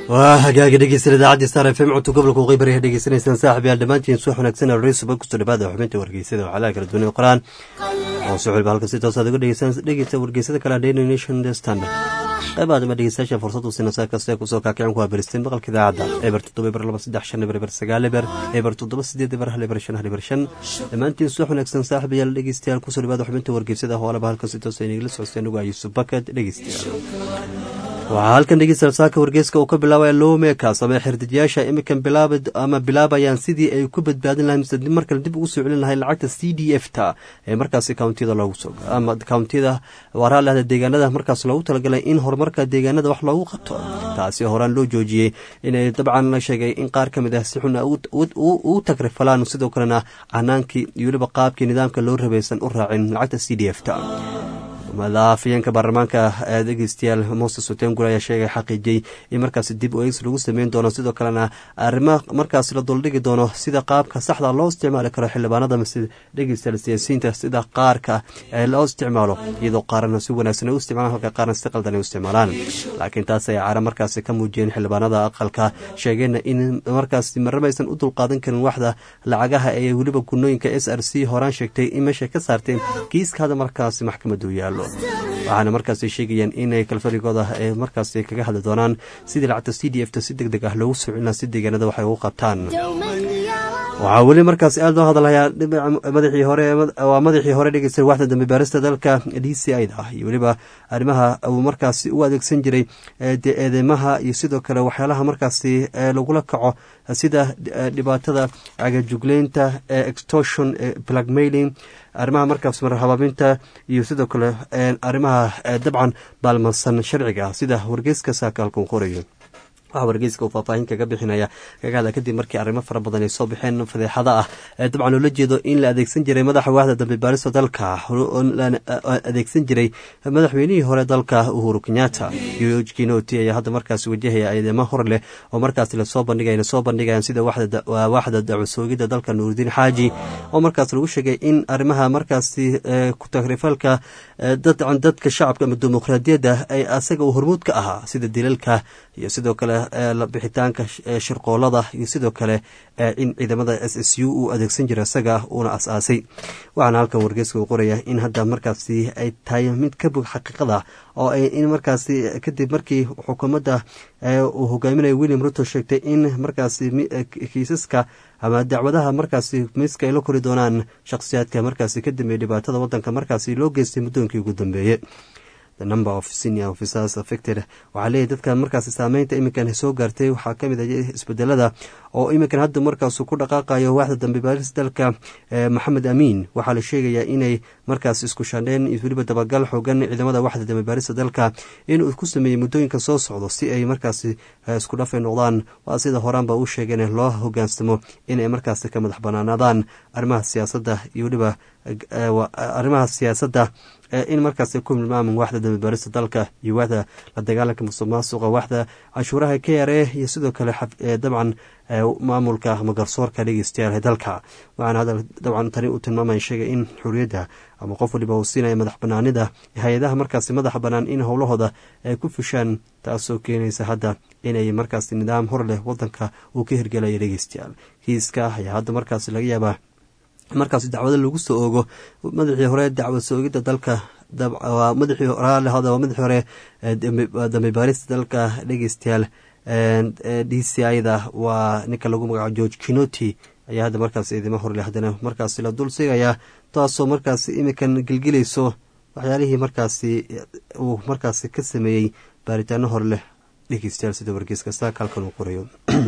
waa hagaaga dhegeysan idaacaddi star f m codka gobolka waqooyi bari dhegeysanaysaan saaxib yaal dhammaantiin subax wanaagsan raysuba kusoo dhawaada xubinta wargeysada waxaalaha kala duwanay qoraan oo suxulba halka si toosaad uga dhegeysta wargeysada kale daily nation the standard qaybaad ama dhegeystayaasha fursad u siina saa kasta kusoo kaakicin ku haberisteen maqalka idaacadda eber toddoba eber laba saddex shan eber eber sagaal eber eber toddoba sideed eber hal eber shan hal eber shan dhammaantiin subax wanaagsan saaxib yaal dhegeystayaal kusoo dhawaada xubinta wargeysada hoolaba halka si toosa inagala socosteen ugu ayuusuf bakad dhegeystayaal waxaa halkan dhegeystayaal saaka wargeyska uu ka bilaabaya lowmekas ama xirdijayaasha imikan bilaab ama bilaabayaan sidii ay ku badbaadin lahay mise markale dib ugu soo celin lahay lacagta c d f ta ee markaasi countiyada loogu soo ama countiyada waaraalehda deegaanada markaas loogu talagalay in horumarka deegaanada wax loogu qabto taasi horaan loo joojiyey inay dabcan la sheegay in qaar ka mid ah si xun u tagrifalaan sidoo kalena canaankii iyo weliba qaabkii nidaamka loo rabaysan u raacin lacagta c d f ta madaafayeenka baarlamaanka dhegeystayaal moses otengul ayaa sheegay xaqiijiyey in markaasi dib u eegis lagu sameyn doono sidoo kalena arrimo markaas la duldhigi doono sida qaabka saxda loo isticmaali karo xildhibaanada mise dhegeystayaal siyaasiyiinta sida qaarka ee loo isticmaalo iyadoo qaarna si wanaagsan ay u isticmaalaan halka qaarna si qaldan ay u isticmaalaan laakiin taas ay cara markaasi ka muujiyeen xildhibaanada aqalka sheegeenna in markaasi marramaysan u dulqaadan karin waxda lacagaha ee weliba gunooyinka s r c horaan sheegtay in meeshay ka saarteen kiiska hada markaasi maxkamadu yaallo waxaana markaas sheegayaan inay kalfarigooda ay markaas kaga hadli doonaan sidii lacagta c d f ta si deg deg ah loogu soo celina si deegaanada waxay ugu qabtaan waxaa weli markaas aad loo hadlayaa madaxii hore waa madaxii hore dhegeysta waxda dambe baarista dalka d c i da iyo weliba arrimaha uu markaasi u adeegsan jiray eedeymaha iyo sidoo kale waxyaalaha markaasi lagula kaco sida dhibaatada cagajugleynta extortion blackmailing arrimaha markaas marhabaabinta iyo sidoo kale arrimaha dabcan baalmansan sharciga sida wargeyska saakaalkuu qorayo waxaa wargeyska uu faahfaahin kaga bixinaya kaga hadla kadib markii arrimo fara badan ay soo baxeen fadeexada ah ee dabcan loola jeedo in la adeegsan jiray madaxa waaxda dambe baarista dalka adeegsan jiray madaxweynihii hore dalka uhuru kenyatta george kinoti ayaa hadda markaas wajahaya eedeymo hor leh oo markaas lasoo bandhigay lasoo bandhigayaan sida waaxda dacwasoogida dalka nuurudiin xaaji oo markaas lagu sheegay in arrimaha markaasi ku tagrifalka dadka shacabka ama dimuqraadiyadda ay asaga uu hormuud ka ahaa sida dilalka iyo sidoo kale bixitaanka shirqoolada iyo sidoo kale in ciidamada s s u uu adeegsan jira isaga uuna as-aasay waxaana halkan wargeyska uu qoraya in hadda markaasi ay tahay mid ka bog xaqiiqada oo ay in markaasi kadib markii xukuumadda uu hogaaminayo william ruto sheegtay in markaasi kiisaska ama dacwadaha markaasi miiska ay la kori doonaan shakhsiyaadka markaasi ka dambeeyey dhibaatada wadanka markaasi loo geystay muddooyinkii ugu dambeeyey number of senior officers affected waxaa leeyahy dadkan markaasi saameynta iminkan soo gaartay waxaa ka mid ah isbedelada oo iminkan hadda markaasu ku dhaqaaqayo waaxda dambe baaris dalka maxamed amiin waxaa la sheegayaa inay markaas isku shandheen iyo weliba dabagal xoogan ciidamada waaxda dambe baarista dalka inuu ku sameeyey muddooyinka soo socdo si ay markaasi isku dhafay noqdaan waa sida horaanba u sheegeen loo hogaansamo inay markaasi ka madax banaanaadaan arrimaha siyaasadda iyo weliba arrimaha siyaasadda in markaas ku milmaaman waaxda dambe baarista dalka iyo waaxda la dagaalanka musuq maasuqa waaxda canshuuraha k r a iyo sidoo kale dabcan maamulka ama garsoorka dhegeystayaal dalka waxaana dabcan tani uu tilmaamaya sheegay in xuriyadda ama qof waliba uu siinaya madax banaanida hay-adaha markaasi madaxa bannaan in howlahooda ay ku fushaan taasoo keenaysa hadda inay markaasi nidaam hor leh wadanka uu ka hirgelaya dhegeystayaal kiiska ayaa hadda markaasi laga yaabaa markaas dacwado lagu soo oogo madaxii hore dacwad soogidda dalka madaxii waa madaxii hore dambe baarista dalka dhegeystayaal d c i da waa ninka lagu magacaabo george kinoti ayaa hadda markaas idimo horleh haddana markaasi la dul sigayaa taasoo markaasi imikan gelgelayso waxyaalihii markaasi uu markaasi ka sameeyey baaritaano hor leh dhegeystayaal sida wargeyska saaka halkan uu qorayo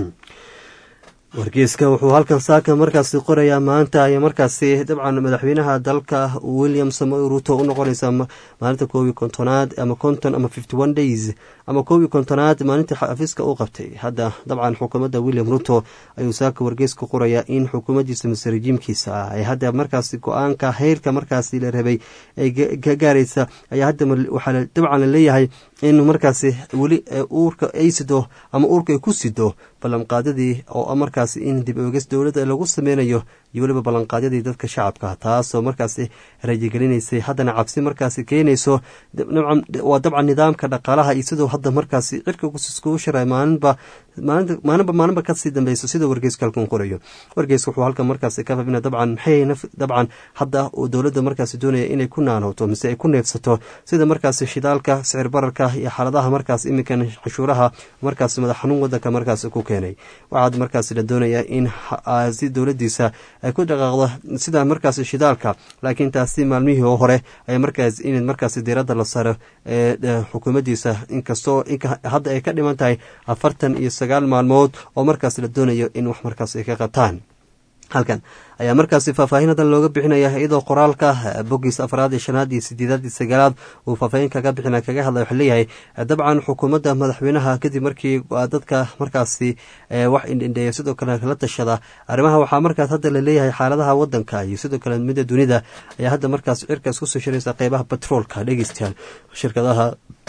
wargeyska wuxuu halkan saaka markaasi qorayaa maanta ay markaasi dabcan madaxweynaha dalka william samoy ruto u noqonaysa maalinta koobiyi kontonaad ama konton ama fifty one days ama koobiyi kontonaad maalinta xafiiska u qabtay hadda dabcan xukuumadda william ruto ayuu saaka wargeyska qorayaa in xukuumaddiisa mise rejiimkiisa ah ay hadda markaasi go-aanka heyrka markaasi la rabay ay ka gaaraysa ayaa hadda waxaa dabcan la leeyahay in markaasi weli uurka ay sido ama uurka ay ku sido ballanqaadadii oo markaasi in dib oogis dowladda lagu sameynayo iyo weliba ballanqaadyadii dadka shacabka taasoo markaasi rajigelinaysay haddana cabsi markaasi keenayso waa dabcan nidaamka dhaqaalaha iyo siduu hadda markaasi cirka iskugu shiray maalinba maalinba maalinba kasii dambeyso sida wargeyska halkan qorayo wargeyska wuxuu halkan markaasi ka fafina dabcan maxay dabcan hadda uu dowladda markaasi doonaya inay ku naanooto mise ay ku neefsato sida markaasi shidaalka sicir bararka iyo xaaladaha markaas iminkan cashuuraha markaasi madax xanuun wadanka markaasi ku keenay waxaad markaasi la doonayaa in si dowladiisa ay ku dhaqaaqdo sida markaasi shidaalka laakiin taasi maalmihii hore ay markaas in markaasi diiradda la saro ee xukuumaddiisa inkastoo hadda ay ka dhiman tahay afartan iyo sagaal maalmood oo markaas la doonayo in wax markaas ay ka qabtaan halkan ayaa markaasi faahfaahinadan looga bixinaya iyadoo qoraalka bogiis afraad iyo shanaad iyo sideedaad iyo sagaalaad uu faahfaahin kaga bixina kaga hadlay waxaa leeyahay dabcan xukuumadda madaxweynaha kadib markii dadka markaasi wax indhindheeya sidoo kale la tashada arrimaha waxaa markaas hadda laleeyahay xaaladaha wadanka iyo sidoo kale midda dunida ayaa hadda markaas cirkaas kusoo shiraysa qeybaha batroolka dhegeystayaal shirkadaha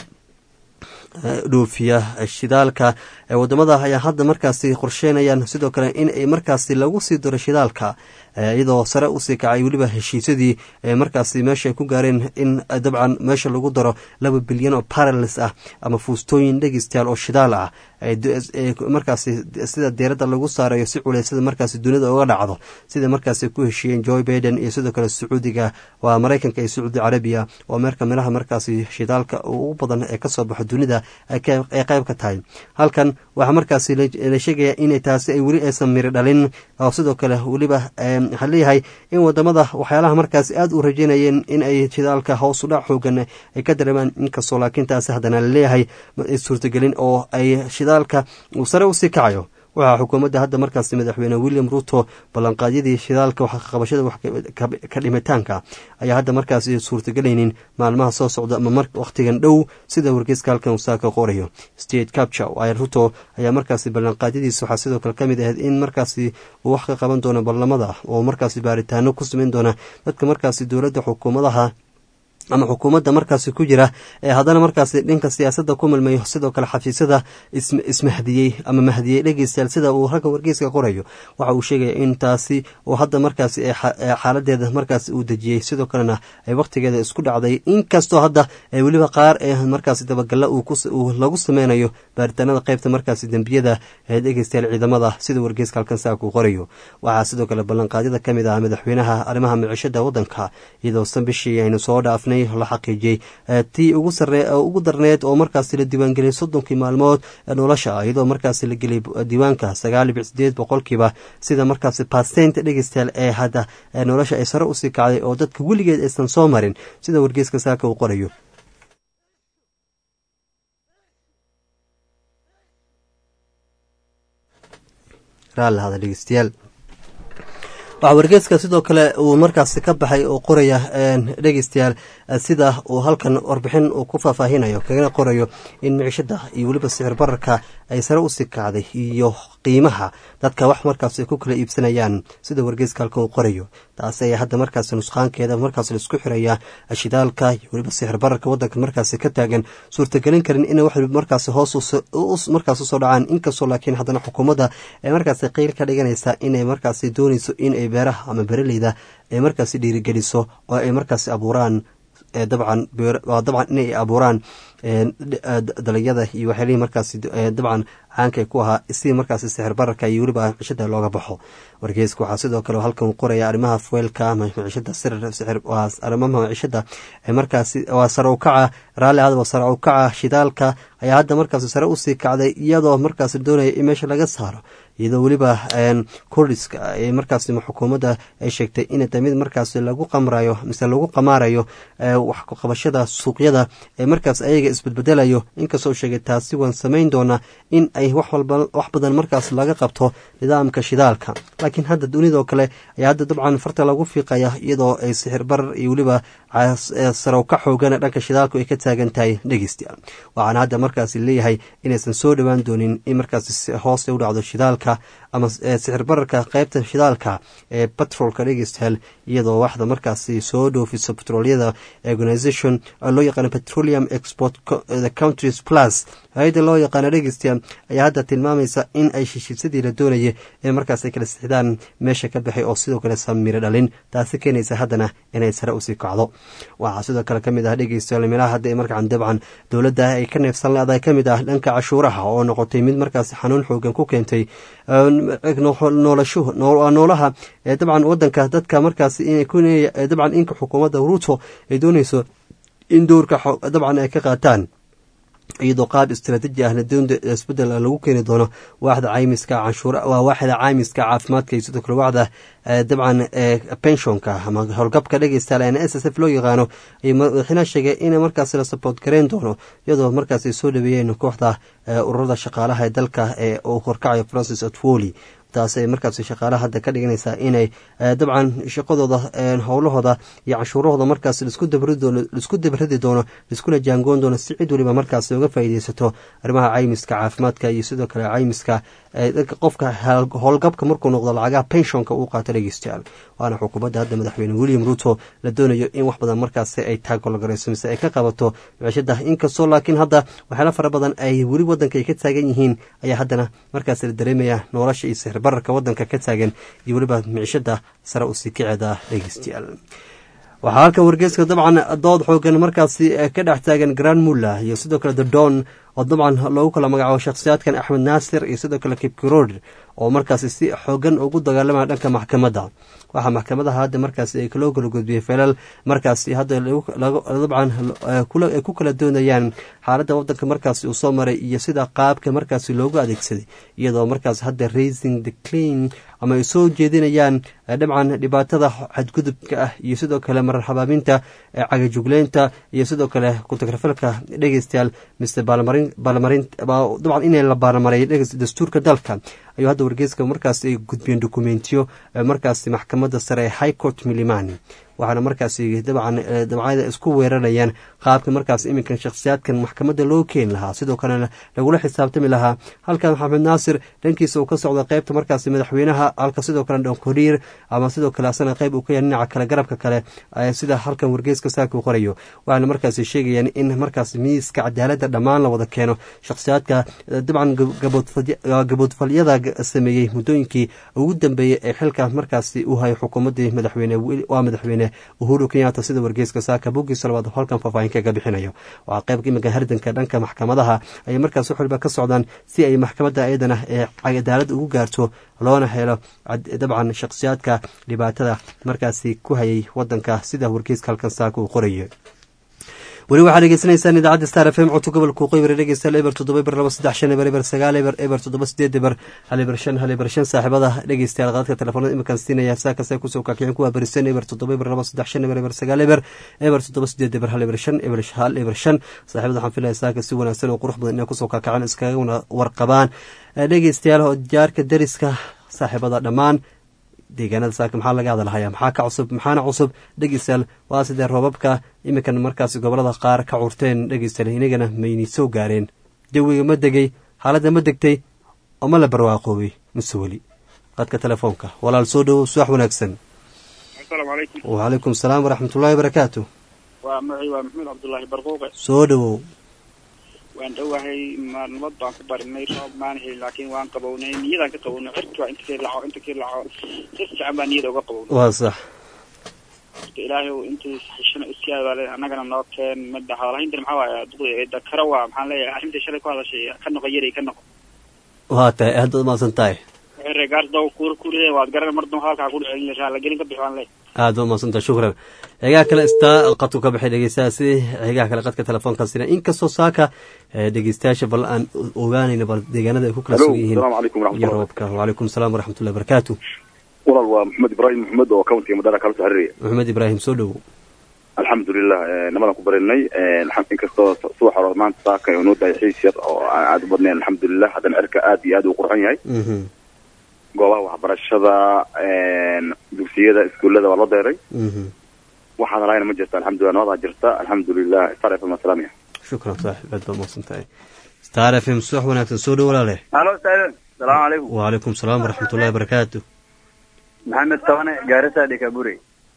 dhoofiya shidaalka wadamada ayaa hadda markaasi qorsheynayaan sidoo kale in ay markaasi lagu sii daro shidaalka iyadoo sare usii kacay weliba heshiisyadii markaasi meesha ay ku gaareen in dabcan meesha lagu daro laba bilyan oo parales ah ama fuustooyin dhegeystayaal oo shidaal ah markaasi sida deeradda lagu saarayo si culeysada markaasi dunida uga dhacdo sida markaasi ku heshiiyeen joe baiden iyo sidoo kale sacuudiga waa maraykanka iyo sacuudi carabiya oo meerka meelaha markaasi shidaalka ugu badan ee kasoo baxo dunida ay qeyb ka tahay halkan waxaa markaasi la sheegaya in taasi ay weli aysan miri dhalin oo sidoo kale weliba waxaa leeyahay in wadamada waxyaalaha markaasi aada u rajeynayeen in ay shidaalka hoos u dhac xoogan ay ka dareemaan inkastoo laakiin taasi haddana laleeyahay suurtagelin oo ay shidaalka uu sare usii kacayo waxaa xukuumadda hadda markaasi madaxweyne william ruto ballanqaadyadii shidaalka qabashada ka dhimitaanka ayaa hadda markaasi suurtagelaynin maalmaha soo socda ama wakhtigan dhow sida wargeyska halkan saaka qorayo state capture ruto ayaa markaasi ballanqaadyadiisa waxaa sidoo kale kamid ahayd in markaasi uu wax ka qaban doono barlamada oo markaasi baaritaano ku sameyn doona dadka markaasi dowladda xukuumadaha ama xukuumadda markaasi ku jira ee haddana markaasi dhanka siyaasadda ku milmayo sidoo kale xafiisyada ismahdiyey ama mahdiyey dhegeystayaal sida uu ragga wargeyska qorayo waxa uu sheegaya in taasi uu hadda markaasi xaaladeeda markaasi uu dejiyey sidoo kalena ay wakhtigeeda isku dhacday inkastoo hadda weliba qaar ee markaasi dabagalla lagu sameynayo baaritaanada qeybta markaasi dembiyada ee dhegeystayaal ciidamada sida wargeyska halkan saaka uu qorayo waxaa sidoo kale ballanqaadyada ka mid ah madaxweynaha arrimaha micishada waddanka iyadoo san bishii aynu soo dhaafnay la xaqiijiyey tii ugu darneed oo markaasi la diiwaangeliyay soddonkii maalmood ee nolosha iyadoo markaasi la geliyay diiwaanka sagaal dhibic sideed boqolkiiba sida markaasi baasenta dhegeystayaal ee hadda nolosha ay sare usii kacday oo dadka weligeed aysan soo marin sida wargeyska saaka uu qorayo raallahada dhegeystayaal waxaa wargeeska sidoo kale uu markaasi ka baxay oo qoraya dhegeystayaal sida uu halkan warbixin uu ku faahfaahinayo kagana qorayo in micishada iyo weliba sicir bararka ay sare usii kacday iyo qiimaha dadka wax markaas ay ku kala iibsanayaan sida wargeeska halkan uu qorayo taasi ayaa hadda markaasi nusqaankeeda markaas laisku xiraya shidaalka iyo weliba sicir bararka wadanka markaasi ka taagan suurtagelin karin ina wax markaasi hoos markaas usoo dhacaan inkastoo laakiin haddana xukuumadda ay markaasi qeyl ka dhiganaysa inay markaasi dooneyso inay beeraha ama beraleyda ay markaasi dhiirigeliso oo ay markaasi abuuraan dabcan dabcan inay abuuraan dalagyada iyo waxyaalihii markaasi dabcan caankay ku ahaa si markaasi sixir bararka iyo weliba micishada looga baxo wargeyska waxaa sidoo kale halkan qoraya arrimaha fueelka ama micishada sixir arrimaha micishada markaasi waa sare u kaca raalli adaba sare u kaca shidaalka ayaa hadda markaasi sare usii kacday iyadoo markaasi doonaya in meesha laga saaro iyadoo weliba kurdiska ee markaasi xukuumadda ay sheegtay in mid markaasi lagu qamrayo mise lagu qamaarayo wax qabashada suuqyada ee markaas ayaga isbedbedelayo inkastoo sheegay taasi waan samayn doonaa in ay wax badan markaas laga qabto nidaamka shidaalka laakiin hadda dunidoo kale ayaa hadda dabcan farta lagu fiiqaya iyadoo ay sixir barar iyo weliba sarow ka xoogan dhanka shidaalku ay ka taagan tahay dhegeystayaal waxaana hadda markaasi leeyahay inaysan soo dhowaan doonin in markaasi hoos u dhacdo shidaalka ama sixir bararka qeybta shidaalka ee batrolka dhegeystayaal iyadoo waxda markaasi soo dhoofiso petroliyada organization loo yaqaano petroleum export the countries plus hay-adda loo yaqaano dhegeystayaal ayaa hadda tilmaamaysa in ay heshiisyadii la doonayay ee markaas ay kala sixdaan meesha ka baxay oo sidoo kale samiro dhalin taasi keenaysa haddana inay sare usii kacdo waxaa sidoo kale kamid ah dhegeystayaal meelaha hadda ee markaan dabcan dowladda ay ka neefsan leedahay kamid ah dhanka cashuuraha oo noqotay mid markaas xanuun xoogan ku keentay noolashu noolaha dabcan wadanka dadka markaas dabcan inka xukuumadda ruuto ay dooneyso in dowrka dabcan ay ka qaataan iyadoo qaab istraatiiji ah isbedel lagu keeni doono waaxda caymiska canshuur waa waaxda caymiska caafimaadka iyo sidoo kale waaxda dabcan penshonka ama howlgabka dhegeystayaal n s s f loo yaqaano madaxweynaha sheegay in markaas la support gareyn doono iyadoo markaas ay soo dhaweeyeen kooxda ururada shaqaalaha ee dalka ee uu horkacayo francis otwoli taas ay markaas shaqaalaha hadda ka dhiganaysaa inay dabcan shaqadooda howlahooda iyo canshuurahooda markaas laisku dabradi doono laiskuna jaangoon doono si cid waliba markaas uga faa'iideysato arrimaha caymiska caafimaadka iyo sidoo kale caymiska qofka howlgabka markuu noqdo lacagaha penshonka uu qaato dhegeystayaal waana xukuumadda hadda madaxweyne william ruto la doonayo in wax badan markaas ay taagolgarayso mise ay ka qabato micishada inkastoo laakiin hadda waxyaala fara badan ay weli wadanka ay ka taagan yihiin ayaa haddana markaas la dareemaya nolosha iyo sixir bararka wadanka ka taagan iyo weliba micishada sare usii kaceeda dhegeystayaal waxaa halka wargeyska dabcan dood xoogan markaasi ka dhex taagan grand mulla iyo sidoo kale the don oo dabcan loogu kala magacaabo shakhsiyaadkan axmed naasir iyo sidoo kale kipkirod oo markaasi si xoogan ugu dagaalamaya dhanka maxkamadda waxaa maxkamadaha hadda markaasi ay loo kala gudbiyey felal markaasi hadda dabcan ay ku kala doonayaan xaaladda wadanka markaasi uu soo maray iyo sida qaabka markaasi loogu adeegsaday iyadoo markaas hadda raising the clean ama ay soo jeedinayaan dabcan dhibaatada xadgudubka ah iyo sidoo kale marar habaabinta cagajugleynta iyo sidoo kale kutagrafalka dhegeystayaal mr balmarin dabcan in la baarmaray dastuurka dalka ayuu hadda wargeyska markaas ay gudbiyeen dokumentiyo markaasi maxkamadda sare ee high court milimani waxaana markaasi dabcan dabcada isku weerarayaan qaabka markaas iminkan shakhsiyaadkan maxkamadda loo keeni lahaa sidoo kalena lagula xisaabtami lahaa halkan maxamed naasir dhankiisa uu ka socda qeybta markaasi madaxweynaha halka sidoo kale dhonkoriir ama sidoo kale asana qeyb uu ka yahay dhinaca kale garabka kale sida halkan wargeyska saaka uu qorayo waxaana markaasi sheegayaan in markaas miiska cadaaladda dhammaan la wada keeno shakhsiyaadka dabcan gaboodfalyada sameeyey muddooyinkii ugu dambeeyey ee xilka markaasi uu hayo xukuumaddii madaxweyne waa madaxweyne uhuru kenyatta sida wargeyska saaka boggiisa labaad halkan faahfaahin kaga bixinayo waxaa qeybka iminka hardanka dhanka maxkamadaha ayay markaas wax waliba ka socdaan si ay maxkamadda iyadana ee cadaaladda ugu gaarto loona helo dabcan shakhsiyaadka dhibaatada markaasi ku hayay wadanka sida wargeyska halkan saaka uu qorayo weli waxaad dhegeysanaysaan idaacadda star f m codka gobolka waqooyi bari dhegeystayaal eber toddoba eber laba saddex shan eber eber sagaal eber eber toddoba sideed eber hal eber shan hal eber shan saaxiibada dhegeystayaal qaadka telefoonada iminkan siinaya saakase kusoo kaakicin kuwa berisan eber toddoba eber laba saddex shan eber eber sagaal eber eber toddoba sideed eber hal eber shan eber hal eber shan saaxiibada waxaan filaya saaka si wanaagsan oo qurux badan inay kusoo kaakacaan iskaga warqabaan dhegeystayaal oo jaarka dariska saaxiibada dhammaan deegaanada saaka maxaa laga hadalhayaa maxaa ka cusub maxaana cusub dhegeystayaal waa sidee roobabka iminkan markaasi gobolada qaar ka curteen dhegeystayaal inagana mayni soo gaareen jawiga ma degay xaaladda ma degtay oo ma la barwaaqoobay mise weli qadka telefoonka walaal soo dhowow subax wanaagsan wacalaykum salaam waraxmatullaahi barakaatu waa magacii waa maxamed cabdullaahi barquuqe soo dhowow waan dhowahay maalmood baan ku barinay roob maan helin laakiin waan qabownay niyadaan ka qabownay cirki waa inta kii laco inta kii laco si fiican baa niyada uga qabownay waa sax marka ilaahay intii xishino iskiyaada baa leeyahay annagana noo keen midda hadalhayntan maxaa waaya duqdi dakaro waa maxaan leeyahay arrintii shalay ku hadashay ka noqo yaray ka noqo waa tahay aad baad umahadsan tahay waxay reegaars daw kuur kuuride waad garan mar damba hadalkaa ku dhicin raalagelin ka bixi waan leeyahay aad baad umahadsan tahay shukran xigaha kale istaa qadku ka baxay dhegeystayaasi xigaha kale qadka telefoonka sina inkastoo saaka dhegeystayaasha bal aan ogaanayna bal deegaanada ay ku kala sugan yihiin iyo roobka wacalaykum salaam waraxmatullahi barakaatu walaal waa maxamed ibraahim maxamed oo countiga madara kala soo xiriiraya maxamed ibraahim soo dhowow alxamdulilah namadaan ku barinay inkastoo subax hore maanta saaka oo noo dahay xiis yar oo aan aada u badnayn alxamdulilah haddana cirka aad iyo aad uu qurxan yahay goobaha waxbarashada dugsiyada iskuullada waa loo deeray waxaan lahayn ma jirta alxamdulilah nabadaa jirta alxamdulilah star f m salaamiya shukran saaxib aad baa umahadsan tahay star f m subax wanaagsan soo dhow walaale halo saaxiib salaamu calaykum wacalaykum salaam waraxmatullahi barakaatu maxamed tabane gaarisa dhikabure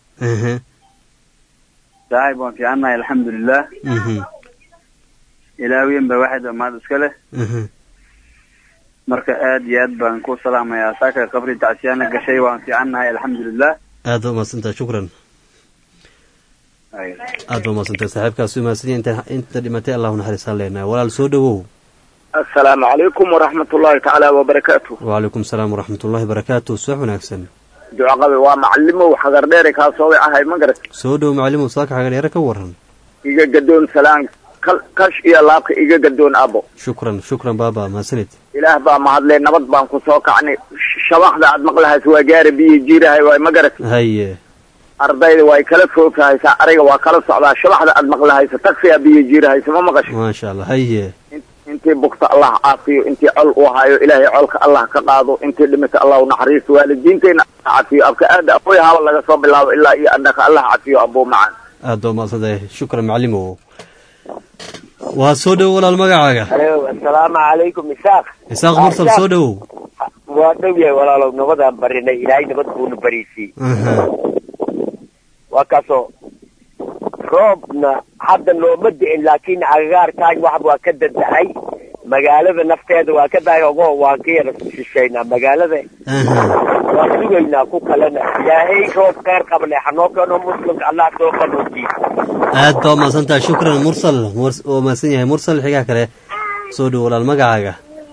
saaxiib waan fiicannahay alxamdulilah ilaawiyan ba waxayd maad iska leh marka aad iyo aad baan ku salaamayaa saaka qabri tacsiyaana gashay waan fiicannahay alxamdulilah aad ba umahadsantahay shukran aad ba umahadsantahay saaxiibkaas umahadsanya inta inta dhimatay allahu naxariisaan leenahay walaal soo dhowow asalaamu calaykum waraxmat ullaahi tacaala wabarakaatu wacalaykum asalaam waraxmat ullahi barakaatu subax wanaagsan ducaqabe waa macalimow xagardheere kaasooday ahay ma garat soo dhow macalimow saaka xagaryaro ka waran iga gadoon salaan kal kash iyo laabka iga gadoon abo shukran shukran baaba mahadsanid ilaah baa mahadlee nabad baan ku soo kacnay shabaxda aad maqlahays waa gaara biyo jiirahay waay ma garat haye ardayda way kala foogtahaysaa ariga waa kala socdaa shabaxda aad maqlahaysa taksiyaa biyo jiirahaysa ma maqasho maasha allah haye intii bugta allah caafiyo intii col uu hayo ilaahay colka allah ka qaado intii dhimata allah u naxariisto waalidiintayna cafiyo abka aada aqoy haba laga soo bilaabo ilaa iyo annaka allah cafiyo abuu macaan aad baa umahadsantahay shukran macalimow waa soo dhowo walaal magacaaga alo assalaamu calaykum isaaq isaaq mursal soo dhowow waa dhow yahay walaalow nabadaan barinay ilaahay nabad buuna bariisiyey waa kaasoo roobna hadda nooma di'in laakiin agagaarkaan wax waa ka dadahay magaalada nafteeda waa ka dahay ogo waan ka yara shishaynaa magaalada waan sugaynaa ku kalena ilaahay roob kheyr qabne hanoo keeno muslimka allah soo qanuujiyo aad baa umahadsantahay shukran mursal waa mahadsan yahay mursal xigaa kale soo dhow walaal magacaaga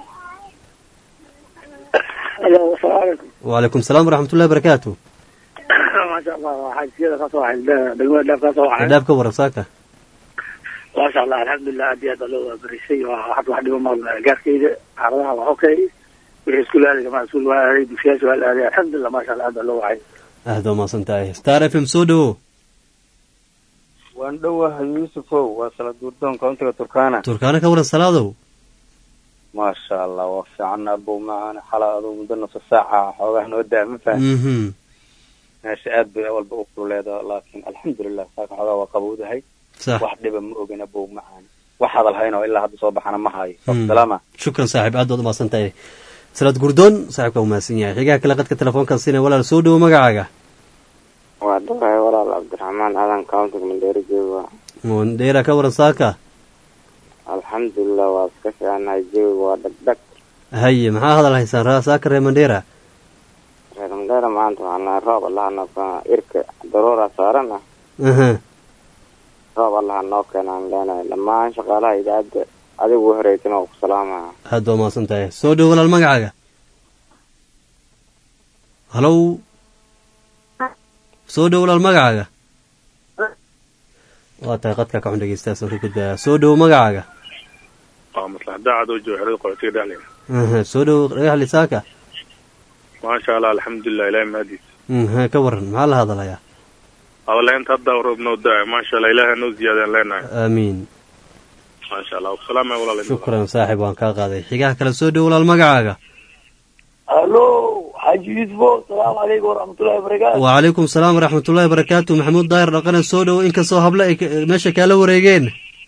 alo asalaamu calaykum wacalaykum asalaam waraxmatullahi barakaatu maasha allah waxaa siyada kasoo waxay degmada dheef kasoo waxay dhaab ka waran saaka maasha allah alxamdulilah aad iyo aad baa loo waabarisay waa hadda wax dhibo maqla gaarkayda xaaladaha waa okay wixii iskuul aaday jamaa iskuul waa aaday dugsiyaasha waa la aaday alxamdulilah maasha allah aad baa loo wacay aad baa umahadsan tahay star f m soo dhowo waan dhowahay yuusufow waa sala duurdoon countiga turkana turkaana ka waran salaadow maasha allah waa fiican abow macaan xala aduu muddo nusa saaca xoogaa noo daa ma fahan meesha aad bay awalba u kululeeda laakiin alxamdulilah saaka xoogaa waa qabowdahay sax wax dhiba ma ogin abow macaan wax hadal hayn oo ilaa hadda soo baxana ma hayo salaama shukran saaxiib aad baad umahadsan tahay salaad gurdoon saaxiibka u mahadsan yahay xigaha kale qadka telefoonkan sina walaal soo dhowo magacaaga waa dhawahay walaal cabdiraxmaan aadan countiga mandheeri jooga mondheera ka waran saaka alxamdulilah waa iska fiicanahay jawiga waa dhagdhag haye maxaa hadal haysaan raa saaka reer mandheera reer mandheera maanta waxaan nahay roob allaha noo keena irka daruura saaran ah roob allaha noo keenaan leenahay dhammaan shaqaalaha idaacadda adigu horeytana waa ku salaamaya aad baa umahadsan tahay soo dhowo walaal magacaaga halow soo dhowo walaal magacaaga waa tahay qadka ka xun dhegeystaasaan ka gudbaya soo dhowo magacaaga waa maslax daacad oo jooga xerada qaxootiga dhexleyna soo dhowo dhagaxli saaka maasha allah alxamdulilah ilahay mahadiis ha ka waran maxaa la hadalayaa hadalaynta haddaa roob noo daa maasha allah ilahay noo ziyaadaan leenahay aamiin maasha allah wasalaamaya walaal shukran saaxib waan kaa qaaday xigaha kale soo dhowo walaal magacaaga alo xaaji yuusufo asalaamu calaykum waraxmatullahi wabarakaatu wacalaykum salaam waraxmatullahi barakaatu maxamuud daahir dhaqane soo dhowo inkastoo hable ay meesha kaala wareegeen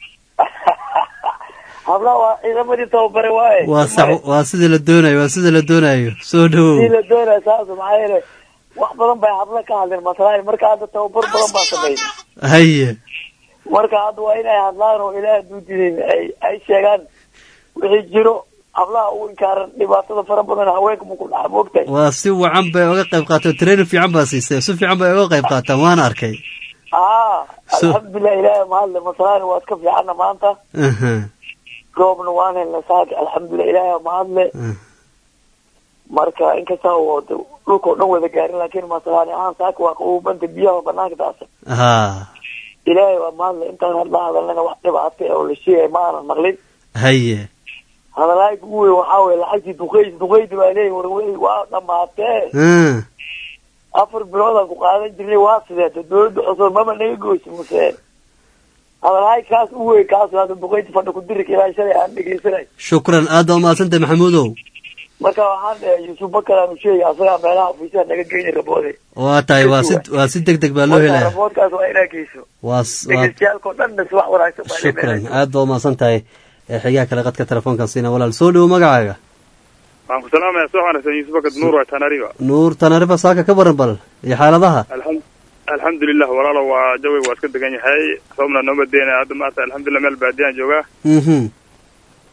hablaha waa ciidamadii tababare waaye waa sax waa sidii la doonayo waa sidii la doonayo soo dhowow sidii la doonaya saas maxaa yeele wax badan bay habla ka hadleen masalan marka hadda tababar badan baa sameyn haye marka hadda waa inay hadlaan oo ilaah duudinin ay ay sheegaan wixii jiro hablaha u inkaaran dhibaatada fara badan haweenka maku dhaca moogtahay waa si wacan bay oga qayb qaateen training fiican baa siisay si fiican bay oga qayb qaataan waan arkay aa alxamdulilah ilaahay mahadle masalan waa iska fiicanna maanta roobna waan helna saaka alxamdulilah ilaahay mahadle marka inkasta oo dhulka oo dhan wada gaarin laakiin masalan ahaan saaka waa qabubanta biyaha banaanka daasa ha ilaahay waa mahadle intaan hadla hadalnana wax dhibaata oo la sheegay ma aanan maqlin haye hadalaayka ugu weyn waxaa weye lacagtii duqeyd duqeydi baa leeyahy warwey waa dhamaatee afar biloodaan ku qaadan jirnay waa sideeta dawladda cusub mama naga goysi muse hadalaay kaas u wey kaas hadda duqeyti fadha ku dirika ilaa shalay aan dhegeysanay shukran aad baa umahadsantahay maxamuudow marka waxaan dhahay yuusuf bakar aanu sheegay asagaa meelaha ofiisaha naga geyni raboode waa tahay waa si waa si deg deg baa loo helaya raboodkaas waa inaa geyso waa dhegeystayaalkao dhanna si wax wanaagsan baa shukran aad baa umahadsan tahay xigaa kale qadka telefoonkan siina walaal soo dhowo magacaaga waxaan ku salaamaya soo wanaagsan yuusuf bakad nuur waa tanariba nuur tanariba saaka ka baran bal iyo xaaladaha alxamdulilah walaalo waa jawiga waa iska degan yahay roobna nooma deena hadda maanta alxamdulilah meel baadiyaan joogaa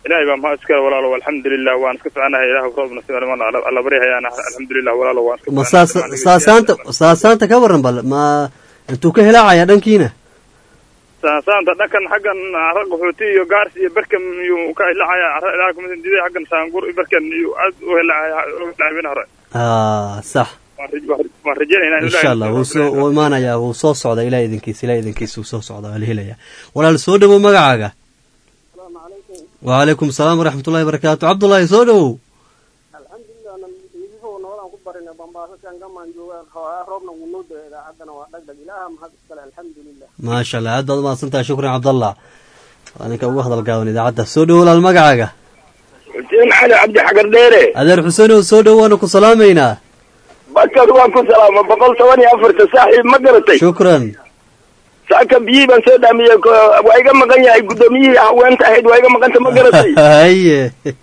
ilaahay baa mahad iskale walaalo alxamdulilah waan iska soconahay ilaah roobna si alla baryahayaan alxamdulilah walaalo waan iska ma saas saasaanta saasaanta ka waran bal ma intuu ka helaacaya dhankiina saasaanta dhankan xaggan cara qaxooti iyo gaars iyo berkan iyuu ka hilacaya cara ilaah kuma diiday xaggan saangur iyo berkan iyuu aad u hilacaya laabin hore ah sax waan rajeynaynaa insha allah wuu soo wuu imaanayaa wuu soo socda ilaah idinkiisa ilaah idinkiisa wuu soo socda waa la helayaa walaal soo dhowow magacaaga wacalaykum asalaam waraxmat ullahi barakaatu cabdullaahi soo dhowow maasha allah aad baad umahadsantahay shukran cabdallah waa ninka ugu hadal gaaban idaacadda soo dhowow walaal magacaaga xuseen cali cabdi xagar dheere adeer xuseenow soo dhow waanu ku salaamaynaa bakad waan ku salaama boqol toban iyo afarta saaxiib ma garatay shukran saaka biyihii baan soo dhaamiyey waa iga maqan yahay guddoomiyihii haweenta ahayd waa iga maqanta ma garatay haye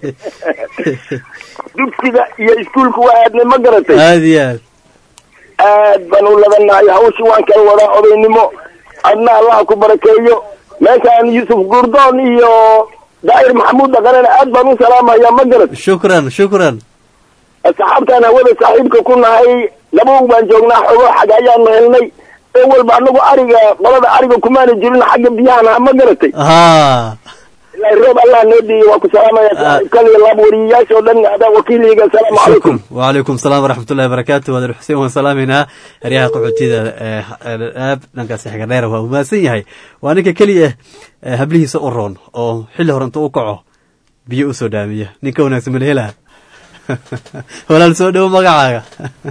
dugsiga iyo iskuulku waa aadnay ma garatay aad iyo aad aad baan u labanahay hawshii waan kala wadaa odaynimo adna allaha ku barakeeyo meeshaan yuusuf gurdoon iyo daa'ir maxamuud dhaqanena aad baan u salaamaya ma garat shukran shukran asxaabtaan hawada saaxiibka ku nahay labagu baan joognaa xogo xag ayaanu helnay ee walba anagu ariga qolada ariga kumaana jirin xagga biyahan ma garatay ha ilaahi roob allah noo dhiiye waa ku salaamaya saaxiibkaliya laab wariyayaasha oo dhan adaa wakiiliga asalaamu calaykum wacalaykum asalaam waraxmat ullahi barakaatu waadar xuseen waan salaamaynaa eryaha qaxootiyada aab dhankaasi xigardheera waa umahadsan yahay waa ninka keliya eh hablihiisa u roon oo xilli hore inta u kaco biyo usoo dhaamiya ninka wanaagsan mala helaa walaal soo dhowo magacaaga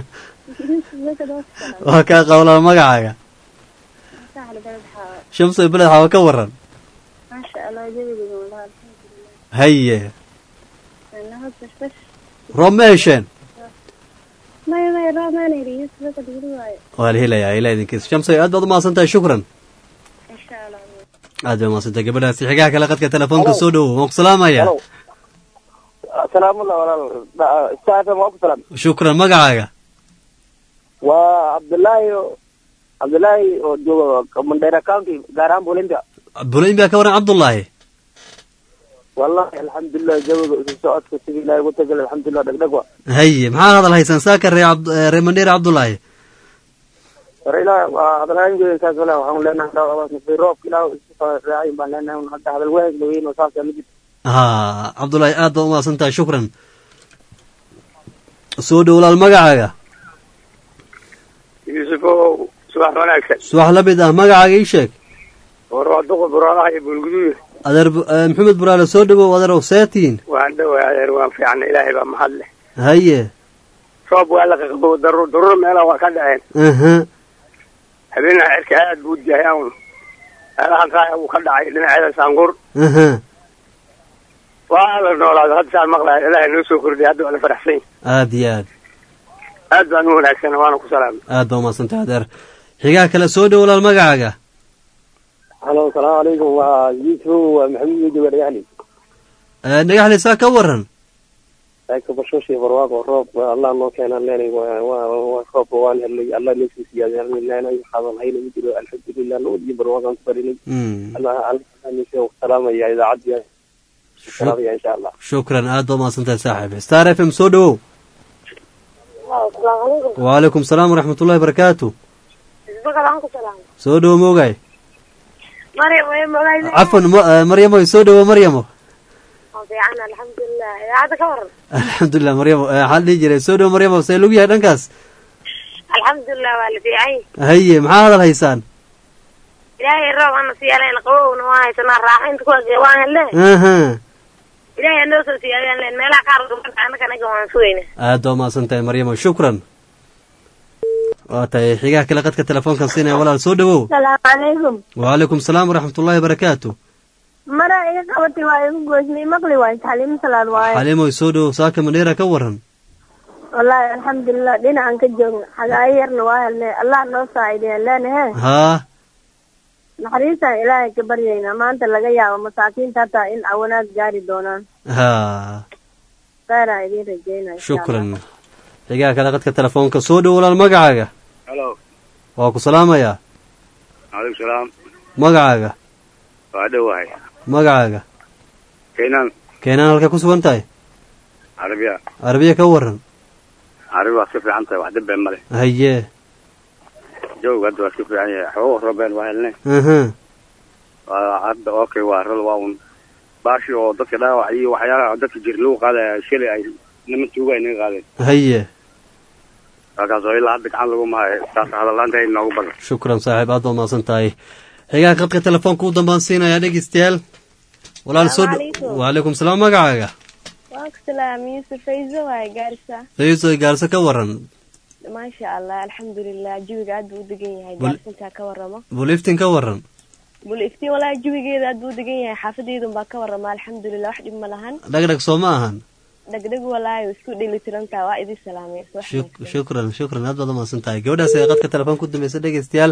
waa kaa qawlaa magacaaga shamsoy beled xawa ka waran haye roob ma hesheen waa la helayaa ilaa idinkiisa shamsoy aad baad umahadsan tahay shukran aad bay umahadsantahay gabadhaasi xigaha kale qadka telefoonka soo dhowo waan ku salaamaya salaamullah walaal stafm waa ku salaam shukran magacaaga waa cabdullaahi cabdullaahi oo jooga mandheera county gaar ahaan bulimbia bulimbia ka waran cabdullaahi wallahi alxamdulilah jawiga isu socodka sidii ilaahay ugu tagay alxamdulilah dhegdheg wa haye maxaad hadal haysaan saaka ree ree mandheera cabdullaahi war ilaah waa hadalhayngeeda saas walahi waxaan leenahay roobka ilaah isu raacayin baan leenahay hadda hadal waheeg weyn oo saasa ma jirto ha cabdullaahi aad baad umahadsan tahay shukran soo dhow walaal magacaaga yuusufow subax wanaagsan subax la mid ah magacaaga ii sheeg war waa duqa buraalaha iyo bulguduud adeer maxamed buraale soo dhowow adeerow seetiin waan dhoway adeer waan fiicna ilaahay baa mahad leh haye roob waa la qaqabo darur darur meelaha waa ka dhaceen aha habeenaha cirka aad buu jahay awn meelahan raaya wuu ka dhacay dhinaceeda saangur aha waa la noolaado hadda saan maqlaya ilaahay noo soo kordhiya hadda waa la faraxsan yahay aad iyo aad aad baan u wanaagsan waana ku salaamay aad baa umahadsantahay adeer xigaha kale soo dhow walaal magacaaga halo asalaamu calaykum waa yuusuf waa maxamuud iyo jooga dhagaxli dhagaxli saa ka waran ka bashoshi barwaaqo roob allah noo keenaan leenay roobka waan helnay allah noo soo siyaadeen leenay waxaadan hayna ma jiro alxamdulilah nabad iyo barwaaqaan ku barinay allah allah salaamaya idaacaddiya salaamaya insha allah shukran aad baa umahadsantahay saaxiib star f m soo dhowow wacalaykum salaam waraxmat ullahi barakaatu soo dhowo moogay cafwan maryamo soo dhowo maryamo alxamdulilah maryamo waxaa dhihi jiray soo dhowo maryamo see lagu yahay dhankaas alxamdulilah waa la fiican haye maxaa hadal haysaan ilaahay roob ana siyaalen qabowna waa haysanaa raaxaynta kuwa waan hele aha ilaahay anoo soo siyaadeen leen meelaha qaar gabadha annaka anaga waan sugayna aad baa umahadsan tahay maryamo shukran waa tahay xigaha kale qadka telefoonkan siinaya walaal soo dhowow salaamu calaykum wacalaykum salaam waraxmat ullahi barakaatu mara iga qabatay waa igu goysnay maqli waay xaliimo salaad waaye xaliimoy soo dhowow saaka mandheera ka waran wallaahi alxamdulilah dhinacan ka joogna xagaayo yarna waa helnay allah noo saacideyan leenahe haa naxariistaan ilaahay ka baryaynaa maanta laga yaabo masaakiinta hataa in cawanaad gaari doonaan ha kheyraa idiin rajeynaya shukran xigaha kale qadka telefoonka soo dhow walaal magacaaga halo waa ku salaamayaa calaykum salaam magacaaga waa dhowahay magacaaga kaynan keenaan halka ku sugan tahay carabiya carabiya ka waran carabi waa iska fiican tahay wax dambe male haye jawga hadda waa iska fiican yahay xoogo roobeen waa helne aha waa hadda okay waa rol waa un baashi oo dadka dhaawac iyo waxyaalaha dadka jir lagu qaadaya shalay ay niman tuuga ay naga qaadeen haye halkaas oo ilaa hadda gacan lagu mahayo saas hadalaanta ay noogu badan shukran saaxiib aad baad mahadsan tahay xigaa khadka telefoonka u dambaan siinayaa dhegeystayaal walaal soo Assalaamu calaykum. waalaykum salaam magacaaga waan ku salaamay yusuf fayzo waaye gaarisa fayso gaarso ka waran maasha allah alxamdulilah jawiga aad buu u degan yahay Bul- gaarsintaa ka waramo buliftin ka waran bul iftiin walaa jawigeeda aad buu u degan yahay xaafadeydun baa ka warama alxamdulilah wax dhib ma lahan dhagdhag soo ma ahan dhegdheg walaayo isku dhelitirantaa waa idin salaamay subax Shuk- shukran shukran aad baad umahadsan tahay gabadhaas ee qadka telefoonka ku dambeysa dhegeystayaal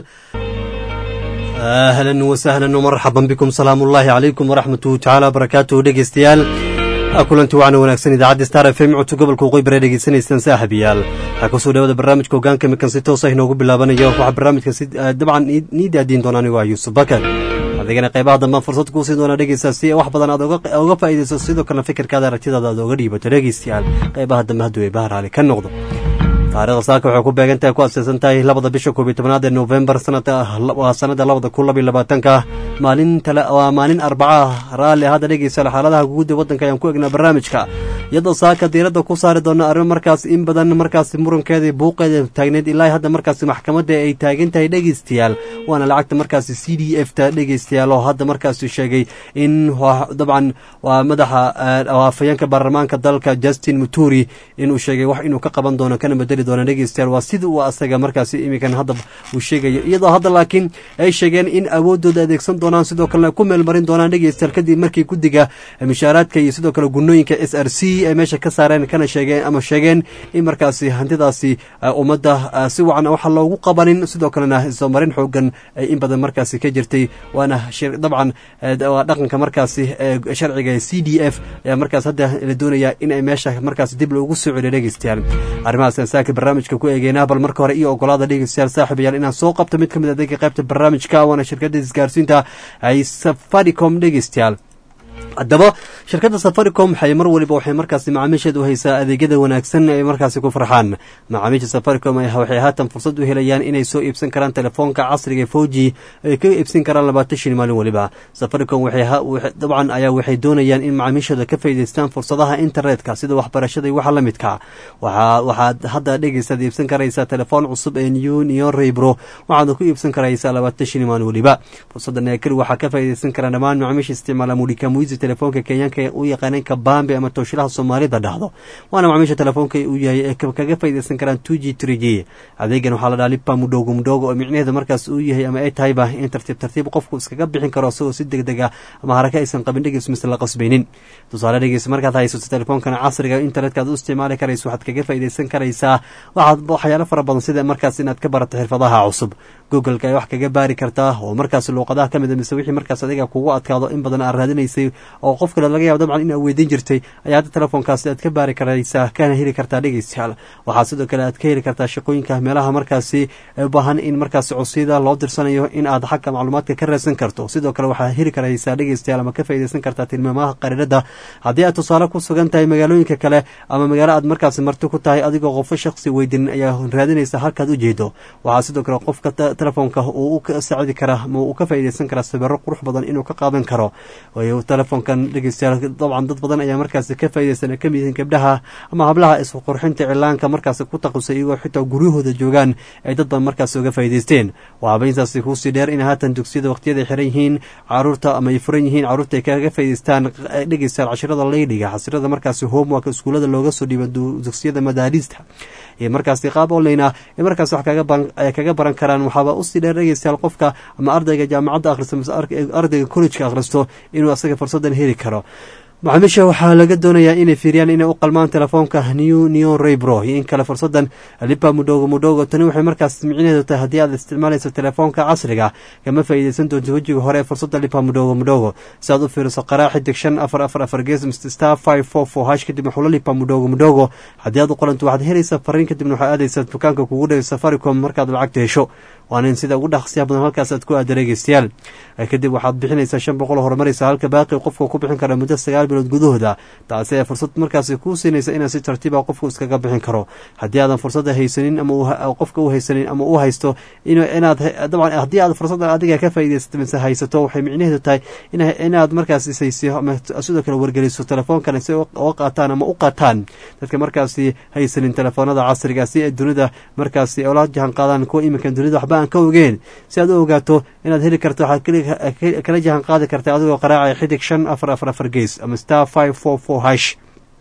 ahlan wasahlan wmarxaban bikum salaamu ullaahi calaykum waraxmatuhu tacaala wabarakaatuhu dhegeystayaal kulanti wacna wanaagsan idaacadda star f m codka gobolka waqooyi bare dhegeysanaysaan saaxiibayaal waxaa kusoo dhawada barnaamijka hogaanka mikan si toosa inoogu bilaabanayo waxaa barnaamijka si eh, dabcan ii- nii daadiin doona anigoo ah yuusuf bakar adigana qaybaha dambaan fursad kuu siin doona dhegeysaa si wax badan aad uga uga faa'iidayso sidoo kalena fikirkaada aragtidaada aad uga dhiibato dhegeystayaal qaybaha dambe hadduu ay bahar raali ka noqdo taariikhda saaka waxay ku beegan tahay ku aaseysan tahay labada bisha koob iyo tobnaad ee novembar sanada waa sanada labada kun laba iyo labaatanka maalin tale waa maalin arbaca raalli hadda dhegeysa xaaladaha guud ee waddanka ayaan ku egnaa barnaamijka iyadoo saaka diiradda ku saari doona arrimo markaas in badan markaas murankeeda buuqeeda taagneed ilaa hadda markaas maxkamadda ay taagan tahay dhegeystayaal waana lacagta markaas c d f ta dhegeystayaal oo hadda markaas sheegay in waa- dabcan waa madaxa eh, waa afhayeenka baarlamaanka dalka justin muturi inuu sheegay wax inuu ka qaban doono kana bedeli doono dhegeystayaal waa sida uu asaga markaas iminkan hadda uu sheegayo iyadoo hadda laakiin ay sheegeen in awoodooda adeegsan doonaan sidoo kalena ku meelmarin doonaan dhegeystayaal kadib markii guddiga mishaaraadka iyo sidoo kale gunooyinka s r c ay meesha ka saareen kana sheegeen ama sheegeen in markaasi hantidaasi eh, ummadda eh, si wacan waxa loogu qabanin sidoo kalena isoomarin xoogan ay in badan markaasi ka jirtay waana shir- dabcan eh, waa dhaqanka markaasi eh, sharciga c d f ayaa markaas hadda la doonayaa in ay meesha markaas dib loogu soo celiyo dhegeystayaal arrimahaas aan saaka barnaamijka ku eegeynaa bal marka hore iyo ogolaada dhegeystayaal saaxiibayaal inaan soo qabto mid ka mid a adeega qaybta barnaamijka waana shirkadda isgaarsiinta ay safaricom dhegeystayaal haddaba shirkadda safaricom waxay mar waliba waxay markaasi macaamiisheeda u haysaa adeegyada wanaagsan ay markaasi ku farxaan macaamiisha safaricom ay- waxay haatan fursad u helayaan inay soo iibsan karaan telefoonka casriga ee foji ay ka iibsan karaan labaatan shin maalin waliba safaricom waxay ha- waxay- dabcan ayaa waxay doonayaan in macaamiishooda ka faa'iidaystaan fursadaha internetka sida waxbarashada iyo waxa la midka waxaa waxaad hadda dhegeysaad iibsan karaysaa telefoon cusub ee new neon rebro waxaadna ku iibsan karaysaa labaatan shin maalin waliba fursadan ee keli waxaa ka faa'iidaysan kara dhammaan macaamiisha isticmaala mudhika muizi telefoonka kenyaanka ee u yaqaaneen kabambe ama tooshilaha soomaalida dhahdo waana macaamiisha telefoonka uu yahay ee ka- kaga faa'iidaysan karaan two g three g adeegan waxaa la dhaha lipa mudhogo mudhogo oo micnaheeda markaas uu yahay ama ay tahayba in tartiib tartiib qofku iskaga bixin karo isagoo si deg deg ah ama haraka aysan qabin dhegeys mise la qasbaynin tusaale dhegeys markaad haysato telefoonkan casriga internetka aad u isticmaali karayso waxaad kaga faa'iidaysan karaysaa waxaad waxyaalo fara badan sida markaas inaad ka barato xirfadaha cusub googleka ay wax kaga baari kartaa oo markaas luuqadaha ka mid a mise wixii markaas adiga kugu adkaado in badan aad raadinaysay oo qof kale laga yaabo dabcan in aad weydiin jirtay ayaa hadda telefoonkaasi aad ka baari karaysaa kana heli kartaa dhegeystayaal waxaa sidoo kale aad ka heli kartaa shaqooyinka meelaha markaasi u baahan in markaasi codsiyada loo dirsanayo in aad xagga macluumaadka ka raadsan karto sidoo kale waxaad heli karaysaa dhegeystayaal ama ka faa'iidaysan kartaa tilmaamaha qariirada haddii aad tusaale ku sugan tahay magaalooyinka kale ama magaalo aad markaasi marti ku tahay adigoo qofo shakhsi weydin ayaa raadinaysa halkaad u jeedo waxaa sidoo kale qofka te- telefoonka uu u ka saacidi karaa ama uu ka faa'iidaysan karaa sawirro qurux badan inuu ka qaadan karo waayo telefoonkan dhegeystayaal dabcan dad badan ayaa markaasi ka faa'iidaysan ay ka mid yihiin gabdhaha ama hablaha isku qurxinta cilaanka markaasi ku taqusay iyagoo xitaa guryahooda joogaan ay dad badan markaasi uga faa'iidaysteen waxaaba intaasi kuusii dheer in haatan dugsiyada waqtiyada ay xiran yihiin caruurta ama ay furan yihiin caruurta ay kaga faa'iidaystaan eh, dhegeystayaal cashirada leydhiga casirada markaasi homework iskuulada looga soo dhiiba du- dugsiyada madaarista iyo markaasi qaab online ah ee markaas wax kaga baran ay kaga baran karaan waxaaba usii dheer dhegeystayaal qofka ama ardayga jaamacadda akhristo mise ar- ardayga college-ka akhristo inuu asaga fursadan heli karo macaamiisha waxaa laga doonayaa inay fiiriyaan inay u qalmaan telefoonka new neon raybro iyo in kale fursadan lipa mudhogo mudhogo tani waxay markaas micnaheedu tahay haddii aad isticmaalayso telefoonka casriga kama faa'iidaysan doonto wejiga hore ee fursadda lipa mudhogo mudhogo si aad u fiiriso qaraa xidig shan afar afar afar gees mr star five four four hash kadib xulo lipa mudhogo mudhogo haddii aad u qoranto waxaad helaysaa fariin kadibna waxaad aadaysaa dukaanka kugu dhow safaricom markaad lacagta hesho waana in sida ugu dhaqsiya badan halkaas aad ku aada dhegeystayaal kadib waxaad bixinaysaa shan boqol horumaraysa halka baaqi qofka ku bixin kara muddo sagaal bilood gudahooda taasi ee fursad markaasi kuu siinaysa inaad si tartiiba qofku iskaga bixin karo haddii aadan fursadda haysanin ama qofka u haysanin ama u haysto inaad dabcan haddii aad fursadda adiga ka faa'iidaysato mise haysato waxay micnaheedu tahay inaad markaas ishaysiyo ama sidoo kale wargeliso telefoonkan si uga qaataan ama u qaataan dadka markaasi haysanin telefoonada casriga si ay dunida markaasi ola jahan qaadaan kuwa iminkan dunida waxba aan ka ogeen si aad u ogaato inaad heli karto waxaad kala jahan qaadi karta adigoo qaraacaya xidig shan afar afar afar gees ama star five four four hash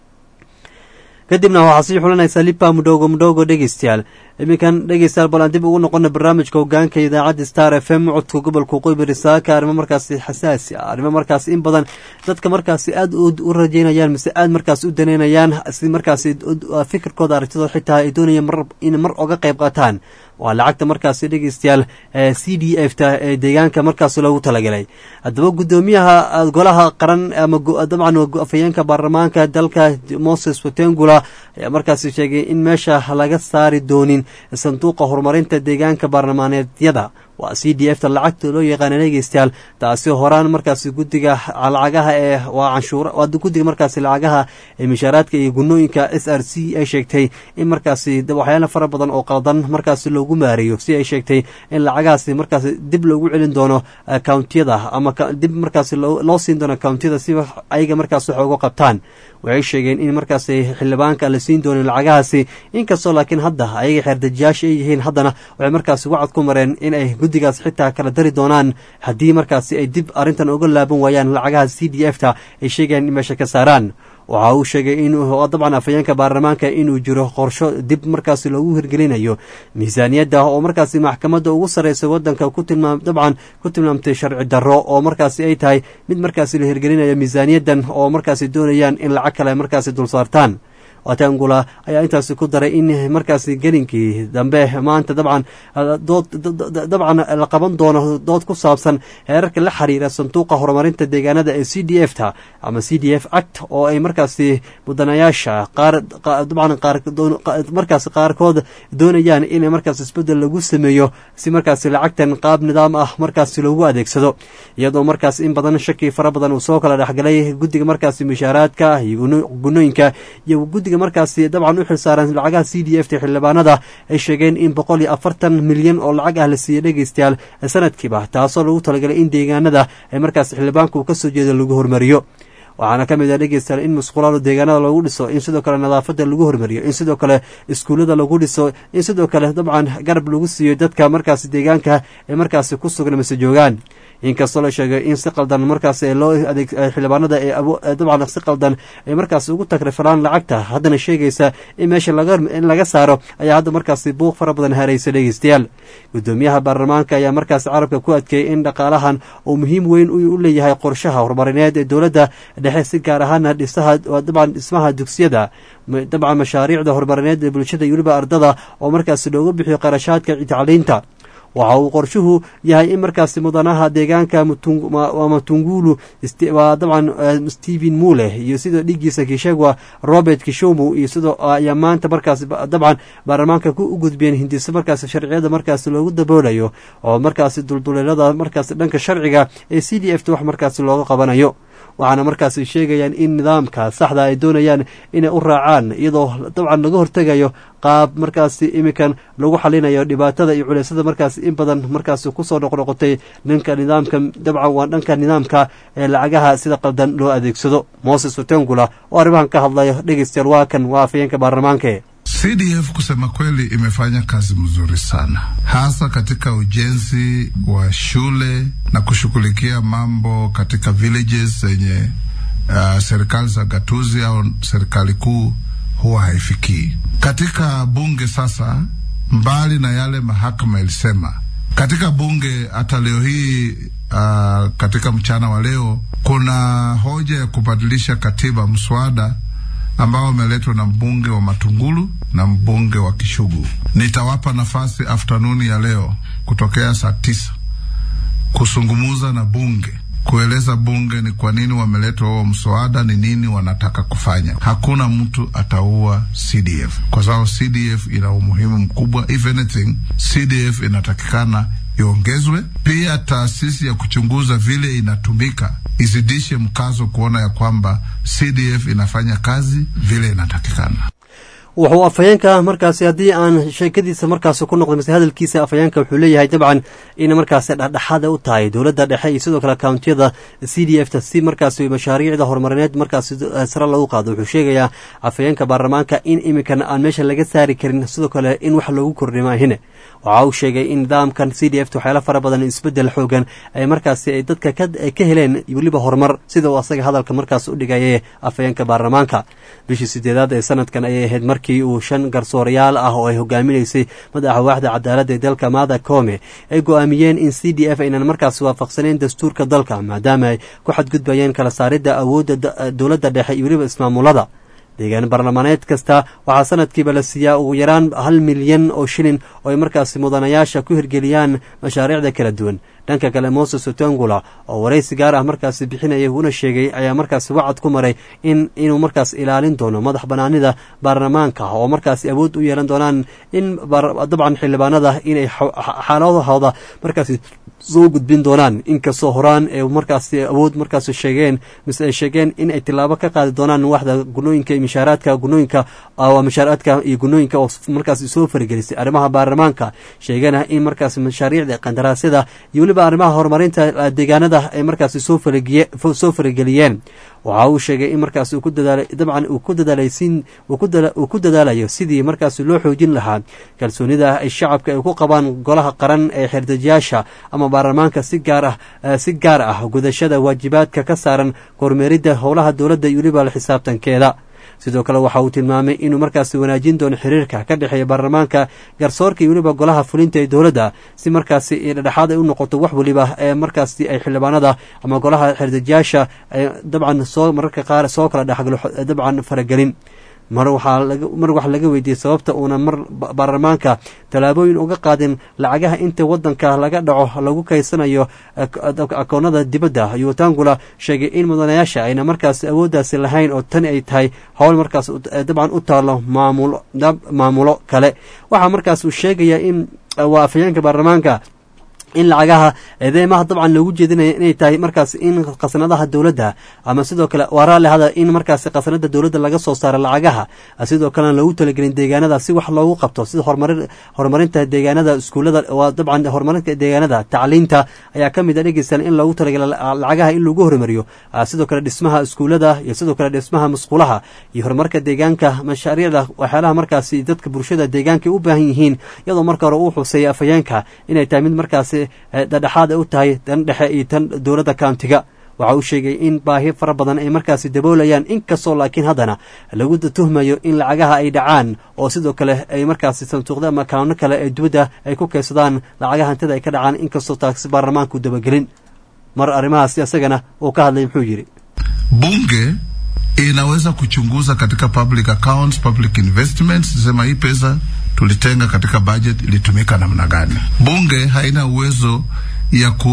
kadibna waxaa sii xulanaysaa lipa mudhogo mudhogo dhegeystayaal iminkan dhegeystayaal bal aan dib ugu noqona barnaamijka hogaanka idaacadda star f m codka gobolka qoybari saaka arrimo markaasi xasaasi ah arrimo markaasi in badan dadka markaasi aada u rajeynayaan mise aada markaasi u daneynayaan si markaasi fikirkooda aragtidooda xitaa ay doonayaan mar in mar oga qayb qaataan waa lacagta markaasi dhegeystayaal c d f ta ee deegaanka markaasi loogu talagalay haddaba guddoomiyaha golaha qaran ama dabcan afhayeenka baarlamaanka dalka moses watengula ayaa markaasi sheegay in meesha laga saari doonin sanduuqa horumarinta deegaanka baarlamaaneedyada waa c d f ta lacagta loo yaqaana dhegeystayaal taasi horaan markaasi guddiga lacagaha ee waa canshuura waa guddiga markaasi lacagaha ee mishaaraadka iyo gunooyinka s r c ay sheegtay in markaasi waxyaala fara badan oo qaldan markaasi loogu maareeyo si ay sheegtay in lacagahaasi markaasi dib loogu celin doono countiyada ama dib markaasi loo siin doono countiyada si ayaga markaas wax uga qabtaan waxay sheegeen in markaasi xildhibaanka la siin doonin lacagahaasi inkastoo laakiin hadda ayaga xeerdajiyaasha ay yihiin haddana waxay markaasi wacad ku mareen in ay guddigaas xitaa kala dari doonaan haddii markaasi ay dib arrintan uga laaban waayaan lacagaha c d f ta ay sheegayaan in meesha ka saaraan waxa uu sheegay in dabcan afhayeenka baarlamaanka inuu jiro qorsho dib markaasi loogu hirgelinayo miisaaniyadda oo markaasi maxkamadda ugu sarreysa waddanka ku tilmaam dabcan ku tilmaamtay sharci darro oo markaasi ay tahay mid markaasi la hirgelinayo miisaaniyaddan oo markaasi doonayaan in lacag kale markaasi dul saartaan watangula ayaa intaasi ku daray in markaasi gelinkii dambe maanta dabcan dood dabcan la qaban doono dood ku saabsan heerarka la xiriira sanduuqa horumarinta deegaanada ee c d f ta ama c d f act oo ay markaasi mudanayaasha qaar dabcan qaar markaasi qaarkood doonayaan in markaas isbedel lagu sameeyo si markaasi lacagtan qaab nidaam ah markaasi loogu adeegsado iyadoo markaas in badan shaki fara badan uu soo kala dhexgalay guddiga markaasi mishaaraadka iyo gunooyinka iyo guddiga markaasi dabcan u xilsaaran lacagaha c d f ta xildhibaanada ay sheegeen in boqol iyo afartan milyan oo lacag ah la siiyey dhegeystayaal sanadkiiba taasoo lagu talagalay in deegaanada ay markaasi xildhibaanka uu kasoo jeeda lagu hormariyo waxaana ka mid ah dhegeystayaal in musqulaalo deegaanada lagu dhiso in sidoo kale nadaafadda lagu hormariyo in sidoo kale iskuullada lagu dhiso in sidoo kale dabcan garab lagu siiyo dadka markaasi deegaanka ee markaasi ku sugan mase joogaan inkastoo la sheegay in si qaldan markaas loo adeeg xildhibaanada ee dabcan si qaldan ay markaas ugu tagriflaan lacagta haddana sheegaysa in meesha in laga saaro ayaa hadda markaasi buuq fara badan haraysa dhegeystayaal guddoomiyaha baarlamaanka ayaa markaas carabka ku adkeeyey in dhaqaalahan uu muhiim weyn u leeyahay qorshaha horumarineed ee dowladda dhexe si gaar ahaana dhisaha dabcan dhismaha dugsiyada dabcan mashaariicda horumarineed ee bulshada iyo weliba ardada oo markaasi loogu bixiyo qarashaadka tacliinta waxa uu qorshuhu yahay in markaasi mudanaha deegaanka matungulu waa dabcan stephen mule iyo sidoo dhigiisa kishegwa robert kishomu iyo sidoo ayaa maanta markaas dabcan baarlamaanka u gudbiyeen hindiso markaas sharciyada markaas loogu daboolayo oo markaasi dulduleelada markaas dhanka sharciga ee c d f ta wax markaasi looga qabanayo waxaana markaasi sheegayaan in nidaamka saxda ay doonayaan inay u raacaan iyadoo dabcan laga hortegayo qaab markaasi iminkan lagu xalinayo dhibaatada iyo culeysada markaasi in badan markaasi kusoo noqnoqotay dhanka nidaamka dabcan waa dhanka nidaamka ee lacagaha sida qaldan loo adeegsado moses otengula oo arrimahan ka hadlayo dhegeystayaal waa kan waa afayeenka baarlamaanka CDF kusema kweli imefanya kazi mzuri sana, hasa katika ujenzi wa shule na kushughulikia mambo katika villages zenye uh, serikali za gatuzi au serikali kuu huwa haifikii. Katika bunge sasa, mbali na yale mahakama ilisema katika bunge, hata leo hii uh, katika mchana wa leo kuna hoja ya kubadilisha katiba, mswada ambao umeletwa na mbunge wa Matungulu na mbunge wa Kishugu. Nitawapa nafasi aftanuni ya leo kutokea saa tisa kusungumuza na bunge kueleza bunge ni kwa nini wameleta huo mswada, ni nini wanataka kufanya. Hakuna mtu ataua CDF kwa sababu CDF ina umuhimu mkubwa. If anything, CDF inatakikana iongezwe. Pia taasisi ya kuchunguza vile inatumika izidishe mkazo kuona ya kwamba CDF inafanya kazi vile inatakikana. wuxuu afhayeenka markaasi haddii aan sheekadiisa markaasi ku noqday mase hadalkiisa afhayeenka wuxuu leeyahay dabcan in markaasi dhexdhexaada u tahay dowladda dhexe iyo sidoo kale kountiyada c d f ta si markaasi mashaariicda horumarineed markaasi sare lagu qaado wuxuu sheegayaa afhayeenka baarlamaanka in iminkan aan meesha laga saari karin sidoo kale in wax loogu kordhimaahine waxa uu sheegay in nidaamkan c d f ta waxyaala fara badan isbedel xoogan ay markaasi ay dadka ka heleen weliba horumar sida uu asaga hadalka markaas u dhigaya afhayeenka baarlamaanka bishii sideedaad ee sanadkan ayay ahayd markii uu shan garsoorayaal ah oo ay hogaaminaysay madaxa waaxda cadaaladda ee dalka maada koome ay go-aamiyeen in c d f aynan markaas waafaqsaneyn dastuurka dalka maadaama ay ku xadgudbayeen kala saaridda awoodda dowladda dhexe iyo weliba ismaamulada deegaan baarlamaaneed kasta waxaa sanadkiiba la siiyaa ugu yaraan hal milyan oo shilin oo ay markaasi mudanayaasha ku hirgeliyaan mashaariicda kala duwan dhanka kale moses otongula oo waraysi gaar ah markaasi bixinaya una sheegay ayaa markaasi wacad ku maray in inuu markaas ilaalin doono madax banaanida baarlamaanka oo markaasi awood u yeelan doonaan in dabcan xildhibaanada inay xaaladahooda markaasi soo gudbin doonaan inkastoo horaan ee markaasi awood markaas sheegeen mise ay sheegeen in ay tilaabo ka qaadi doonaan waxda gunooyinka iyo mishaaraadka gunooyinka mishaaraadka iyo gunooyinka oo markaasi soo faragelisay arrimaha baarlamaanka sheegana in markaasi mashaariicda qandaraasyada iyo weliba arrimaha horumarinta deegaanada ay markaasi soo soo farageliyeen waxa uu sheegay in markaas uu ku dadaalay dabcan uu ku dadaalaysin uu ku dadaalayo sidii markaasi loo xoojin lahaa kalsoonida ay shacabka ay ku qabaan golaha qaran ee xerdejiyaasha ama baarlamaanka si gaar ah si gaar ah gudashada waajibaadka ka saaran kormeeridda howlaha dowladda iyo weliba la xisaabtankeeda sidoo kale waxa uu tilmaamay inuu markaasi wanaajin doono xiriirka ka dhexeeya baarlamaanka garsoorka iyo weliba golaha fulinta ee dowladda si markaasi dhexdhexaad ay u noqoto wax weliba ee markaasi ay xildhibaanada ama golaha xerdejiyaasha ay dabcan soo mararka qaar soo kala dhexgalo dabcan faragelin mar waxaa mar waxaa laga weydiiyey sababta uuna mar baarlamaanka tallaabooyin uga qaadin lacagaha inta wadanka laga dhaco lagu kaysanayo akoonada dibadda ayuu tangula sheegay in mudanayaasha ayna markaas awooddaasi lahayn oo tani ay tahay howl markaas dabcan u taalo maamulo maamulo kale waxaa markaas uu sheegayaa in waa afhayeenka baarlamaanka in lacagaha eedeymaha dabcan loogu jeedinaya inay tahay markaas in khasnadaha dowladda ama sidoo kale waa raalli hada in markaas khasnada dowladda laga soo saaro lacagaha sidoo kalena loogu talagelin deegaanada si wax loogu qabto sida horumarinta deegaanada iskuullada waa dabcan horumarinta deegaanada tacliinta ayaa ka mid a dhegeysan in loogu talagela lacagaha in lagu horumariyo sidoo kale dhismaha iskuullada iyo sidoo kale dhismaha musqulaha iyo horumarka deegaanka mashaariicda waxyaalaha markaasi dadka bulshada deegaanka u baahan yihiin iyadoo marka hore uu xuseeyay afhayeenka inay tahay mid markaasi dhadhexaad ay u tahay tan dhexe iyo tan dowladda kauntiga waxa uu sheegay in baahi fara badan ay markaasi daboolayaan inkastoo laakiin haddana lagu tuhmayo in lacagaha ay dhacaan oo sidoo kale ay markaasi sanduuqda ama kaano kale ee dibadda ay ku kaydsadaan lacagaha hantida ay ka dhacaan inkastoo taasi baarlamaanku dabagelin mar arrimahaasi isagana uu ka hadlay muxuu yidhi bunge inaweza kuchunguza katika public accounts, public investments, sema hii pesa tulitenga katika budget ilitumika namna gani. Bunge haina uwezo ya ku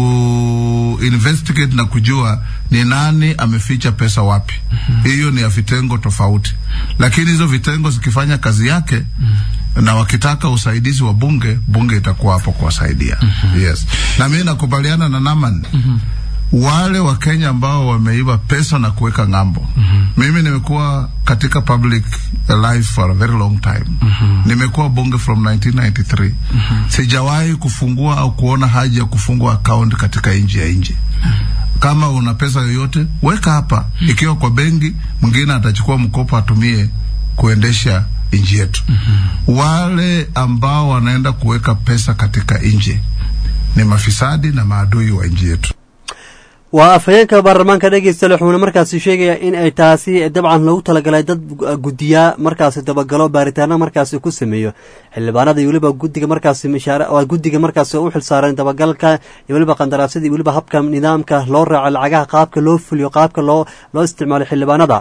investigate na kujua ni nani ameficha pesa wapi. Hiyo ni ya vitengo tofauti, lakini hizo vitengo zikifanya kazi yake na wakitaka usaidizi wa bunge, bunge itakuwa hapo kuwasaidia. Yes, na mimi nakubaliana na Naman wale wa Kenya ambao wameiba pesa na kuweka ng'ambo. Mimi nimekuwa katika public life for a very long time. Nimekuwa bunge from 1993. Sijawahi kufungua au kuona haja ya kufungua account katika nchi ya nje. Kama una pesa yoyote weka hapa, ikiwa kwa benki, mwingine atachukua mkopo atumie kuendesha nchi yetu. Wale ambao wanaenda kuweka pesa katika nje ni mafisadi na maadui wa nchi yetu. waa afhayeenka baarlamaanka dhegeystayaal wuxuuna markaasi sheegayaa in ay taasi dabcan loogu talagalay dad guddiyaa markaasi dabagalo baaritaano markaasi ku sameeyo xildhibaanada iyo weliba guddiga markaasi mishaara waa guddiga markaasi u xilsaaran dabagalka iyo weliba qandaraasyada iyo weliba habka nidaamka loo raaco lacagaha qaabka loo fuliyo qaabka loo loo isticmaalo xildhibaanada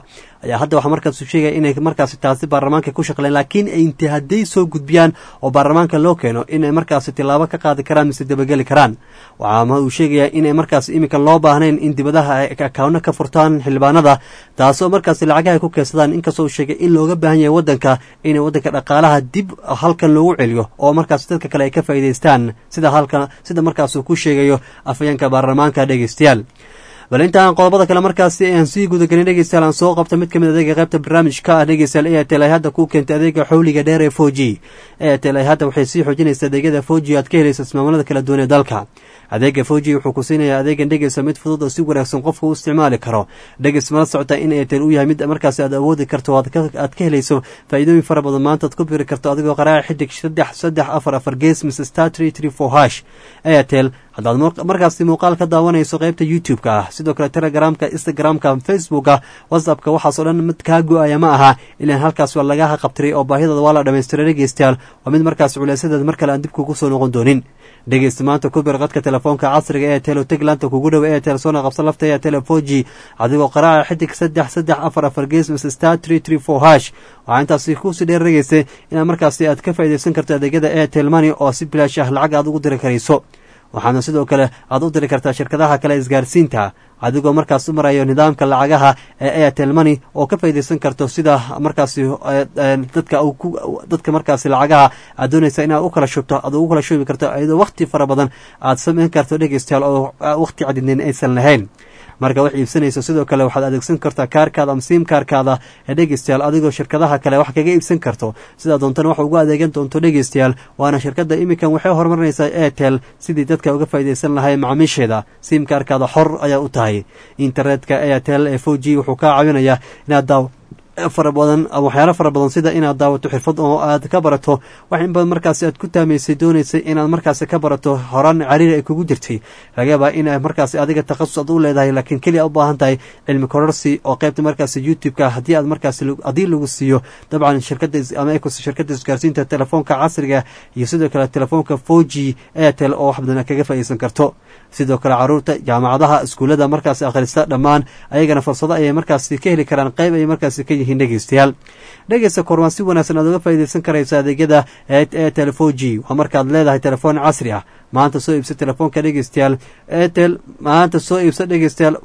ayaa hadda waxaa markaas sheegaya inay markaasi taasi baarlamaanka ku shaqleen laakiin inta hadday soo gudbiyaan oo baarlamaanka loo keeno inay markaasi tilaabo ka qaadi karaan mise dabageli karaan waxaa uu sheegayaa inay markaas iminka loo baahnayn in dibadaha ay akawno ka furtaan xildhibaanada taasoo markaasi lacagaha ay ku keensadaan inkastoo uu sheegay in looga baahan yahay waddanka inay waddanka dhaqaalaha dib halkan loogu celiyo oo markaas dadka kale ay ka faa'iidaystaan sida halkan sida markaas uu ku sheegayo afayeenka baarlamaanka dhegeystayaal bal intaan qodobada kale markaasi aan sii gudagelin dhegeystayaal aan soo qabta mid ka mid adeega qaybta barnaamijka ah dhegeystayaal airtel ay hadda ku keentay adeega xowliga dheer ee four g airtel ay hadda waxay sii xoojinaysa adeegyada four g aad ka helaysa ismaamullada kala duwan ee dalka adeega four g wuxuu ku siinayaa adeegan dhegeysa mid fudud oo si wanaagsan qofka u isticmaali karo dhegeys mala socota in airtel uu yahay mid markaasi aad awoodi karto aad ka helayso faa'iidooyin fara badan maanta aad ku biri karto adigoo qaraaca xidig saddex saddex afar afar gees mise star tree tree four hash airtel haddaad markaasi muuqaal ka daawanayso qaybta youtube-ka ah sidoo kale telegramka instagram-ka facebooka whatsappka waxaasoo dhan mid kaa go-aya ma aha ilaan halkaas waa lagaha qabtiray oo baahidooda waa la dhamaystiray dhegeystayaal waa mid markaas culeysadeed mar kale aan dib kugu soo noqon doonin dhegeysta maanta ku bir qadka telefoonka casriga ee telo teglaanta kugu dhow ee tel soona qabsan lafta ee tele four g adigoo qaraaca xidig saddex saddex afar afar gees mise star tree tree four hash waxaa intaasi kusii dheer dhegeystay inaad markaasi aad ka faa'iidaysan karto adeegyada airtel money oo si bilaash ah lacag aad ugu diri karayso waxaana sidoo kale aad u diri kartaa shirkadaha kale isgaarsiinta adigoo markaas u marayo nidaamka lacagaha ee airtel money oo ka faa'iidaysan karto sida markaasi dadka dadka markaasi lacagaha aad doonaysa inaad u kala shubto aad ugu kala shubi karto iyadoo wakhti fara badan aad samayn karto dhegeystayaal oo wakhti cadidneyn aysan lahayn marka wax iibsanayso sidoo kale waxaad adeegsan kartaa kaarkaada ama siim kaarkaada ee dhegeystayaal adigoo shirkadaha kale wax kaga iibsan karto sidaa doontana wax ugu adeegan doonto dhegeystayaal waana shirkadda iminkan waxay horumarinaysaa airtel sidii dadka uga faa'iidaysan lahay macaamiisheeda siim kaarkaada xor ayaa u tahay internetka airtel ee four g wuxuu kaa caawinayaa inaad daaw fara badan waxyaalo fara badan sida inaad daawato xirfad oo aad ka barato wax in badan markaasi aad ku taamaysay doonaysay inaad markaasi ka barato horaan cariiri ay kugu jirtay laga yaabaa in markaasi adiga takhasus aad u leedahay laakiin keliya u baahan tahay cilmi kororsi oo qaybta markaasi youtube-ka haddii aad markaasi haddii lagu siiyo dabcan shirkadda ama ecos shirkadda isgaarsiinta telefoonka casriga iyo sidoo kale telefoonka four g airtel oo wax badan kaga faa'iidaysan karto sidoo kale caruurta jaamacadaha iskuullada markaasi akhrista dhammaan ayagana fursado ayay markaasi ka heli karaan qayb ayay markaasi ka yihiin dhegeystayaal dhegeysta korwaan si wanaagsan aad uga faa'iidaysan karayso adeegyada airtel four g waa markaad leedahay telefoon casri ah maanta soo iibsa telefoonka dhegeystayaal airtel maanta soo iibsa dhegeystayaal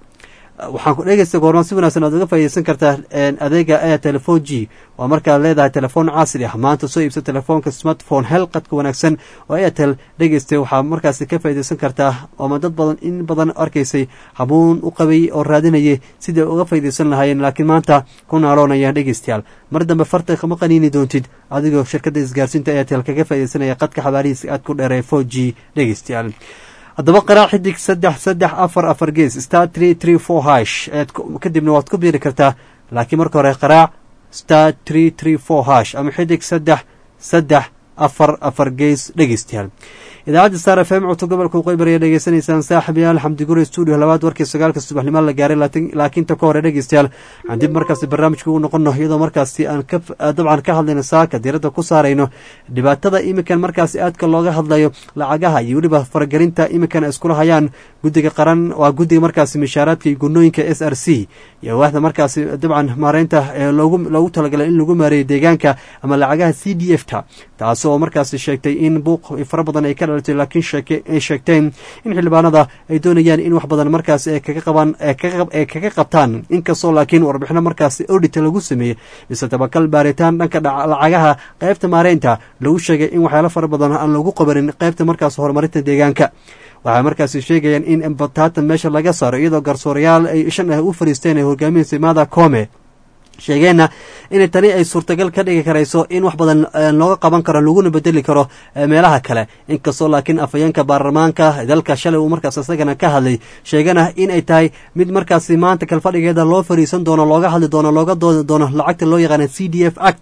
waxaan ku dhegeysta goormaan si wanaagsan aad uga faa'iidaysan kartaa adeega airtel four g waa markaad leedahay telefoon casri ah maanta soo iibsa telefoonka smartphone hel qadka wanaagsan oo airtel dhegeystay waxaa markaasi ka faa'iidaysan kartaa ooma dad badan in badan arkaysay habuun u qabay oo raadinayay sidai uga faa'iidaysan lahaayeen laakiin maanta ku naaloonaya dhegeystayaal mar dambe farta kama qaniini doontid adigoo shirkadda isgaarsiinta airtel kaga faa'iidaysanaya qadka xabaarihiisa aad ku dheeree four g dhegeystayaal haddaba qaraac xidig saddex saddex afar afar gees star tree tree four hash kadibna waad ku biiri kartaa laakiin marka hore qaraac star tree tree four hash ama xidig saddex saddex afar afar gees dhegeystayaal idaacadda star f m codka gobolka waqooyi ayaa dhegeysanaysaan saaxibayaal xamdi guri stuudio labaad warkii sagaalka subaxnimo la gaaray laakiin ta ka hore dhegeystayaal waxaan dib markaasi barnaamijka ugu noqono iyadoo markaasi aan dabcan ka hadlayno saaka diiradda ku saarayno dhibaatada iminkan markaasi aadka looga hadlayo lacagaha iyo weliba faragelinta iminkan ay iskula hayaan guddiga qaran waa guddiga markaasi mishaaraadka iyo gunooyinka s r c iyo waaxda markaasi dabcan maareynta ee loogu talagalay in lagu maareeyo deegaanka ama lacagaha c d f ta taasi oo markaasi sheegtay in buuq fara badan ay ka dhalatay laakiin ay sheegteen in xildhibaanada ay doonayaan in wax badan markaasi ay kaga qabaan ay kaga qabtaan inkastoo laakiin warbixino markaasi audita lagu sameeyey mise tabakal baaritaan dhanka lacagaha qaybta maareynta lagu sheegay in waxyaalo fara badan aan lagu qabanin qaybta markaas horumarinta deegaanka waxay markaasi sheegayaan in batatan meesha laga saaro iyadoo garsoorayaal ay shan ah u fariisteen ay hogaamihiisa maada come sheegeenna in tani ay suurtagal ka dhigi karayso in wax badan looga qaban karo laguna bedeli karo meelaha kale inkastoo laakiin afhayeenka baarlamaanka dalka shalay uu markaas isagana ka hadlay sheegana in ay tahay mid markaasi maanta kalfadhigeeda loo fariisan doono looga hadli doono looga doodi doono lacagta loo yaqaana c d f act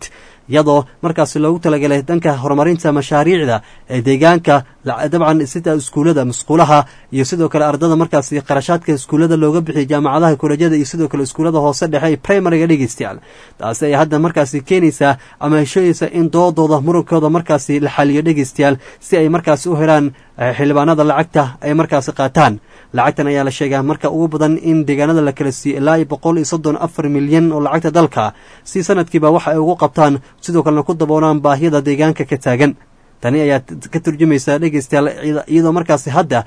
iyadoo markaasi loogu talagalay dhanka horumarinta mashaariicda ee deegaanka dabcan sida iskuullada musquulaha iyo sidoo kale ardada markaasi qarashaadka iskuullada looga bixiyay jaamacadaha kolejyada iyo sidoo kale iskuullada hoose dhexe ee primariga dhegeystayaal taasi ay hadda markaasi keenaysaa ama heshooyeysa in doodooda murunkooda markaasi la xaliyo dhegeystayaal si ay markaasi u helaan xildhibaanada lacagta ay markaasi qaataan lacagtan ayaa la sheegaa marka ugu badan in deegaanada la kala siiyo ilaa iyo boqol iyo soddon afar milyan oo lacagta dalka si sanadkiiba waxa ay ugu qabtaan sidoo kalena ku daboolaan baahiyada deegaanka ka taagan tani ayaa ka turjumaysa dhegeystayaal iyadoo markaasi hadda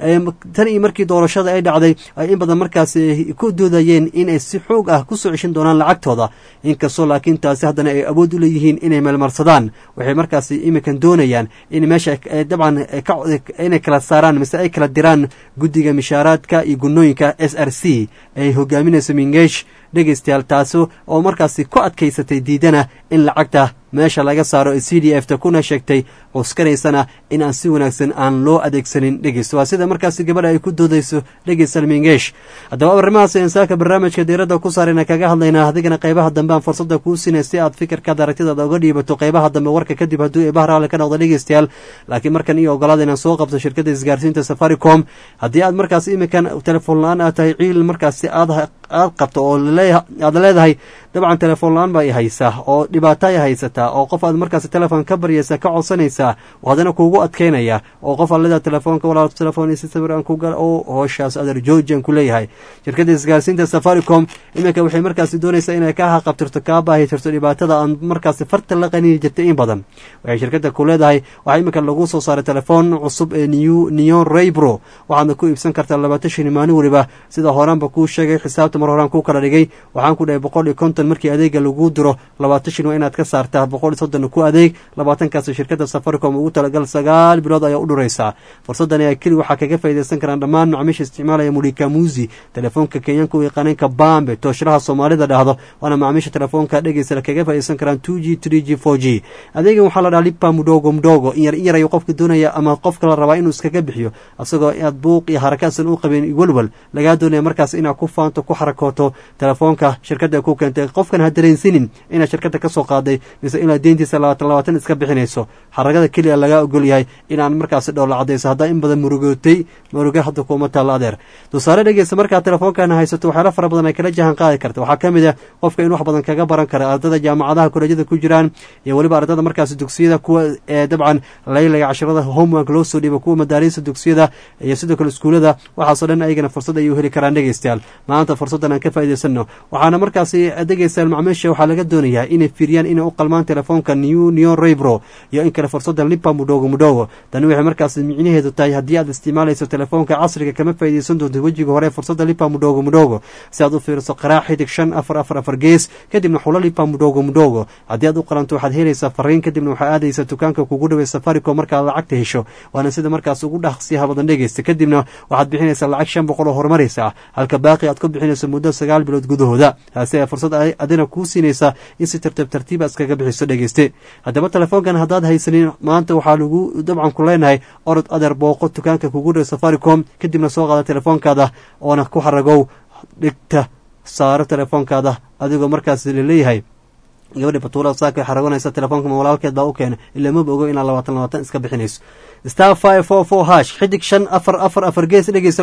tan iyo markii doorashada ay dhacday ay in badan markaasi ku doodayeen inay si xoog ah kusoo ceshin doonaan lacagtooda inkastoo laakiin taasi haddana ay awood u leeyihiin inay meelmarsadaan waxay markaasi iminkan doonayaan in meesha dabcan inay kala saaraan mise ay kala diraan guddiga mishaaraadka iyo gunooyinka s r c ay hogaaminayso mingeesh dhegeystayaal taasi oo markaasi ku adkaysatay diidana in lacagta meesha laga saaro ee c d f ta kuna sheegtay cuskanaysana in aan si wanaagsan aan loo adeegsanin dhegeysta waa sida markaasi gabadha ay ku doodayso dhegeystal mingeesh haddaba arrimahaas insaaka barnaamijka diiradda ku saarayna kaga hadlaynaa adigana qaybaha dambe aan fursada kuu siinay si aad fikirkaada aragtidaada uga dhiibato qaybaha dambe warka kadib hadduu eebaha raalli ka noqdo dhegeystayaal laakiin markan iyo ogolaada inaan soo qabto shirkadda isgaarsiinta safaricom haddii aad markaas iminkan telefoon la-aan aad tahay ciil markaasi aad aad qabto oo aad leedahay dabcan telefoon la-aan baa i haysaa oo dhibaato ay haysataa oo qof aad markaasi telefoon ka baryaysa ka codsanaysaa oo haddana kuugu adkeynaya oo qof aad leedahay telefoonka walaal telefoon isi sawir aan ku gal oo hooshaas adeer georgian ku leeyahay shirkadda isgaarsiinta safaricom iminka waxay markaasi doonaysaa inay ka haqabtirto kaa baahi tirto dhibaatada aan markaasi farta la qaniini jirtay in badan waxay shirkadda ku leedahay waxaa iminka lagu soo saaray telefoon cusub ee new neon raybro waxaadna ku iibsan kartaa labaatan shini maalin weliba sida horaanba kuu sheegay xisaabta mar horaan kuu kala dhigay waxaan ku dhahay boqol iyo konton markii adeega lagu diro labaatan shin waa inaad ka saartaa boqol iyo soddon ku adeeg labaatankaas shirkadda safaricom ugu talagal sagaal bilood ayaa u dhuraysaa fursaddan ayaa keli waxaa kaga faaidaysan karaan dhammaan macmiisha isticmaalaya mulikamuzi telefoonka kenyanka u yaqaaneenka bambe tooshraha soomaalida dhahdo waana macmiisha telefoonka dhegeysa kaga faaidaysan karaan two g three g four g adeegan waxaa la dhaha lipa mudhogo mudhogo in yar in yar ayuu qofka doonaya ama qofka la rabaa inuu iskaga bixiyo asagoo aad buuq iyo harakaasan u qabeen welwel lagaa doonaya markaas inaad ku faanto ku xarakooto telefoonka shirkadda ku keentay qofkan ha dareensinin inaad shirkadda ka soo qaaday mise inaad deyntiisa labaatan labaatan iska bixinayso xaragada keliya lagaa ogol yahay inaan markaasi dhowla cadayso haddaa in badan murugootay muruge hadda kuuma taallo adeer tusaale dhegeysa markaad telefoonkan haysato waxyaala fara badan ay kala jahan qaadi karta waxaa ka mid ah qofka in wax badan kaga baran kara ardada jaamacadaha kolejyada ku jiraan iyo weliba ardada markaasi dugsiyada kuwa ee dabcan laylaga cashirada homework loo soo dhiiba kuwa madaariista dugsiyada iyo sidoo kale iskuulada waxaasoo dhan ayagana fursad ayay u heli karaan dhegeystayaal maanta fursaddan aan ka faa'idaysano waxaana markaasi dhegeystayaal macmiisha waxaa laga doonayaa inay fiiriyaan inay u qalmaan telefoonka new neon raybro iyo in kale fursadda lipa mudhogo mudhogo tani waxay markaasi micnaheedu tahay haddii aad isticmaalayso telefoonka casriga kama faa'iidaysan doonto wejiga hore fursadda lipa mudhogo mudhogo si aad u fiiriso qaraac xidig shan afar afar afar gees kadibna xulo lipa mudhogo mudhogo haddii aad u qalanto waxaad helaysaa fariin kadibna waxaa aadaysa dukaanka kugu dhaway safaricom markaad lacagta hesho waana sida markaas ugu dhaqsiyaha badan dhegeysta kadibna waxaad bixinaysaa lacag shan boqol oo horumaraysa halka baaqi aad ku bixinayso muddo sagaal bilood gudahooda taasi ayaa fursad adina kuu siinaysa in si tartiib tartiiba iskaga bixiso dhegeyste haddaba telefoonkan haddaad haysanin maanta waxaa lagu dabcan ku leenahay orod adeer booqo dukaanka kugu dhaw safaricom kadibna soo qaada telefoonkaada oona ku xaragow dhigta saaro telefoonkaada adigoo markaas laleeyahay gabadhi batuula saaka xaragonaysa telefoonka ma walaalkeed baa u keena ilaa maba ogo inaad labaatan labaatan iska bixinayso star five four four hash xidig shan afar afar afar gees dhegeysa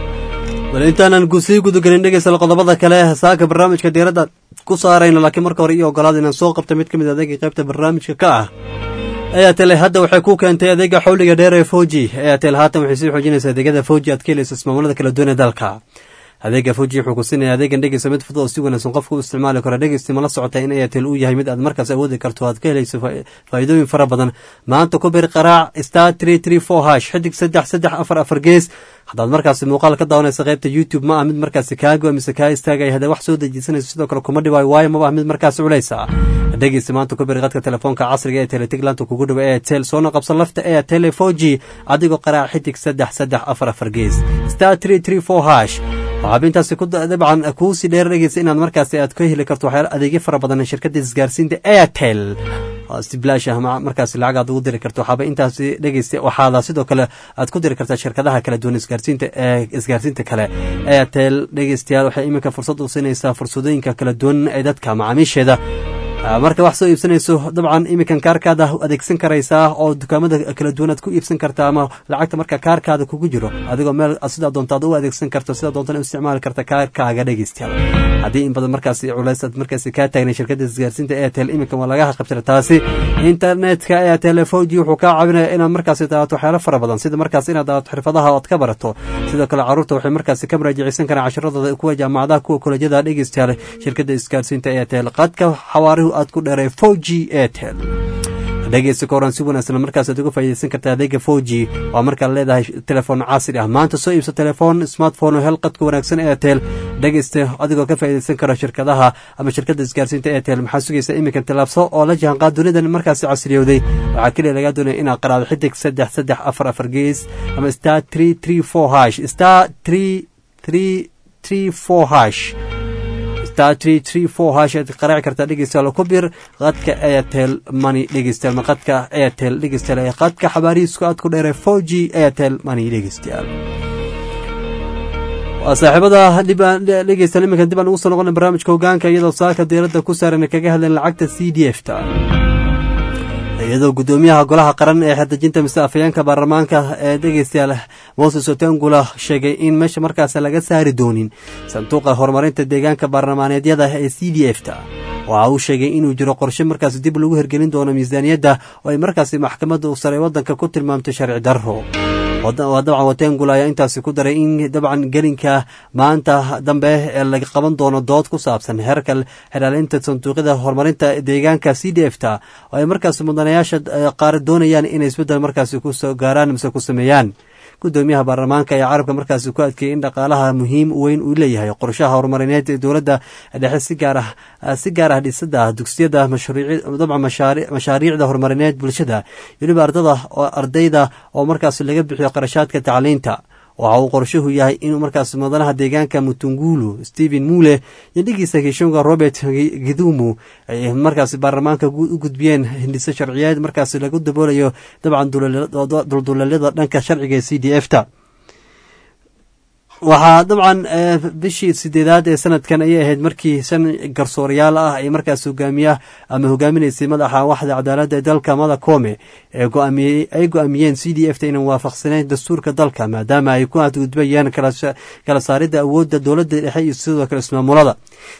bal intaanan sii gudagelin dhegeysal qodobada kale saaka barnaamijka diiradda ku saarayno laakiin marka hore iyo ogolaada inaan soo qabta mid ka mid adeega qaybta barnaamijka ka ah airtel hadda waxay ku keentay adeega xawliga dheer ee foji airtel haatan waxay sii xoojinaysaa adeegyada foji aad ka helayso ismaamullada kala duwan ee dalka adeega foji wuxuu ku siinaya adeegan dhegeysa mid fudud oo si wanaagsan qofka u isticmaali karo dhegeysti mala socota in airtel uu yahay mid aad markaas awoodi karto aad ka helayso faa'iidooyin fara badan maanta ku bir qaraac star tree tree four hash xidig saddex saddex afar afar gees haddaad markaasi muuqaal ka daawanaysa qaybta youtube ma ah mid markaasi kaago mise kaa istaagaya hadee wax soo dejisanayso sidoo kale kuma dhibaayo waayo maba ah mid markaasi culaysa dhegeysta maanta ku bir qadka telefoonka casriga ee teletiglaanta kugu dhawa airtel soona qabsan lafta airtel four g adigoo qaraac xidig saddex saddex afar afar gees star tree tree four hash waxaaba intaasi ku dabcan kuusii dheer dhegeysa inaad markaasi aad ka heli karto waxyaala adeegyo fara badan shirkadda isgaarsiinta airtel si bilaash ah markaasi lacag aad ugu diri karto waxaaba intaasi dhegeysta waxaada sidoo kale aad ku diri kartaa shirkadaha kala duwan isgaarsiinta ee isgaarsiinta kale airtel dhegeystayaal waxay iminka fursad u siinaysaa fursadooyinka kala duwan ee dadka macaamiisheeda marka wax soo iibsanayso dabcan iminkan kaarkaada adeegsan karaysaa oo dukaamada kala duwan aad ku iibsan kartaa ama lacagta marka kaarkaada kugu jiro adigoo meel sidaa doontaad u adeegsan karto sidaa doontana u isticmaali karta kaarkaaga dhegeystayaal haddii in badan markaasi culays aad markaasi kaa taagnay shirkadda isgaarsiinta airtel iminkan waa laga qabtira taasi internetka airtel foji wuxuu kaa caawinaya inaad markaasi daawato waxyaalo fara badan sida markaas inaad daawato xirfadaha ood ka barato sidoo kale caruurta waxay markaasi ka muraajaceysan karaan casharadooda kuwa jaamacadaha kuwa kolejyada dhegeystayaal shirkadda isgaarsiinta airtel qadka xawaarihu aad ku dheeray foji airtel dhegeysta ka horan si wanaagsan markaas aad uga faa'iidaysan kartaa adeega foji waa markaad leedahay telefoon casri ah maanta soo iibso telefoon smartphone oo hel qadka wanaagsan airtel dhegeysta adigoo ka faa'iidaysan kara shirkadaha ama shirkadda isgaarsiinta airtel maxaa sugaysa iminkan tallaabso oo la jahanqaad dunidan markaasi casriyowday waxaa keliya lagaa doonaya inaad qaraado xidig saddex saddex afar afar gees ama star three three four hash star three three three four hash star three three four hash aad qaraaci kartaa dhegeystayaal ku bir qadka airtel money dhegeystayaal ma qadka airtel dhegeystayaal ee qadka xabaarihiisku aad ku dheeray four g airtel money dhegeystayaal waa saaxiibada dhegeystayaal iminkan dib aan ugu soo noqona barnaamijka hogaanka iyadoo saaka diiradda ku saaran kaga hadleen lacagta c d f ta iyadoo guddoomiyaha golaha qaran ee xerdejinta mise afayeenka baarlamaanka ee dhegeystayaal moses otengula sheegay in meesha markaas laga saari doonin sanduuqa horumarinta deegaanka baarlamaaneedyada ee c d f ta waxa uu sheegay inuu jiro qorshe markaas dib lagu hergelin doono miisaaniyadda oo ay markaasi maxkamadda sare waddanka ku tilmaamtay sharci darro dabcan watengul ayaa intaasi ku daray in dabcan gelinka maanta dambe ee laga qaban doono dood ku saabsan heerka xilaalinta sanduuqyada horumarinta deegaanka c d f ta oo ay markaas mudanayaasha qaar doonayaan inay isbeddel markaasi kusoo gaaraan mise ku sameeyaan gudoomiyaha baarlamaanka ayaa carabka markaasi ku adkeeyey in dhaqaalaha muhiim weyn uu leeyahay qorshaha horumarineed ee dowladda dhexe si gaar ah si gaar ah dhisada dugsiyada dabcan mashaariicda horumarineed bulshada weliba ardada ardayda oo markaas laga bixiyo qarashaadka tacliinta waxa uu qorshuhu yahay inuu markaas mudanaha deegaanka mutungulu stephen mule iyo dhigiisa kishonga robert gidumu ay markaas baarlamaanka u gudbiyeen hindise sharciyeed markaas lagu daboolayo dabcan dulduleelyada dhanka sharciga ee c d f ta waxaa dabcan bishii sideedaad ee sanadkan ayay ahayd markii shan garsoorayaal ah ay markaas hogaamiya ama hogaaminaysay madaxa waxda cadaaladda ee dalka mada koome ay go-aamiyeen c d f ta inaan waafaqsaneyn dastuurka dalka maadaama ay ku adgudbayaan kala saaridda awoodda dowladda dhexe iyo sidoo kale ismaamulada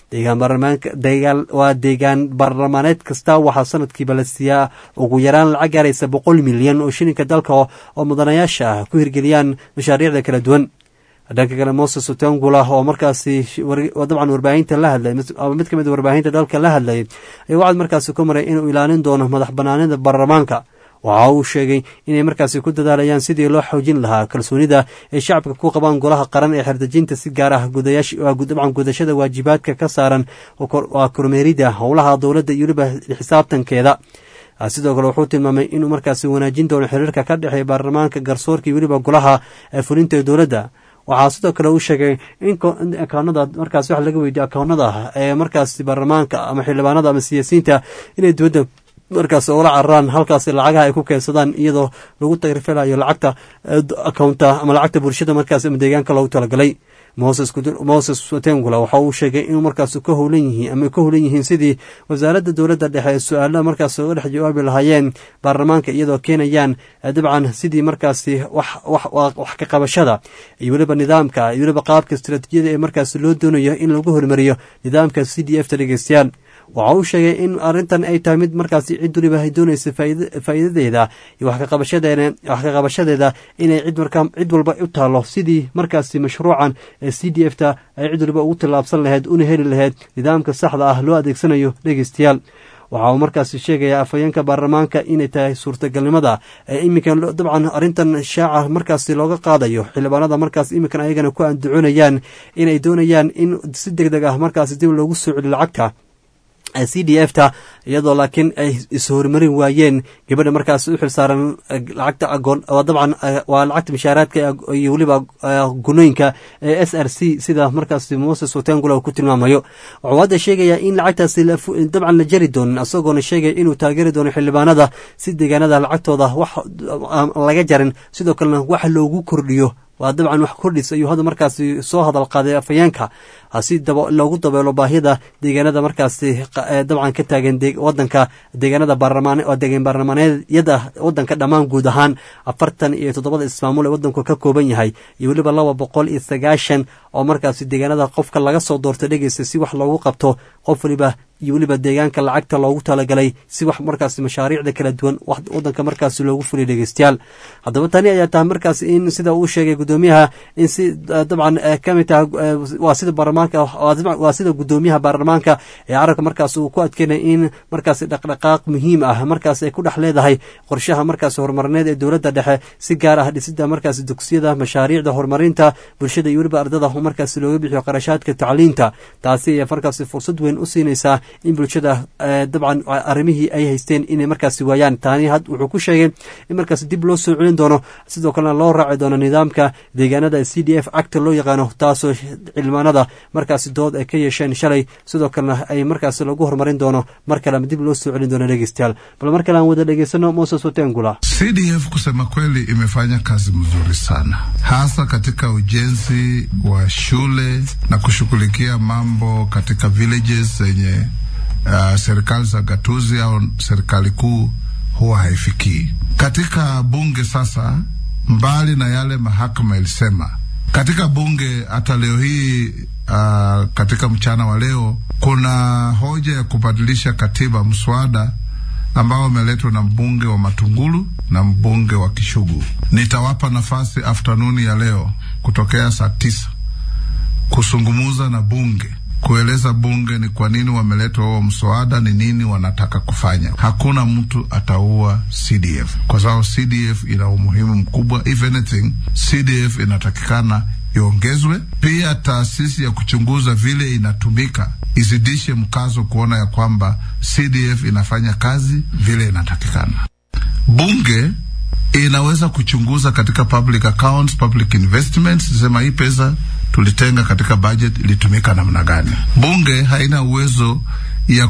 waa deegaan baarlamaaneed kasta waxaa sanadkiiba la siiyaa ugu yaraan lacag gaaraysa boqol milyan oo shilinka dalka oo mudanayaasha ah ku hirgeliyaan mashaariicda kala duwan dhanka kale moses otengula oo markaasi dabcan warbaahinta la hadlay ama mid ka mid warbaahinta dalka la hadlayay ayaa waxaad markaasi ku maray inuu ilaalin doono madax banaanida baarlamaanka waxa uu sheegay inay markaasi ku dadaalayaan sidii loo xoojin lahaa kalsoonida ay shacabka ku qabaan golaha qaran ee xerdejinta si gaar ah dabcan gudashada waajibaadka ka saaran waa kormeerida howlaha dowladda iyo weliba xisaabtankeeda sidoo kale wuxuu tilmaamay inuu markaasi wanaajin doono xiriirka ka dhexeeya baarlamaanka garsoorka iyo weliba golaha fulinta ee dowladda waxaa sidoo kale uu sheegay in akaunada markaas wax laga weydiyo akaunada ee markaasi baarlamaanka ama xildhibaanada ama siyaasiyiinta inay dowladda markaas ula cararaan halkaas lacagaha ay ku keensadaan iyadoo lagu tagrifelayo lacagta akaunta ama lacagta bulshada markaas ama deegaanka loogu talagalay moses watengula waxa uu sheegay inuu markaas ka howlan yihiin ama ka howlan yihiin sidii wasaaradda dowladda dhexe su-aalaha markaas uga dhex jawaabi lahaayeen baarlamaanka iyadoo keenayaan dabcan sidii markaasi wax ka qabashada iyo weliba nidaamka iyo weliba qaabka istaraatiijiyada ee markaas loo doonayo in lagu hormariyo nidaamka c d f ta dhegeystayaal waxa uu sheegay in arrintan ay tahay mid markaasi cid waliba ay doonaysa faa'iidadeeda iyo wax ka qabashadeeda inay cid markaa cid walba u taalo sidii markaasi mashruucan ee c d f ta ay cid waliba ugu tillaabsan lahayd una heli lahayd nidaamka saxda ah loo adeegsanayo dhegeystayaal waxa uu markaasi sheegayaa afhayeenka baarlamaanka inay tahay suurtagalnimada ee iminkan dabcan arrintan shaaca markaasi looga qaadayo xildhibaanada markaas iminkan ayagana ku andacoonayaan inay doonayaan in si deg deg ah markaasi dib loogu soo celi lacagta c d f ta iyadoo laakiin ay ishormarin waayeen gabadha markaas u xilsaaran lacagta agoon dabcan waa lacagta mishaaraadka iyo weliba gunooyinka ee s r c sida markaas moses watengula ku tilmaamayo wuxuu hadda sheegayaa in lacagtaasi dabcan la jari doonin isagoona sheegaya inuu taageeri doono xildhibaanada si deegaanada lacagtooda wax laga jarin sidoo kalena wax loogu kordhiyo waa dabcan wax kordhis ayuu hadda markaasi soo hadal qaaday afhayeenka si loogu dabeelo baahida deegaanada markaasi dabcan ka taagan wadanka deegaanada baarlamaan oo deegaan baarlamaaneedyada wadanka dhammaan guud ahaan afartan iyo toddobada ismaamul ee wadanku ka kooban yahay iyo weliba laba boqol iyo sagaashan oo markaasi deegaanada qofka laga soo doorto dhegeysta si wax loogu qabto qof waliba iyo weliba deegaanka lacagta loogu talagalay si wax markaasi mashaariicda kala duwan wadanka markaasi loogu fuliya dhegeystayaal haddaba tani ayaa tahay markaas in sida uu sheegay gudoomiyaha in si dabcan kamid tahay waa sida baarlamaanka waa sida gudoomiyaha baarlamaanka ee carabka markaas uu ku adkeynaya in markaasi dhaqdhaqaaq muhiim ah markaas ay ku dhex leedahay qorshaha markaasi horumarineed ee dowladda dhexe si gaar ah dhisida markaasi dugsiyada mashaariicda horumarinta bulshada iyo weliba ardada markaasi looga bixiyo qarashaadka tacliinta taasi ayaa markaasi fursad weyn u siinaysaa in bulshada dabcan arrimihii ay haysteen inay markaasi waayaan taani had wuxuu ku sheegay in markaasi dib loo soo celin doono sidoo kalena loo raaci doono nidaamka deegaanada c d f acta loo yaqaano taasoo cilmaanada markaasi dood ay ka yeesheen shalay sidoo kalena ay markaasi lagu horumarin doono mar kalema dib loo soo celin doono dhegeystayaal bal mar kale aan wada dhegeysano moses watengula CDF kusema kweli imefanya kazi mzuri sana hasa katika ujenzi wa shule na kushughulikia mambo katika villages zenye uh, serikali za gatuzi au serikali kuu huwa haifikii. Katika bunge sasa, mbali na yale mahakama ilisema katika bunge, hata leo hii uh, katika mchana wa leo kuna hoja ya kubadilisha katiba, mswada ambao umeletwa na mbunge wa Matungulu na mbunge wa Kishugu. Nitawapa nafasi aftanuni ya leo kutokea saa tisa kusungumuza na bunge kueleza bunge ni kwa nini wameletwa huo mswada, ni nini wanataka kufanya. Hakuna mtu ataua CDF kwa sababu CDF ina umuhimu mkubwa. If anything, CDF inatakikana iongezwe. Pia taasisi ya kuchunguza vile inatumika izidishe mkazo kuona ya kwamba CDF inafanya kazi vile inatakikana. Bunge inaweza kuchunguza katika public accounts, public investments, sema hii pesa tulitenga katika budget ilitumika namna gani. Bunge haina uwezo ya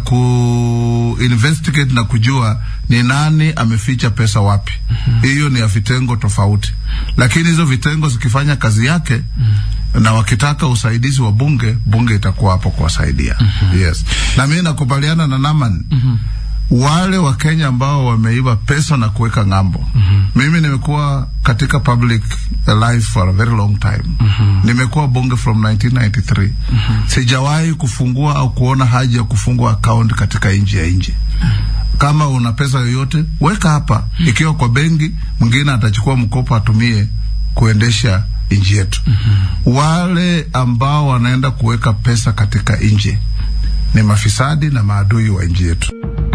ku investigate na kujua ni nani ameficha pesa wapi. Hiyo ni ya vitengo tofauti, lakini hizo vitengo zikifanya kazi yake na wakitaka usaidizi wa bunge, bunge itakuwa hapo kuwasaidia. Yes, na mimi nakubaliana na Naman wale wa Kenya ambao wameiba pesa na kuweka ng'ambo. Mimi nimekuwa katika public life for a very long time. Nimekuwa bunge from 1993. Sijawahi kufungua au kuona haja ya kufungua account katika nchi ya nje. Kama una pesa yoyote weka hapa, ikiwa kwa benki, mwingine atachukua mkopo atumie kuendesha nchi yetu. Wale ambao wanaenda kuweka pesa katika nje ni mafisadi na maadui wa nchi yetu.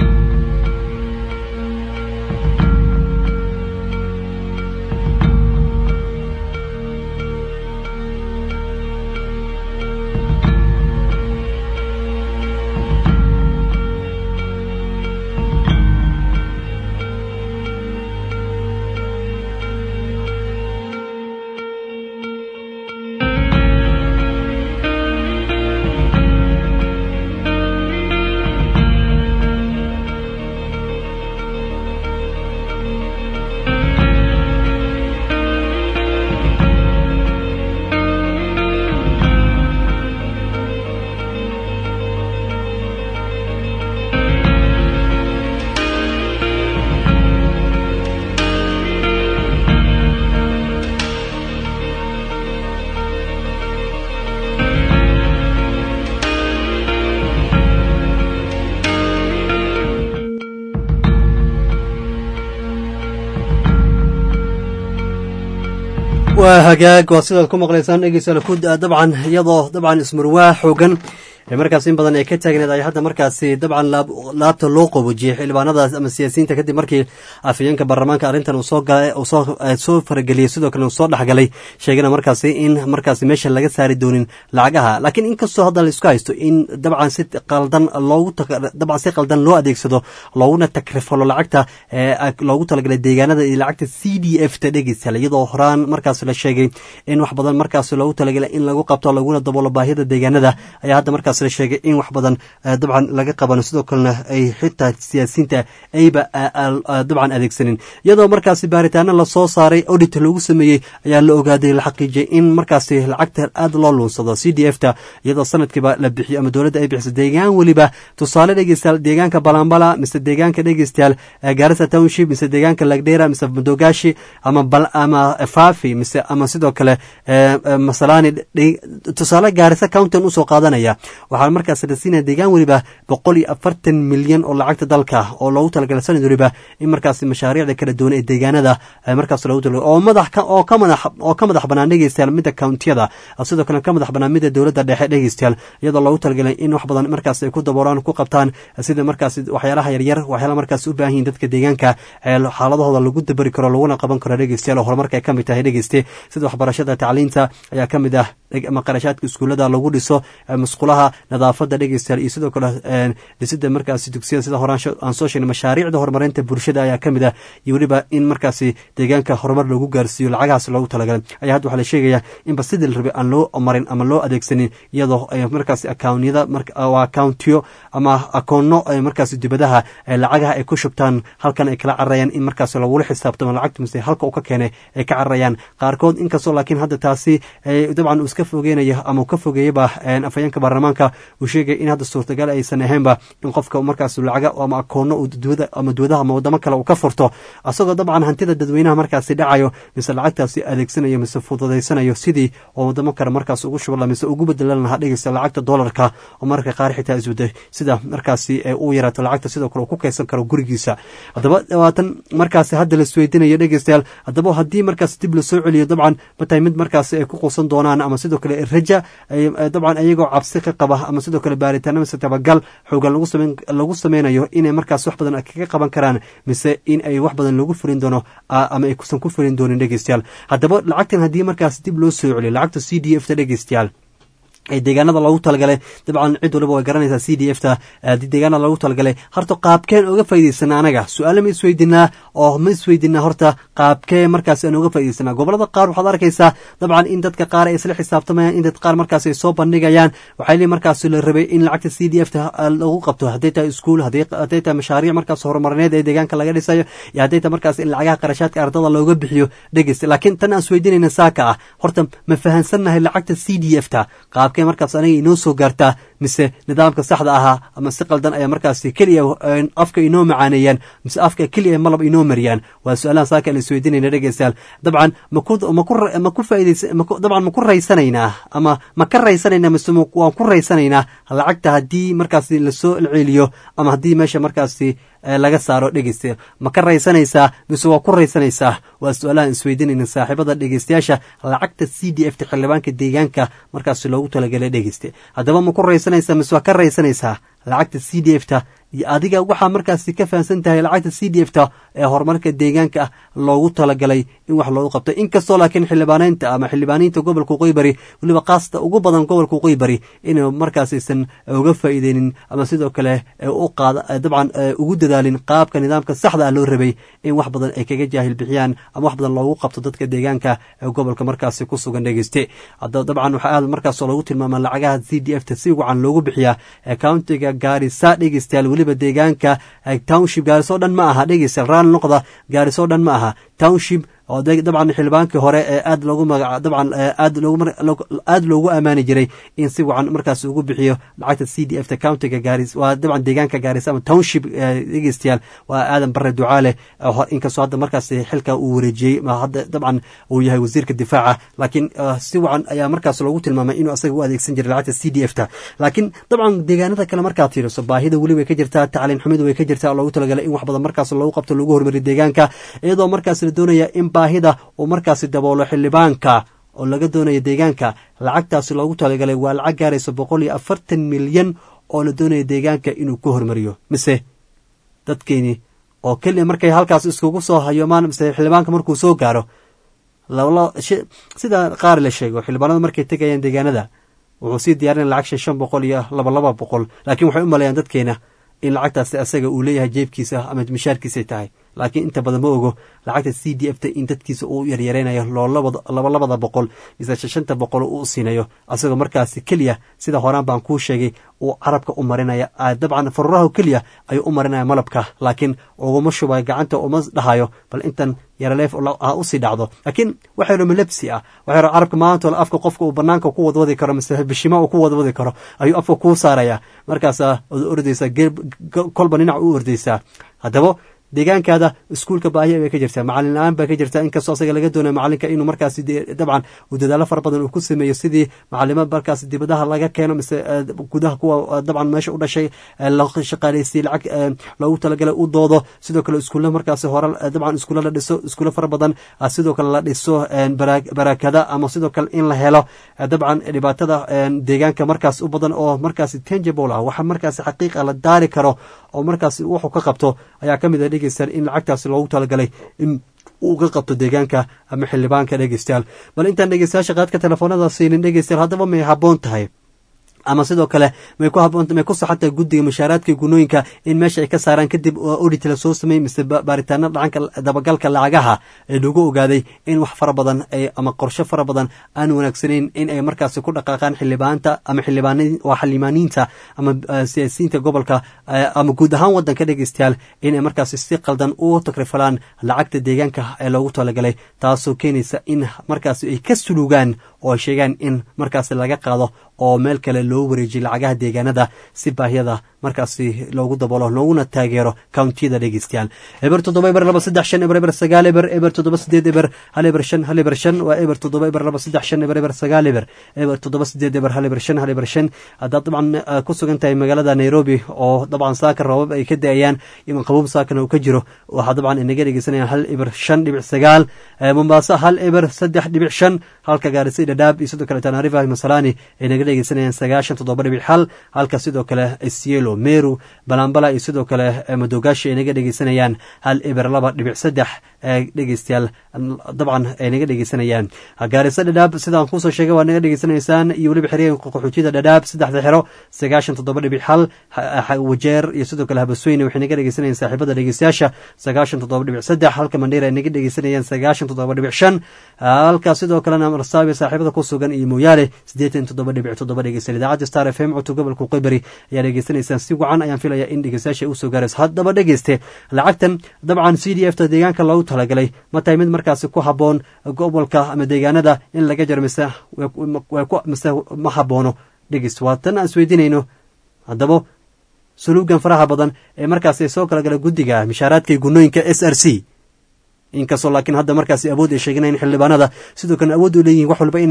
waa hagaag waa sidaad ku maqlaysaan dhegeystayaal ku dabcan iyadoo dabcan ismurwaa xoogan ee markaas in badan ay ka taagneed ay hadda markaasi dabcan laabta loo qabojiyey xildhibaanadaas ama siyaasiyiinta kadib markii afhayeenka baarlamaanka arrintan uu soo galay uu soo soo farageliyey sidoo kale uu soo dhexgalay sheegana markaasi in markaasi meesha laga saari doonin lacagaha laakiin inkastoo hadda la isku haysto in dabcan si qaldan loogu dabcan si qaldan loo adeegsado looguna takrifalo lacagta ee loogu talagalay deegaanada iyo lacagta c d f ta dhegeystayaal iyadoo horaan markaas la sheegay in wax badan markaas loogu talagalay in lagu qabto laguna daboolo baahida deegaanada ayaa hadda markaas markaas la sheegay in wax badan dabcan laga qabano sidoo kalena ay xitaa siyaasiyiinta ayba dabcan adeegsanin iyadoo markaasi baaritaano lasoo saaray audit lagu sameeyey ayaa la ogaaday la xaqiijiyay in markaasi lacagta aad loo luunsado c d f ta iyadoo sanadkiiba la bixiyo ama dowladda ay bixiso deegaan weliba tusaale dhegeystayaal deegaanka balambala mise deegaanka dhegeystayaal garissa township mise deegaanka lagdera mise madogashi ama ama fafi mise ama sidoo kale masalani tusaale gaarisa countin usoo qaadanaya waxaa markaas la siinaya deegaan weliba boqol iyo afartan milyan oo lacagta dalka oo loogu talagalay sanad weliba in markaas mashaariicda kala duwan ee deegaanada markaas loogu talagalay oo madax oo ka madax oo ka madax banaan dhegeystayaal midda countiyada sidoo kale ka madax banaan midda dowladda dhexe dhegeystayaal iyadoo loogu talagalay in wax badan markaas ay ku daboolaan ku qabtaan sida markaas waxyaalaha yaryar waxyaalaha markaas u baahan yihin dadka deegaanka xaaladahooda lagu dabari karo laguna qaban karo dhegeystayaal oo horumarka ay ka mid tahay dhegeyste sida waxbarashada tacliinta ayaa ka mid ah ama qarashaadka iskuullada lagu dhiso musqulaha nadaafada dhegeystayaal iyo sidoo kale dhisida markaasi dugsiyada sida horaan aan soo sheegnay mashaariicda horumarinta bulshada ayaa ka mid ah iyo weliba in markaasi deegaanka horumar lagu gaarsiiyo lacagahaas loogu talagalay ayaa hadda waxaa la sheegaya inba sidii la rabay aan loo marin ama loo adeegsanin iyadoo ay markaasi akaunyada akauntiyo ama akoono ay markaasi dibadaha lacagaha ay ku shubtaan halkan ay kala cararayaan in markaas lagula xisaabtamo lacagta mise halka uu ka keenay ay ka cararayaan qaarkood inkastoo laakiin hadda taasi dabcan uu iska fogeynayo ama uu ka fogeeyaba afhayeenka baarlamaanka uu sheegay in hadda suurtagal aysan ahaynba in qofka markaas lacaga ama akoono ama duwadaha ama wadamo kale uu ka furto asagoo dabcan hantida dadweynaha markaasi dhacayo mise lacagtaasi adeegsanayo mise fududaysanayo sidii oo wadamo kale markaas ugu shubala mise ugu bedelan lahaa dhegeysta lacagta doolarka oo mararka qaar xitaa iswaday sida markaasi uu yaraato lacagta sidoo kale uu ku kaysan karo gurigiisa haddaba dhawaatan markaasi hadda la isweydiinayo dhegeystayaal haddaba haddii markaas dib lasoo celiyo dabcan matahay mid markaasi ay ku quusan doonaan ama sidoo kale raja dabcan iyagoo cabsi ka qaba ama sidoo kale baaritaano mise tabagal xoogan lagu sameynayo inay markaas wax badan kaga qaban karaan mise in ay wax badan lagu fulin doono ama ay kusan ku fulin doonin dhegeystayaal haddaba lacagtan haddii markaas dib loo soo celiyo lacagta c d f ta dhegeystayaal ee deegaanada loogu talagalay dabcan cid waliba way garanaysaa c d f ta deegaanada loogu talagalay horta qaabkeen oga faa'idaysana anaga su-aale ma isweydinaa oo ma isweydinaa horta qaabkee markaas aan oga faa'idaysana gobolada qaar waxaad arkaysaa dabcan in dadka qaar ay isla xisaabtamayaan in dad qaar markaas ay soo bandhigayaan waxaa li markaas la rabay in lacagta c d f ta lagu qabto hadday tahay iskuul hadday tahay mashaariic markaas horumarineed ee deegaanka laga dhisayo iyo hadday tahay markaas in lacagaha qarashaadka ardada looga bixiyo dhegeysta laakiin tan aan isweydinayna saaka ah horta ma fahansannahay lacagta c d f ta qaabkee markaas aniga inoo soo gaartaa mise nidaamka saxda ahaa ama si qaldan ayaa markaas keliya afka inoo macaaneeyaan mise afka keliya malab inoo mariyaan waa su-aalaha saaka aan isweydiinayna dhegeystayaal dabcan maku maku faaidays dabcan ma ku raysanaynaa ama ma ka raysanaynaa mise waan ku raysanaynaa lacagta haddii markaasi lasoo celiyo ama haddii meesha markaasi laga saaro dhegeysta ma ka raysanaysaa mise waa ku raysanaysaa waa su-aalahan isweydiinayna saaxiibada dhegeystayaasha lacagta c d f ta xildhibaanka deegaanka markaas loogu talagalay dhegeyste haddaba ma ku raysanaysaa mise waa ka raysanaysaa lacagta c d f ta iyo adiga waxaa markaasi ka fahamsan tahay lacagta c d f ta ee horumarka deegaanka ah loogu talagalay in wax loogu qabto inkastoo laakiin xildhibaaneynta ama xildhibaaniinta gobolka qoybari weliba kaasta ugu badan gobolka qoybari inay markaasaysan uga faa'iideynin ama sidoo kale u qaada dabcan ugu dadaalin qaabka nidaamka saxda ah loo rabay in wax badan ay kaga jaahil bixiyaan ama wax badan loogu qabto dadka deegaanka ee gobolka markaasi ku sugan dhegeyste dabcan waxaa aad markaas loogu tilmaama lacagaha c d f ta si wacan loogu bixiyaa countiga gaarisa dhegeystayaal weliba deegaanka township gaaris oo dhan ma aha dhegeystayaal raal noqda gaaris oo dhan ma aha township oo dabcan xildhibaankii hore ee aad loogu magaca dabcan aad loogu aad loogu ammaani jiray in si wacan markaas ugu bixiyo lacagta c d f ta countiga gaaris waa dabcan deegaanka gaaris ama township dhegeystayaal waa aadan bare ducaale inkastoo hadda markaas xilka uu wareejiyey hadda dabcan uu yahay wasiirka difaaca laakiin si wacan ayaa markaas loogu tilmaamay inuu asaga u adeegsan jiray lacagta c d f ta laakiin dabcan deegaanada kale markaad fiiriso baahida weli way ka jirtaa tacliin xumidu way ka jirtaa oo loogu talagalay in wax badan markaas loogu qabto lagu hormariyo deegaanka iyadoo markaas la doonaya in baahida uu markaasi daboolo xildhibaanka oo laga doonayo deegaanka lacagtaasi loogu talagalay waa lacag gaaraysa boqol iyo afartan milyan oo la doonaya deegaanka inuu ku hormariyo mise dadkeeni oo keliya markay halkaas iskugu soo hayoomaan mise xildhibaanka markuu soo gaaro sida qaar la sheego xildhibaanada markay tegayaan deegaanada wuxuu sii diyaarinaya lacag shan shan boqol iyo laba laba boqol laakiin waxay u maleeyaan dadkeena in lacagtaasi asaga uu leeyahay jeebkiisa ama mishaarkiisay tahay laakiin inta badan ma ogo lacagta c d f ta in dadkiisa uu yaryareynayo loo laba labada boqol mise shanta boqol uu siinayo asagoo markaasi keliya sida horaan baan kuu sheegay uu carabka u marinaya dabcan faruraha keliya ayuu u marinaya malabka laakiin uguma shubayo gacanta uma dhahayo bal intan yaraleef ha usii dhacdo laakiin waxa yaro malabsi ah waxa yaro carabka maantole afka qofka uu banaanka ku wadwadi karo mise bishima uu ku wadwadi karo ayuu afka kuu saaraya markaasaa od ordaysaa kolba dhinac u ordaysaa haddaba deegaankaada iskuulka baahiya bay ka jirtaa macalin la-aan baa ka jirta inkastoo asaga laga doonaya macalinka inuu markaasi dabcan uu dadaalo fara badan uu ku sameeyo sidii macalimo markaasi dibadaha laga keeno mise gudaha kuwa dabcan meesha u dhashay la shaqaaleysiye lacag loogu talagalay u doodo sidoo kale iskuulla markaasi hore dabcan iskuulla la dhiso iskuulla fara badan sidoo kale la dhiso barakada ama sidoo kale in la helo dabcan dhibaatada deegaanka markaas u badan oo markaasi tangible ah waxa markaasi xaqiiqa la daari karo oo markaasi wuxuu ka qabto ayaa ka mid a dhegeystayaal in lacagtaasi loogu talagalay in uu ka qabto deegaanka ama xildhibaanka dhegeystayaal bal intaan dhegeystayaasha qaadka telefoonada siinin dhegeystayaal haddaba may habboon tahay ama sidoo kale may ku haboon may ku saxantahay guddiga mushaaraadka gunooyinka in meesha ay ka saaraan kadib audit la soo sameeyey mise baaritaano dhacanka dabagalka lacagaha ee lagu ogaaday in wax fara badan ay ama qorshe fara badan aan wanaagsanayn in ay markaasi ku dhaqaaqaan xildhibaanta ama xildhibaan waa xildhibaaniinta ama siyaasiyiinta gobolka ama guud ahaan wadanka dhegeystayaal in ay markaasi si qaldan u takrifalaan lacagta deegaanka ee loogu talagalay taasoo keenaysa in markaasi ay ka suluugaan oo ay sheegaan in markaasi laga qaado oo meel kale loo wareejiyo lacagaha deegaanada si baahiyada markaasi loogu dabolo looguna taageero countiyada dhegeystayaal eber toddoba eber laba saddex shan eber eber sagaal eber eber toddoba sideed eber hal eber shan hal eber shan waa eber toddoba eber laba saddex shan eber eber sagaal eber eber toddoba sideed eber hal eber shan hal eber shan haddaad dabcan ku sugan tahay magaalada nairobi oo dabcan saaka roobab ay ka da-ayaan iman qabuub saakana uu ka jiro waxaa dabcan inaga dhegeysanayaan hal eber shan dhibic sagaal mombaaso hal eber saddex dhibic shan halka gaarisa dhadhaab iyo sidoo kale tanarifa masalani ay naga dhegeysanayaan sagaashan toddoba dhibic xal halka sidoo kale sielo meru balambala iyo sidoo kale madogaashi ay naga dhegeysanayaan hal eber laba dhibic saddex dhegeystayaal dabcan ay naga dhegeysanayaan gaarisa dhadhaab sidaan kusoo sheegay waa naga dhegeysanaysaan iyo weliba xeryaha qaxootiyada dhadhaab saddexda xero sagaashan toddoba dhibic xal wajeer iyo sidoo kale habasweyne waxay naga dhegeysanayaan saaxiibada dhegeystayaasha sagaashan toddoba dhibic saddex halka mandheer ay naga dhegeysanayaan sagaashan toddoba dhibic shan halka sidoo kalena marsaabi saaxiibada ku sugan iyo mooyaale siddeetan toddoba dhibic toddoba dhegeysan idaacadda star f m codka gobolka qeybari ayaa dhegeysanaysaan si wacan ayaan filaya in dhegeystayaasha ay usoo gaarayso haddaba dhegeyste lacagtan dabcan c d f ta deegaanka loogu talagalay ma tahay mid markaasi ku habboon gobolka ama deegaanada in laga jaro mise mise ma haboono dhegeyst waa tan aan isweydiinayno haddaba suluugan faraha badan ee markaasi ay soo kala gala guddiga mishaaraadka gunooyinka s r c inkastoo laakiin hadda markaasi awood ay sheeganayn xildhibaanada sidoo kalena awood u leeyihin wax walba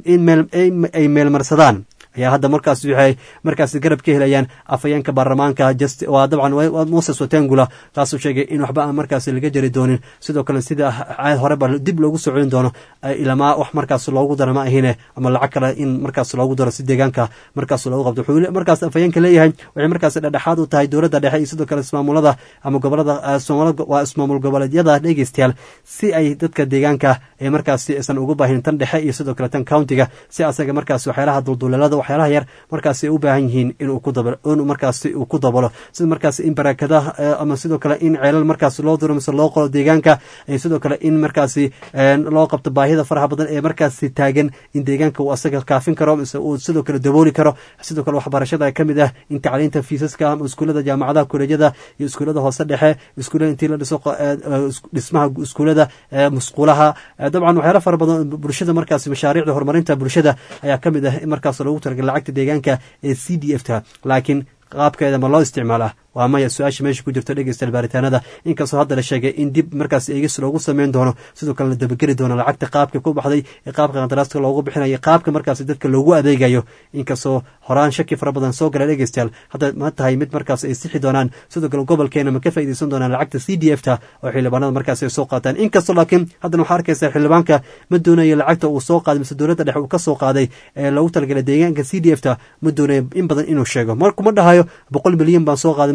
ay meelmarsadaan ayaa hadda markaas waxay markaasi garab ka helayaan afhayeenka baarlamaanka waa dabcan moses watengula kaasuu sheegay in waxba aan markaasi laga jari doonin sidoo kale sida horeba dib loogu soo celin doono ilamaa wax markaas loogu daro ma ahine ama lacag kale in markaas loogu daro si deegaanka markaas loogu qabto wuxuu markaas afhayeenka leeyahay waxay markaas dhexdhexaad u tahay dowladda dhexe iyo sidoo kale ismaamulada ama gobolada waa ismaamul goboleedyada dhegeystayaal si ay dadka deegaanka ee markaasi aysan ugu baahin tan dhexe iyo sidoo kale tan countiga si asaga markaas waxyaalaha dulduleelada waxyaalaha yar markaasi ay u baahan yihiin inuu ku dabalo inuu markaasi uu ku dabalo sida markaasi in barakadaha ama sidoo kale in ceelal markaasi loo diro mise loo qolo deegaanka iyo sidoo kale in markaasi loo qabto baahida faraha badan ee markaasi taagan in deegaanka uu asaga kaafin karo mise uu sidoo kale dabooli karo sidoo kale waxbarashada ka mid ah in tacliinta fiisaska ama iskuullada jaamacadaha kolejyada iyo iskuullada hoose dhexe iskuullada intii la dhiso dhismaha iskuullada musquulaha dabcan waxyaala fara badan bulshada markaasi mashaariicda horumarinta bulshada ayaa ka mid ah in markaas loogu talagalay lacagta deegaanka ee c d f ta laakiin qaabkeeda ma loo isticmaalaa waa maya su-aasha meesha ku jirto dhegeystayaal baaritaanada inkastoo hadda la sheegay in dib markaas eegis loogu sameyn doono sidoo kalena dabageli doono lacagta qaabka ku baxday ee qaabka qandaraaska loogu bixinayo qaabka markaas dadka loogu adeegayo inkastoo horaan shaki fara badan soo gala dhegeystayaal hadda ma tahay mid markaas ay sixi doonaan sidoo kale gobolkeena ma ka faaideysan doonaan lacagta c d f ta oo xildhibaanada markaas ay soo qaataan inkastoo laakiin haddana waxaa arkaysa xildhibaanka ma doonayo lacagta uu soo qaaday mise dowladda dhexe uu ka soo qaaday ee loogu talagalay deegaanka c d f ta ma doonayo in badan inuu sheego markuma dhahayo boqol milyan baan soo qaaday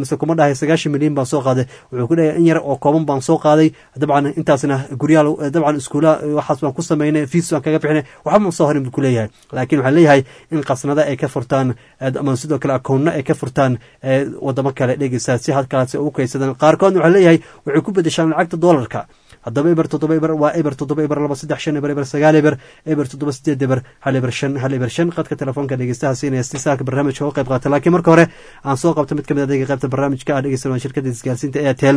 mise kuma dhahay sagaashan milyan baan soo qaaday wuxuu ku dhahay in yar oo kooban baan soo qaaday dabcan intaasna guryaal dabcan iskuula waxaas baan ku sameynay fiis baan kaga bixinay waxba ma soo horin buu ku leeyahay laakiin waxaa leeyahay in qasnada ay ka furtaan ama sidoo kale akoonna ay ka furtaan wadamo kale dhegeysaa si halkaasi ugu kaysadaan qaarkoodna waxaa leeyahay waxay ku bedeshaan lacagta doolarka haddaba eber toddoba eber waa eber toddoba eber laba saddex shan eber eber sagaal eber eber toddoba sideed eber hal eber shan hal eber shan qadka telefoonka dhegeystaha siinaya si saaka barnaamijka uga qayb qaata laakiin marka hore aan soo qabto mid ka mid adeega qaybta barnaamijka ah dhegeysan waa shirkadda isgaarsiinta airtel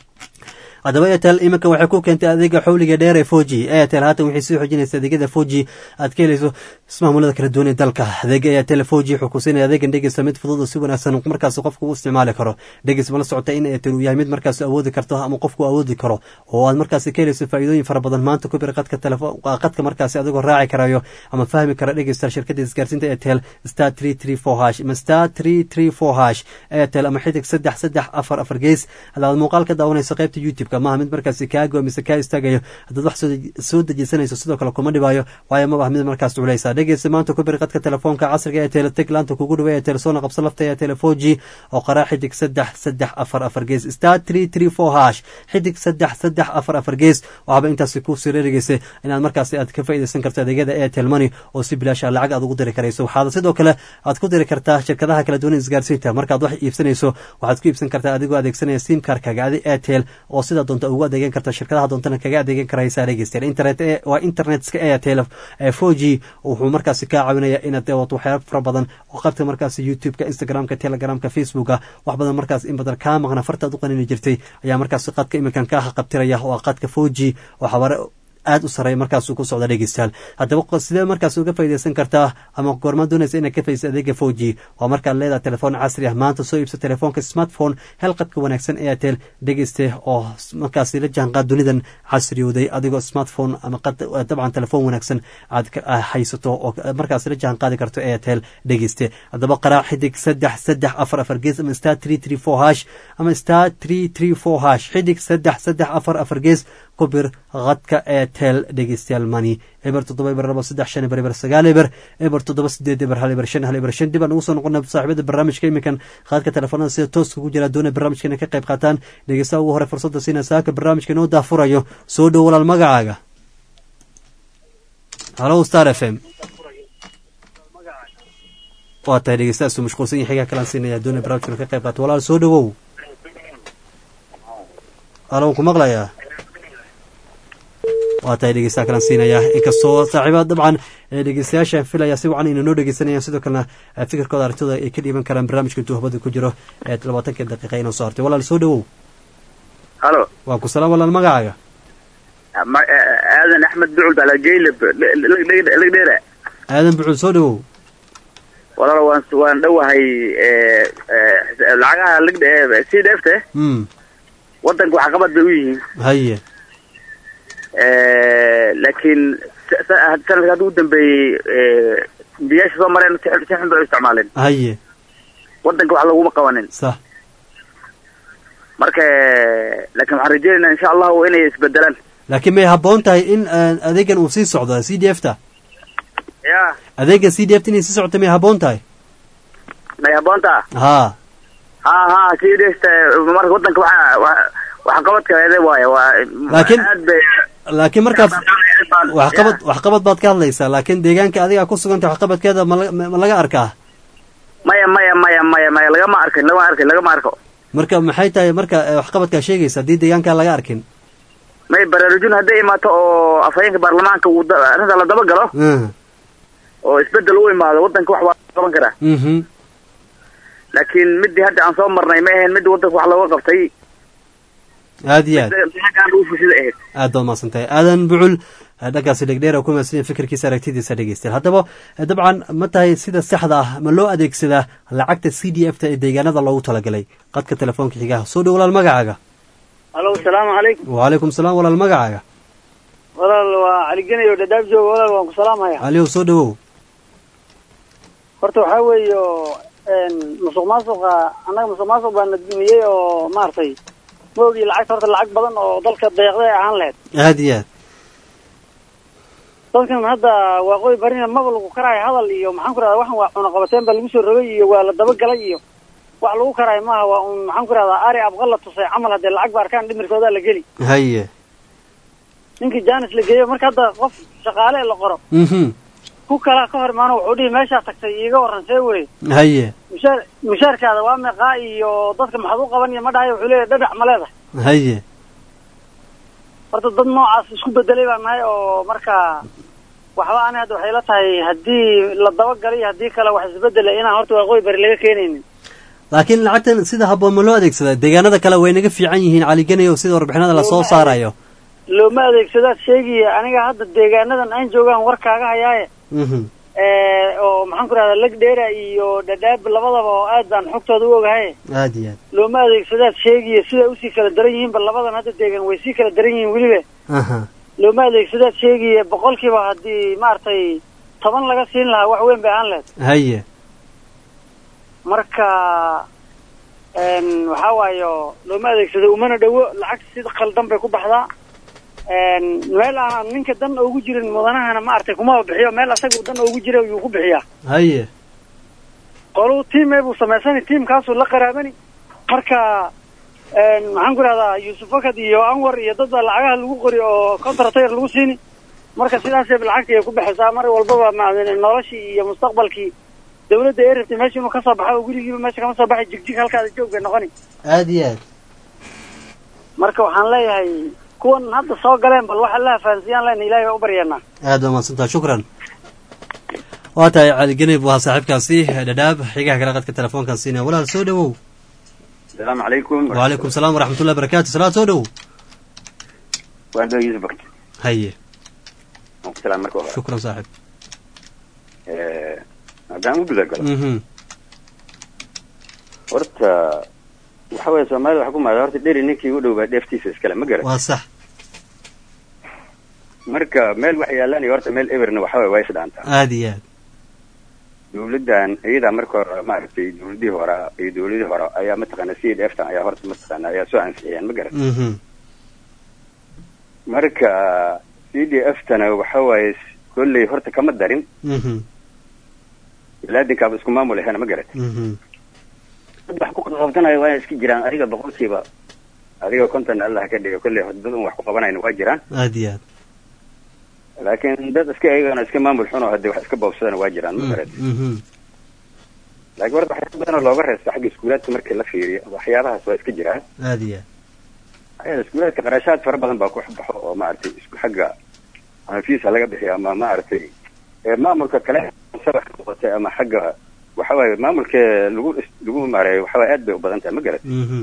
haddaba airtel iminka waxay ku keentay adeega xawliga dheer ee foji airtel haatan waxay sii xoojinaysa adeegyada foji aad ka helayso ismaamulada kala duwan ee dalka adeega airtel foji wuxuu ku siinaya adeegan dhegeysa mid fudud oo si wanaagsan markaas qofku u isticmaali karo dhegeys mala socota in airtel uu yahay mid markaas awoodi karto ama qofku awoodi karo oo aad markaas ka helayso faa'iidooyin fara badan maanta ku bir qadka telefoon qadka markaas adigoo raaci karayo ama fahmi kara dhegeysta shirkadda isgaarsiinta airtel star three three four hash ama star three three four hash airtel ama xidig saddex saddex afar afar gees hadaad muuqaal ka daawanayso qaybta youtube-ka maaha mid markaasi kaago mise kaa istaagayo haddaad wax soo dejisanayso sidoo kale kuma dhibaayo waayo mabah mid markaas culeysa dhegeysa maanta ku bir qadka telefoonka casriga ee teleteg laanta kugu dhawa ee telesoona qabso lafta ee telefoji oo qaraa xidig saddex saddex afar afar gees star three three four hash xidig saddex saddex afar afar gees waxaaba intaasi ku sireerigeysa inaad markaasi aad ka faa'iidaysan karto adeegyada airtel money oo si bilaasha lacag aad ugu diri karayso waxaad sidoo kale aad ku diri kartaa shirkadaha kala duwan isgaarsiinta markaad wax iibsanayso waxaad ku iibsan kartaa adigoo adeegsanaya simkarkaga adi airtel oo sida doonta ugu adeegan karta shirkadaha doontana kaga adeegan karaysaa dhegeystayaal internet waa internetka airtel four g wuxuu markaasi kaa caawinaya inaad dawato waxyaaba fara badan oo qabta markaasi youtube-ka instagramka telegramka facebooka wax badan markaas in badan kaa maqna fartaad u qanini jirtay ayaa markaasi qadka iminkan kaa haqabtiraya oo qadka four g oo xabaare aada u sareeya markaasuu ku socda dhegeystayaal haddaba sidee markaas uga faaideysan kartaa ama goormaa doonaysa inaad ka faideysa adeega four g waa markaad leedahay telefoon casri ah maanta soo iibso telefoonka smartphone hel qadka wanaagsan airtel dhegeyste oo markaasi la jaanqaad dunidan casriyooday adigoo smartphone ama dabcan telefoon wanaagsan aad haysato oo markaas la jaan qaadi karto airtel dhegeyste haddaba qaraac xidig saddex saddex afar afar gees ama star three three four hash ama star three three four hash xidig saddex saddex afar afar gees ku bir qadka airtel dhegeystayaal mani eber toddoba eber laba saddex shan eber eber sagaal eber eber toddoba sideed eber hal eber shan hal eber shan dib aan ugu soo noqona saaxiibada barnaamijka iminkan qaadka telefoonada sida tooska ku jira doona barnaamijka inay ka qayb qaataan dhegeystaha ugu hore fursadda siina saaka barnaamijka inoo daafurayo soo dhow walaal magacaaga halo star f m waa tahay dhegeystahaasuu mashquulsan yahay xigaa kalaan siinaya doona barnaamijka inuu ka qayb qaato walaal soo dhowow halo ku maqlayaa waa tahay dhegeystaha kalan siinaya inkastoo saaxiiba dabcan dhegeystayaasha filaya si wacan inay noo dhegeysanayaan sidoo kalena fikirkooda aragtooda ay ka dhiiban karaan barnaamijka intuu hubada ku jiro ee labaatanka daqiiqa inoo soo hartay walaal soo dhowow halo waa ku salaam walaal magacaaga aadan axmed bucul balageylab lagdheera aadan bucul soo dhowow walaal waan waan dhowahay lacagaha lagdhe sii dheefte wadanka waxqabad bay u yihiin haye laakiin sanadka hadda u dambeeyey biyaasha soo mareen si xun bay u isticmaaleen haye wadanka wax laguma qabanin sax marka laakiin waxaan rajeynaynaa insha allahu inay isbedelaan laakiin may habboon tahay in adeegan uu sii socdo c d f ta ya adeega c d f ta inay sii socota may habboon tahay may habboonta ha ha ha c d f ta marka wadanka waxa waxqabadka waaye waa laakiin aad bay laakiin markaad waxqabad waxqabad baad ka hadlaysaa laakiin deegaanka adiga ku suganta waxqabadkeeda ma laga arkaa maya maya maya maya maya lagama arkin lagama arkin lagama arko marka maxay tahay marka waxqabadkaa sheegaysa haddii deegaankaa laga arkin may baraarujin hadday imaato oo afhayeenka baarlamaanka uu arrinta la daba galo oo isbedel u imaado wadanka wax waa qaban karaa laakiin midii hadda aan soo marnay ma ahayn midii wadanka wax looga qabtay aad iyo aad aad baad mahadsantahay aadan bucul dhankaasi dhegdheer oo ku mahadsan fikirkiisa aragtidiisa dhegeystayaal haddaba dabcan ma tahay sida saxda ah ma loo adeegsadaa lacagta c d f ta ee deegaanada loogu talagalay qadka telefoonka xigaha soo dhow walaal magacaaga halo asalaamu calaykum wacalaykum salaam walaal magacaaga walaal waa cali genay oo dhadhaab jooga walaal waan ku salaamaya caliyow soo dhowow horta waxaa weeyo musuq maasuqa annaga musuq maasuq baa na dumiyey oo maaragtay ma ogi lacagta horta lacag badan oo dalka deeqday ahaan lahayd aad iyo aad dadkan hadda waaqooyi barina maba lagu karaayo hadal iyo maxaan ku rahda waxan waa cunaqabateen baa lagu soo rogay iyo waa la dabagalay iyo wax lagu karaayo maaha waa un maxaan ku rahdaa ari abqa la tusay camal haddee lacag ba arkaan dhimirkoodaa la geli haye ninkii jaanis la geeyo marka hadda qof shaqaale la qoro mhm ku kalaa ka hor imaano wuxuu dhihi meeshaa tagtay iiga warran see weye haye mushaar mushaarkaada waa meeqaa iyo dadka maxaad u qaban iyo ma dhahayo wuxuu leeyahay dhadhac ma leedahay haye horta dad noocaas isku bedelay baan nahay oo marka waxba ani hadda waxay la tahay haddii la dabagalay iyo haddii kale wax isbedela inaan horta waaqooyi bari laga keenaynin laakiin lacagtan sida habboon ma loo adeegsadaa deegaanada kale way naga fiican yihiin caliganay oo sida warbixinada lasoo saarayo looma adeegsadaad sheegaya aniga hadda deegaanadan aan joogaan war kaaga hayaaye mhm oo maxaan ku rahdaa leg dheera iyo dhadhaab labadaba oo aad baan xogtooda u ogahay aad iyo aad looma adeegsadaad sheegaya siday usii kala daran yihiinba labadan hadda deegan way sii kala daran yihiin weliba aha looma adeegsadaad sheegaya boqolkiiba haddii maaragtay toban laga siin lahaa wax weyn bay ahaan lahayd haye marka n waxaa waayo looma adeegsado umana dhowo lacag si khaldan bay ku baxdaa n meel aan ninka dan ugu jirin mudanahana maaragtay kumaba bixiyo meel asaga dan ugu jira yuu ku bixiyaa haye qoluu tiime buu samaysani tiimkaasuu la qaraabani marka n maxaan ku rahdaa yuusuf fakad iyo anwar iyo dad baa lacagaha lagu qori oo contractor lagu siini marka sidaasay lacagta ay ku baxaysaa mar walbaba ma noloshii iyo mustaqbalkii dawladda ee rabtay meesha inuu kasoo baxo oo gurigiiba meesha kama soo baxay jigjig halkaada joog bay noqoni aad iyo aad marka waxaan leeyahay kuwan hadda soo galeen bal waxa la fahansiyaan lena ilahay baa u baryeennaa aad baa mahadsantaha shukran waa tahay caliganay buu ahaa saaxiibkaasi dhadhaab xigaha kale qadka telefoonkan siinaya walaal soo dhowow السلام عليكم وعليكم السلام ورحمة الله وبركاته salaad soo dhowow waan doo yusuf bakti haye waan ku salaam marka hore shukran saaxib Eh, haddaan u guda galo mhm horta waxa weeye soomaalida waxa ku maada horta dheri ninkii u dhow baa dheeftiisa iskale ma garan waa sax marka meel wax yaalanaya horta meel eberna waxa weye waa isdhaantaa aad iyo aad dawladdan iyadaa marka hore maaragtay dawladihii hore iyo dawladihii hore ayaa mataqaana c d f tan ayaa horta mataqaana ayaa soo ansixiyeen ma garan mhm marka c d f tana waxa waaye kolley horta kama darin mhm ilaadinkaaba isku maamul ahena ma garat mhm dad wax ku qabtanayo waa iska jiraan adiga boqolkiiba adiga konton allah ka dhiga kolley dad un wax ku qabanayna waa jiraan aad iyo aad laakiin dad iska iyagana iska maamul xun oo hadii wax iska boobsadana waa jiraan ma garat mhm laakiin horta waxyaaba badan oo looga reesta xagga iskuulaadka markii la fiiriyo waxyaabahaas waa iska jiraan aad iyo aad ayada iskuulaadka qarashaad fara badan baa ku baxo oo maaragtay isku xagga ama fiisa laga bixiyo ama maaragtay ee maamulka kale sabax noqotay ama xagga waxa waaye maamulka lagu lagu maareeyo waxa waaye aad bay u badan tahay ma garat mhm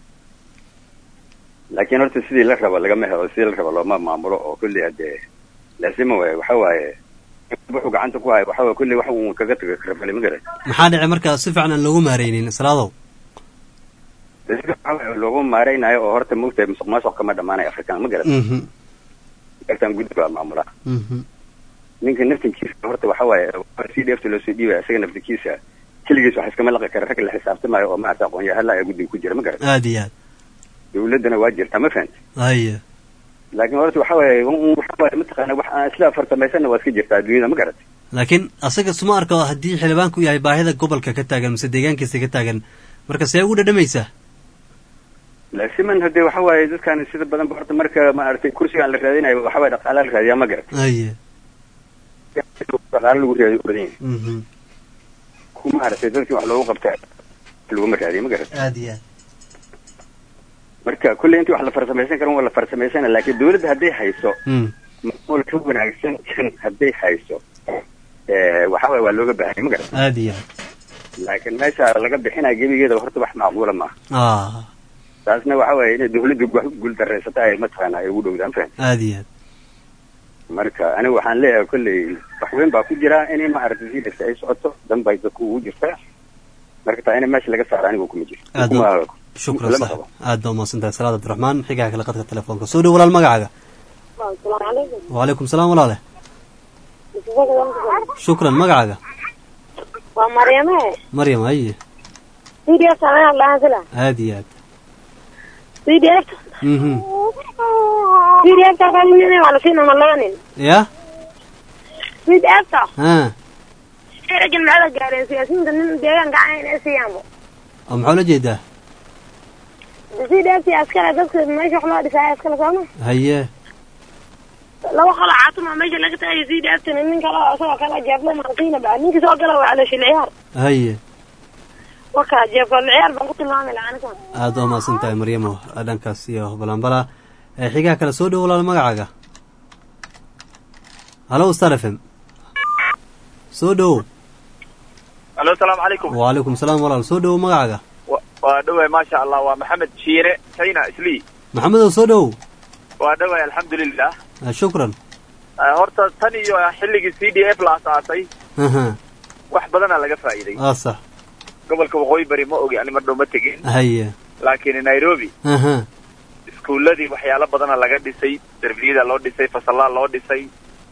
laakiin horta sidii la rabo lagama helo sidii la rabo looma maamulo oo kulli hadee laasima waaye waxa waaye wuxuu gacanta ku hayo waxa waaye kulli wax uu kaga taga karabali ma garat maxaa dhacay marka si fiican aan loogu maareynin salaadow dadka waxa waaye loogu maareynayo oo horta moogtahay musuq maasuq kama dhamaanayo afrikaan ma garat mhm afrikaan guddi baa maamula mhm ninka naftinkiisa horta waxa waaye si dheefta loo soo dhiibaya isaga naftinkiisa keligiis wax iskama laqi kara rag la xisaabtamayo oo maarata aqoon-yahalla ayaa guddiga ku jira ma garat aad iyo aad dawladdana waa jirtaa ma fahanta haye laakiin horta waxa waaye un- waxa waaye mataqaana wax aan isla farsamaysanna waa iska jirtaa adduunyada ma garat laakiin asaga suma arko haddii xildhibaanku yahay baahida gobolka ka taagan mise deegaankiisa ka taagan marka see ugu dhadhamaysaa laasiman hadee waxa waaye dadkan sida badan ba horta marka maaragtay kursigaan la raadinayo waxa waaye dhaqaala la raadiyaa ma garat haye dhaqaala lagu raadiyo u badan yahay mhm ku maaragtay dadkii wax loogu qabta laguma raadiyo ma garat aad iyo aad marka kulley intii wax la farsamaysan karan waa la farsamaysan laakiin dawladda hadday hayso mm maamul ka wanaagsan kan hadday hayso eh, waxa waaye waa looga baahanya ma garat aad iyo aad laakiin meesha laga bixinaya gebigeeda horta wax macquula maaha ah taasna waxa waaye inay dawladda gu- guuldarraysata ay mataqaana ay ugu dhowdaan fahan aad iyo aad marka aniga waxaan leeyahay kolley wax weyn baa ku jira inay maaragtay si dhasta ay socoto dan bay dadku ugu jirtaa marka taa in meesha laga saaro aniga kuma jiro aad kuma baa shukran lama saaxib qabo aad baa umahadsan tahay salaad abdiraxmaan xigaha kale qadka telefoonka soo dhow walaal magacaaga asalaamu calaykum wacalaykum salaam walaale shukran magacaaga waa maryame maryam haye c d f sameyn lahaan sila aad iyo aad c d f mhm c d f ka nin waa lasiina ma laba nin ya c d f ta ha ragin maxada gaareen siyaasiyiinta nin deegaanka cayn ee siiyaanbo oo maxaa ula jeedaa c d f askale dadka meesha wax loo dhisaayo askale sooma haye laba qolo caatuma meesha laga tagayo c d f tana nin kale oo isagoo kale jeeblo marsiina ba ninka soo gala waa caloosha ciyaar haye waka jeebka ciyaar baan ku tilmaami lahaa aniga aada waa mahadsan tahay maryamo dhankaas iyo balanbala ee xigaha kale soo dhow walaal magacaaga halo star f m soo dhow alo asalaamu calaykum wacalaykum salaam walaal soo dhow magacaaga waa dhoway maasha allah waa maxamed shiine china islii maxamedow soo dhow waa dhoway alxamdulilah Ah, shukran Eh, horta tan iyo xilligii c d f la asaasay aha wax badanaa laga faa'iiday aa sax gobolka waqooyi bari ma ogi ani mar dhow ma tegin haye laakiin nairobi aha iskuuladii waxyaalo badana laga dhisay derbiyada loo dhisay fasalaa loo dhisay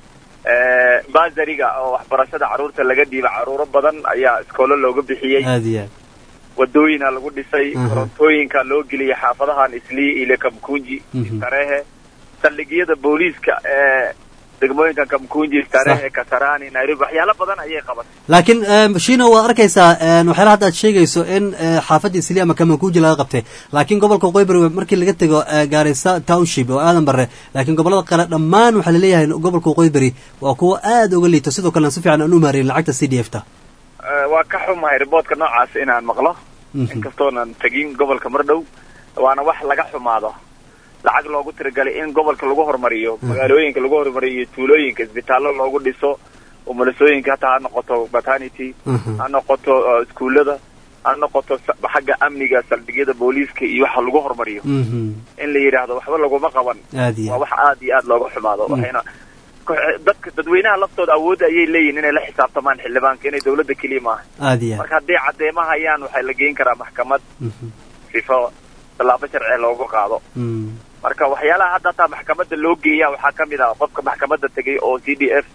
Eh, basariga oo waxbarashada carruurta laga dhiiba carruuro badan ayaa iskoolo looga bixiyey aada iyo aad wadooyina lagu dhisay Mhm. korontooyinka loo geliyay xaafadahan islii ile kamkunji Mhm. istarehe saldhigyada booliiska ee degmooyinka kamkunji istarehe kasarani nairobi waxyaalo badan ayay qabatay laakiin em, shino waa arkaysaa em, waxyaala hadda aad sheegayso in eh, xaafadda isli ama kamakuuji laga qabtay laakiin gobolka waqooyi bari markii laga tego eh, gaarisa township oo aadan bare laakiin gobolada kale dhammaan waxaa laleeyahay gobolka waqooyi bari waa kuwa aada uga liito sidoo kalena si fiican aan u maareyn lacagta c d f ta Eh, waa ka xumahay riboodka noocaas inaan maqlo Mhm. inkastoonan tegin gobolka mar dhow waana wax laga xumaado lacag loogu tiragalay in gobolka lagu horumariyo magaalooyinka lagu horumariyo iyo tuulooyinka isbitaallo loogu dhiso umulisooyinka hataa ha noqoto maternity ha noqoto eh, iskuullada ha noqoto sa- xagga amniga saldhigyada booliiska iyo waxa lagu horumariyo in la yidhaahdo waxba laguma qaban aad iyo waa wax aad iyo aad looga xumaado waxayna ku- dadka dadweynaha laftooda awoodda ayay leeyihin inay la xisaabtamaan xildhibaanka inay dawladda keliya maaha aada iyo aad marka hadday caddeema hayaan waxaa la geyn karaa maxkamad sifo tallaabo sharci loogu qaado Mm. marka waxyaalaha hadda hataa maxkamadda loo geeya waxaa ka mid ah qofka maxkamadda tegay oo c d f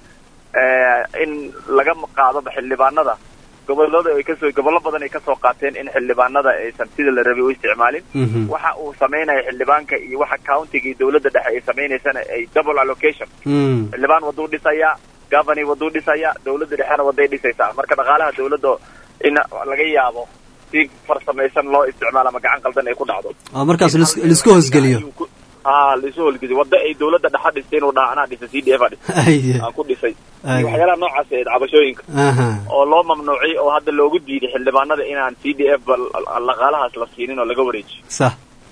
in laga qaado xildhibaanada gobolada ay kasoo gobollo badan ay kasoo qaateen in xildhibaanada aysan sida la rabay u isticmaalin Mhm. waxa uu samaynayo xildhibaanka iyo waxa countiga iyo dawladda dhexe ay samaynaysana ay double allocation Mm. xildhibaan waduu dhisayaa governor waduu dhisayaa dawladda dhexena waday dhisaysaa marka dhaqaalaha dawladda in laga yaabo si farsamaysan loo isticmaalo ama gacan qaldan ay ku dhacdo oo markaas lis- laisku hoosgeliyo ha laisu holgeliyo wadda ay dawladda dhexa dhistay inuu dhaha anaa dhisa c d f a dhisa Aye. aan ku dhisay Aye. iyo waxyaalaha noocaas ee cabashooyinka aha oo loo mamnuucay oo hadda loogu diiday xildhibaanada inaan c d f ba dhaqaalahaas la siinin oo laga wareejiyo sax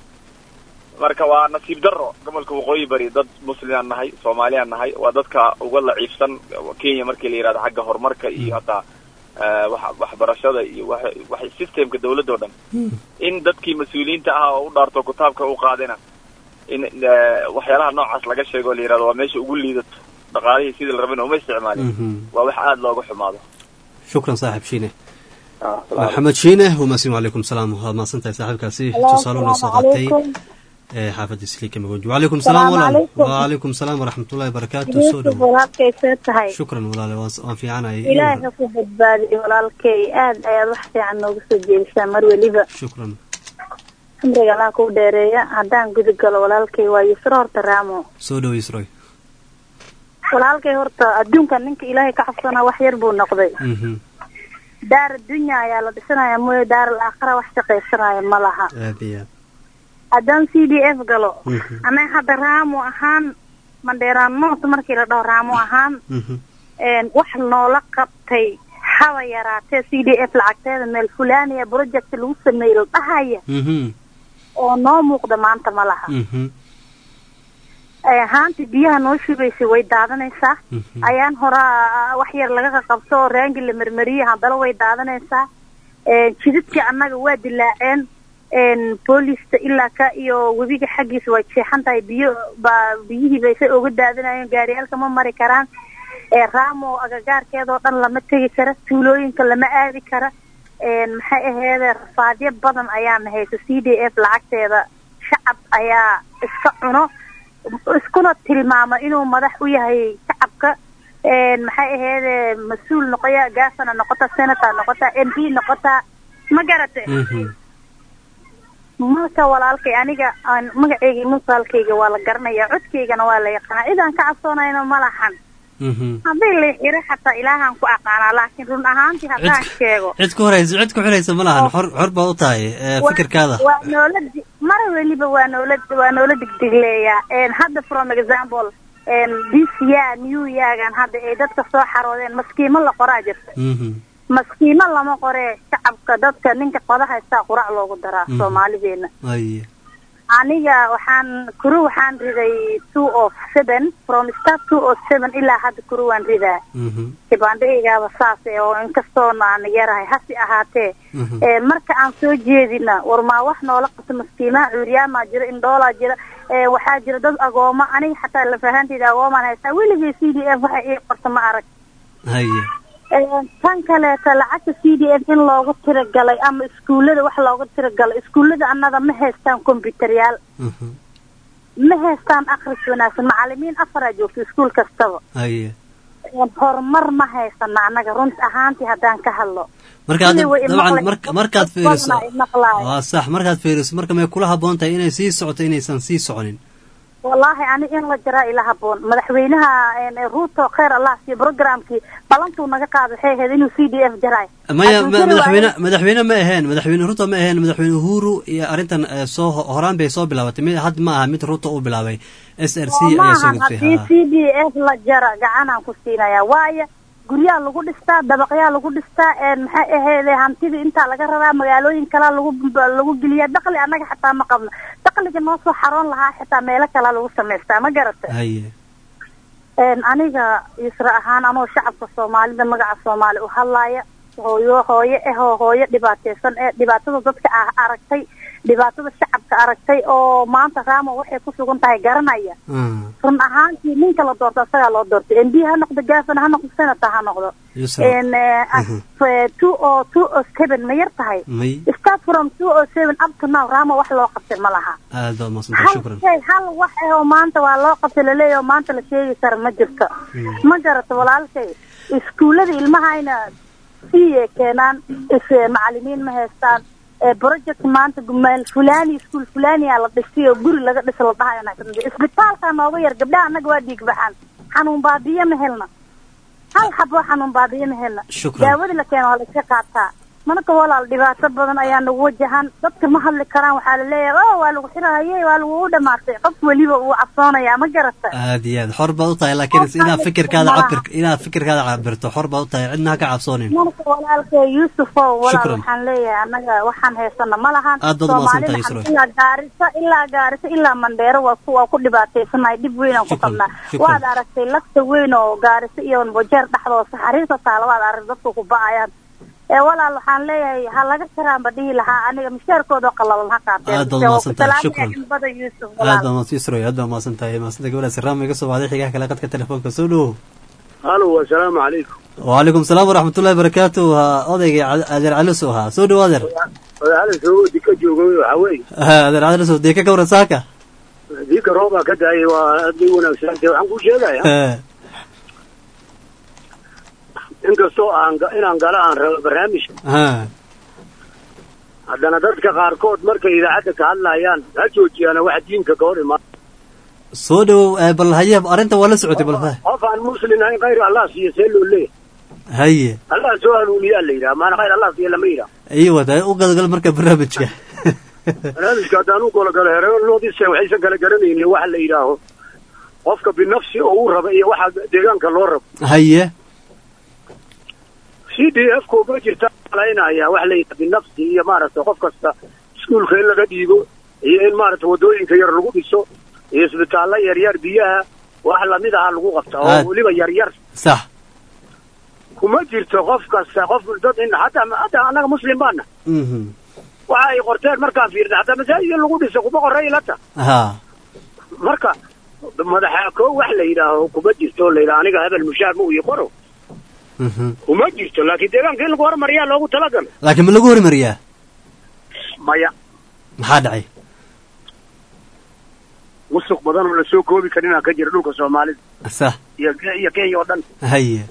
marka waa nasiib darro gobolka waqooyi bari dad muslimaan nahay soomaaliyaan nahay waa dadka uga laciifsan kenya markii la yidhahdo xagga horumarka iyo hataa eh, wax- waxbarashada iyo wax- wax systemka dawladda oo dhan in dadkii mas-uuliyiinta ahaa oo u dhaarto kitaabka u qaadina in eh, waxyaalaha noocaas laga sheego oo la yidhahdo waa meesha ugu liidato dhaqaalihii sidii la rabin uma isticmaalin Mhm. waa wax aada looga xumaado shukran saaxib shiine maxamed shiine wamasin wacalaykum salaam waad mahadsantahay saaxiibkaasi tusaale una soo qaatay ee xaafadda isliika magonji wacalaykum salaam Salaamu walaal calaykum. wacalaykum salaam waraxmatullahi wabarakaatu soo yuusuf dhowo walaalkay see tahay shukran walaale waan waan fiicanayay ilaahay ha ku badbaadiyo walaalkay aad ayaad wax fiican nooga soo jeedisaa mar weliba shukran cimriga allah kuu dheereeya haddaan guda galo walaalkay waa yusro horta raamo soo dhowo isroy walaalkay horta adduunka ninka ilaahay ka cabsanaa wax yar buu noqday Mhm. daar addunya ayaa la dhisanaya mooye daar alaakhira wax shaqaysanaya ma laha aad iyo aad haddaan c d f galo Mhm. annaga hadda raamo ahaan mandheeraan noort markii la dhaho raamo ahaan Mhm. een, wax noola qabtay haba yaraatee c d f lacagteeda meel fulaaniya project lagu sameeyey la dhahaya Mhm. oo noo muuqda maanta ma laha Mhm. Ee, haantii biyaha noo shubaysay way daadanaysaa ayaan horaa wax yar laga qaqabto oo raangi la marmariyey haddana way daadanaysaa Ee, jidadkii annaga waa dilaaceen een, boolista ilaa ka iyo webiga xaggiisa way jeexan tahay biyo baa biyihii bay say uga daadanayeen gaariyaalka ma mari karaan ee raamo agagaarkeedoo dhan lama tegi kara tuulooyinka lama aadi kara een, maxay aheede rafaadyo badan ayaana haysa c d f lacagteeda shacab ayaa iska cuno iskuna tilmaama inuu madax u yahay shacabka een, maxay aheede mas-uul noqoya gaasana noqota senator noqota m p noqota ma garate marka walaalkay aniga aan magacayga iyo musaalkayga waa la garanaya codkaygana waa la yaqaanaa cid aan ka cabsoonayna ma lahan haddii la xiro xataa ilaahaan ku aqaanaa laakiin run ahaantii haddaan sheego cid ku horaysa cid ku xiraysa ma lahan xor xor baa u tahay ee, Waa- fikirkaada waa noola di- mar weliba waa noola waa noola digdigleeyaa Een, hadda from example een, this year new yeargan hadda ay dadka soo xaroodeen maskiimo la qoraa jirta Mhm. maskiimo lama qoree shacabka dadka ninka qoda haystaa qurac loogu daraa Mhm. soomaalideena Aye. aniga waxaan kuru waxaan riday two of seven from start two of seven ilaa hadda kuru waan ridaa Mhm. kibandhigaygaaba saas eh, oo inkastoona aan yarahay hasi ahaatee Mhm. ee, marka aan soo jeedina war maa wax noola qabto maskiimaha cuuriyaamaa jira indhoolaa jira ee, waxaa jira dad agooma aniga xataa lafahanteyda agoomaan haystaa weligay c d f waxa ii qorta ma arag Haye. Ee, tan kaleeta lacagta c d f in loogu tiragalay ama iskuullada wax loogu tiragalay iskuullada annaga ma haystaan kombyutaryaal Mhm. ma haystaan akhris wanaagsan macalimiin afaraa joogto iskuul kastaba Haye. Een, horumar ma haysana annaga runt ahaantii haddaan ka hadlo marka hadda Kulli way dabcan imaqlayaan. marka markaad fiiriso Badna imaqlaaya. waa sax markaad fiiriso marka may kula habboon tahay inay sii socoto inaysan sii soconin wallaahi ani in la jaraa ila haboon madaxweynaha een, ruuto kheer allah siiyo programkii balantuu naga qaada waxay ahayd inuu c d f jaraay maya Hadduu ma- jari madaxweyne waayo- madaxweyne ma aheen madaxweyne ruto ma aheen madaxweyne uhuru iyo arrintan eh, soo horaan bay soo bilaabatay mid had ma aha mid ruto uu bilaabay s r c oo ayaa soo maahan gudbay haddii ha. c d f la jara gacanaan ku siinaya waayo guryaha lagu dhistaa dabaqyaa lagu dhistaa een, maxay aheede hantidii intaa laga rabaa magaalooyin kalaa lagu lagu geliyaa dakli annaga xataa ma qabno dakliga noo soo xaroon lahaa xitaa meelo kalaa lagu samaystaa ma garata haye Een, aniga isra ahaan anoo shacabka soomaalida magaca soomaali u hadlaaya hooyo hooyo ehoo hooyo dhibaateysan ee dhibaatada dadka ah aragtay dhibaatada shacabka aragtay oo maanta raamo waxay ku sugan tahay garanaya run ahaantii ninka la doorto asagaa loo doortay m b ha noqdo gafana ha noqdo senator ha noqdo Yusra. Een, eh, af- two o two o seven ma yar tahay may start from two o seven up to now raamo wax loo qabtay ma laha aad baad mahadsantahay hal shukran shay hal wax eh oo maanta waa loo qabtay laleeyahay oo maanta la sheegi kara ma jirto ma garato walaalkay iskuullada ilmahayna siiyay keenaan is macalimiin ma haystaan ee project maanta meel fulani iskuul fulania la dhisay oo guri laga dhisa la dhahayo naagsan isbitaalka nooga yar gabdhaha annaga waa dhiig baxaan xanuun baabiye ma helna hal xabo xanuun baabiye ma helna Shukran. daawada la keeno waa la iska qaataa marka walaal dhibaato badan ayaa nagu wajahan dadka ma hadli karaan waxaa la leeyahay oh waa lagu xirahaye waa lagugu dhamaatay qof weliba uu cabsoonaya ma garata aad iyo aad xor baad u tahay laakiin inaad fikirkaada malaha. cabir inaad fikirkaada cabirto xor baad u tahay cidna ha ka cabsoonin marka walaalkay yuusufow walaal Shukran. waxaan leeyahay annaga waxaan haysana ma lahan Aad baad u mahadsantahay, Soomaalida Yusra. ilaa gaarisa ilaa gaarisa ilaa mandheero waa ku waa ku dhibaataysanahay dhib weyn aan ku Shukran, qabnaa shukran. waad aragtay lafta weyn oo gaarisa iyo bojeer dhexdooda saxariirta taala waad arag dadku ku ba'ayaan ee walaal waxaan leeyahay ha laga tiraanba dhihi lahaa aniga mishaarkooda oo qallalan ha qaateen Aad baad Waa ku mahadsantahay, salaamaya shukran. in badan yuusuf aad walaal baa mahadsan Yusra, aad baa mahadsan tahay mahadsantahay gabadhaas raama iga soo baxday xigaha kale qadka telefoonka soo dhowo halo assalaamu calaykum وعليكم السلام ورحمة الله وبركاته أوديك أدر علوسو ها سودو أدر wadaxala soo dika jooga waxaa weeye أدر علوسو ديكا كورا ساكا diika roobaa ka daayay waa aad bay wanaagsantahay waxaan kuu sheegaya inkastoo aan ga- inaan gala aan rabo barnaamijka ها haddana dadka qaarkood markay idaacadda ka hadlayaan ha joojiyaana wax diinka ka hor imaan سودو بل هيا أرنت ولا سعودي بل فا qof aan muslim ahayn khayr allah siiyo see loo leeyahay هيا allah soo hanuuniyaa la yidhaha maana khayr allah siiyo lama yidhaha أيوة ده وقال قال مركب برنامجك barnaamijka haddaan u gologalo hereenoodiisa waxaysan kala garanaynin waxa la yidhaaho qofka binafsi oo uu raba iyo waxa deegaanka loo rabo هيا c d f ku ma jirta malaynaya wax la yidhaha binafsi iyo maaragtay qof kasta iskuulka in laga dhiibo iyo in maaragtay waddooyinka yar lagu dhiso iyo isbitaallo yaryar biyaha wax lamid aha lagu qabta oo Aad. weliba yaryar صح kuma jirto qof kasta qof dad in hataa hataa annaga muslim baana مهم. waxa ay qorteen markaan fiirna hataa masaajid in lagu dhiso kuma qorray ilata ها marka madaxa koo wax la yidhaaho kuma jirto la yidhaha aniga hebel mushaar ma ii qoro مهم. kuma jirto laakiin deegaanka in lagu hormariyaa loogu talagalay لكن من لقوا مريا maya maxaa dhacay musuq badan oo lasoo koobi karinaa ka jira dhulka soomaalida صح iyo iyo kenya oo dhan هيا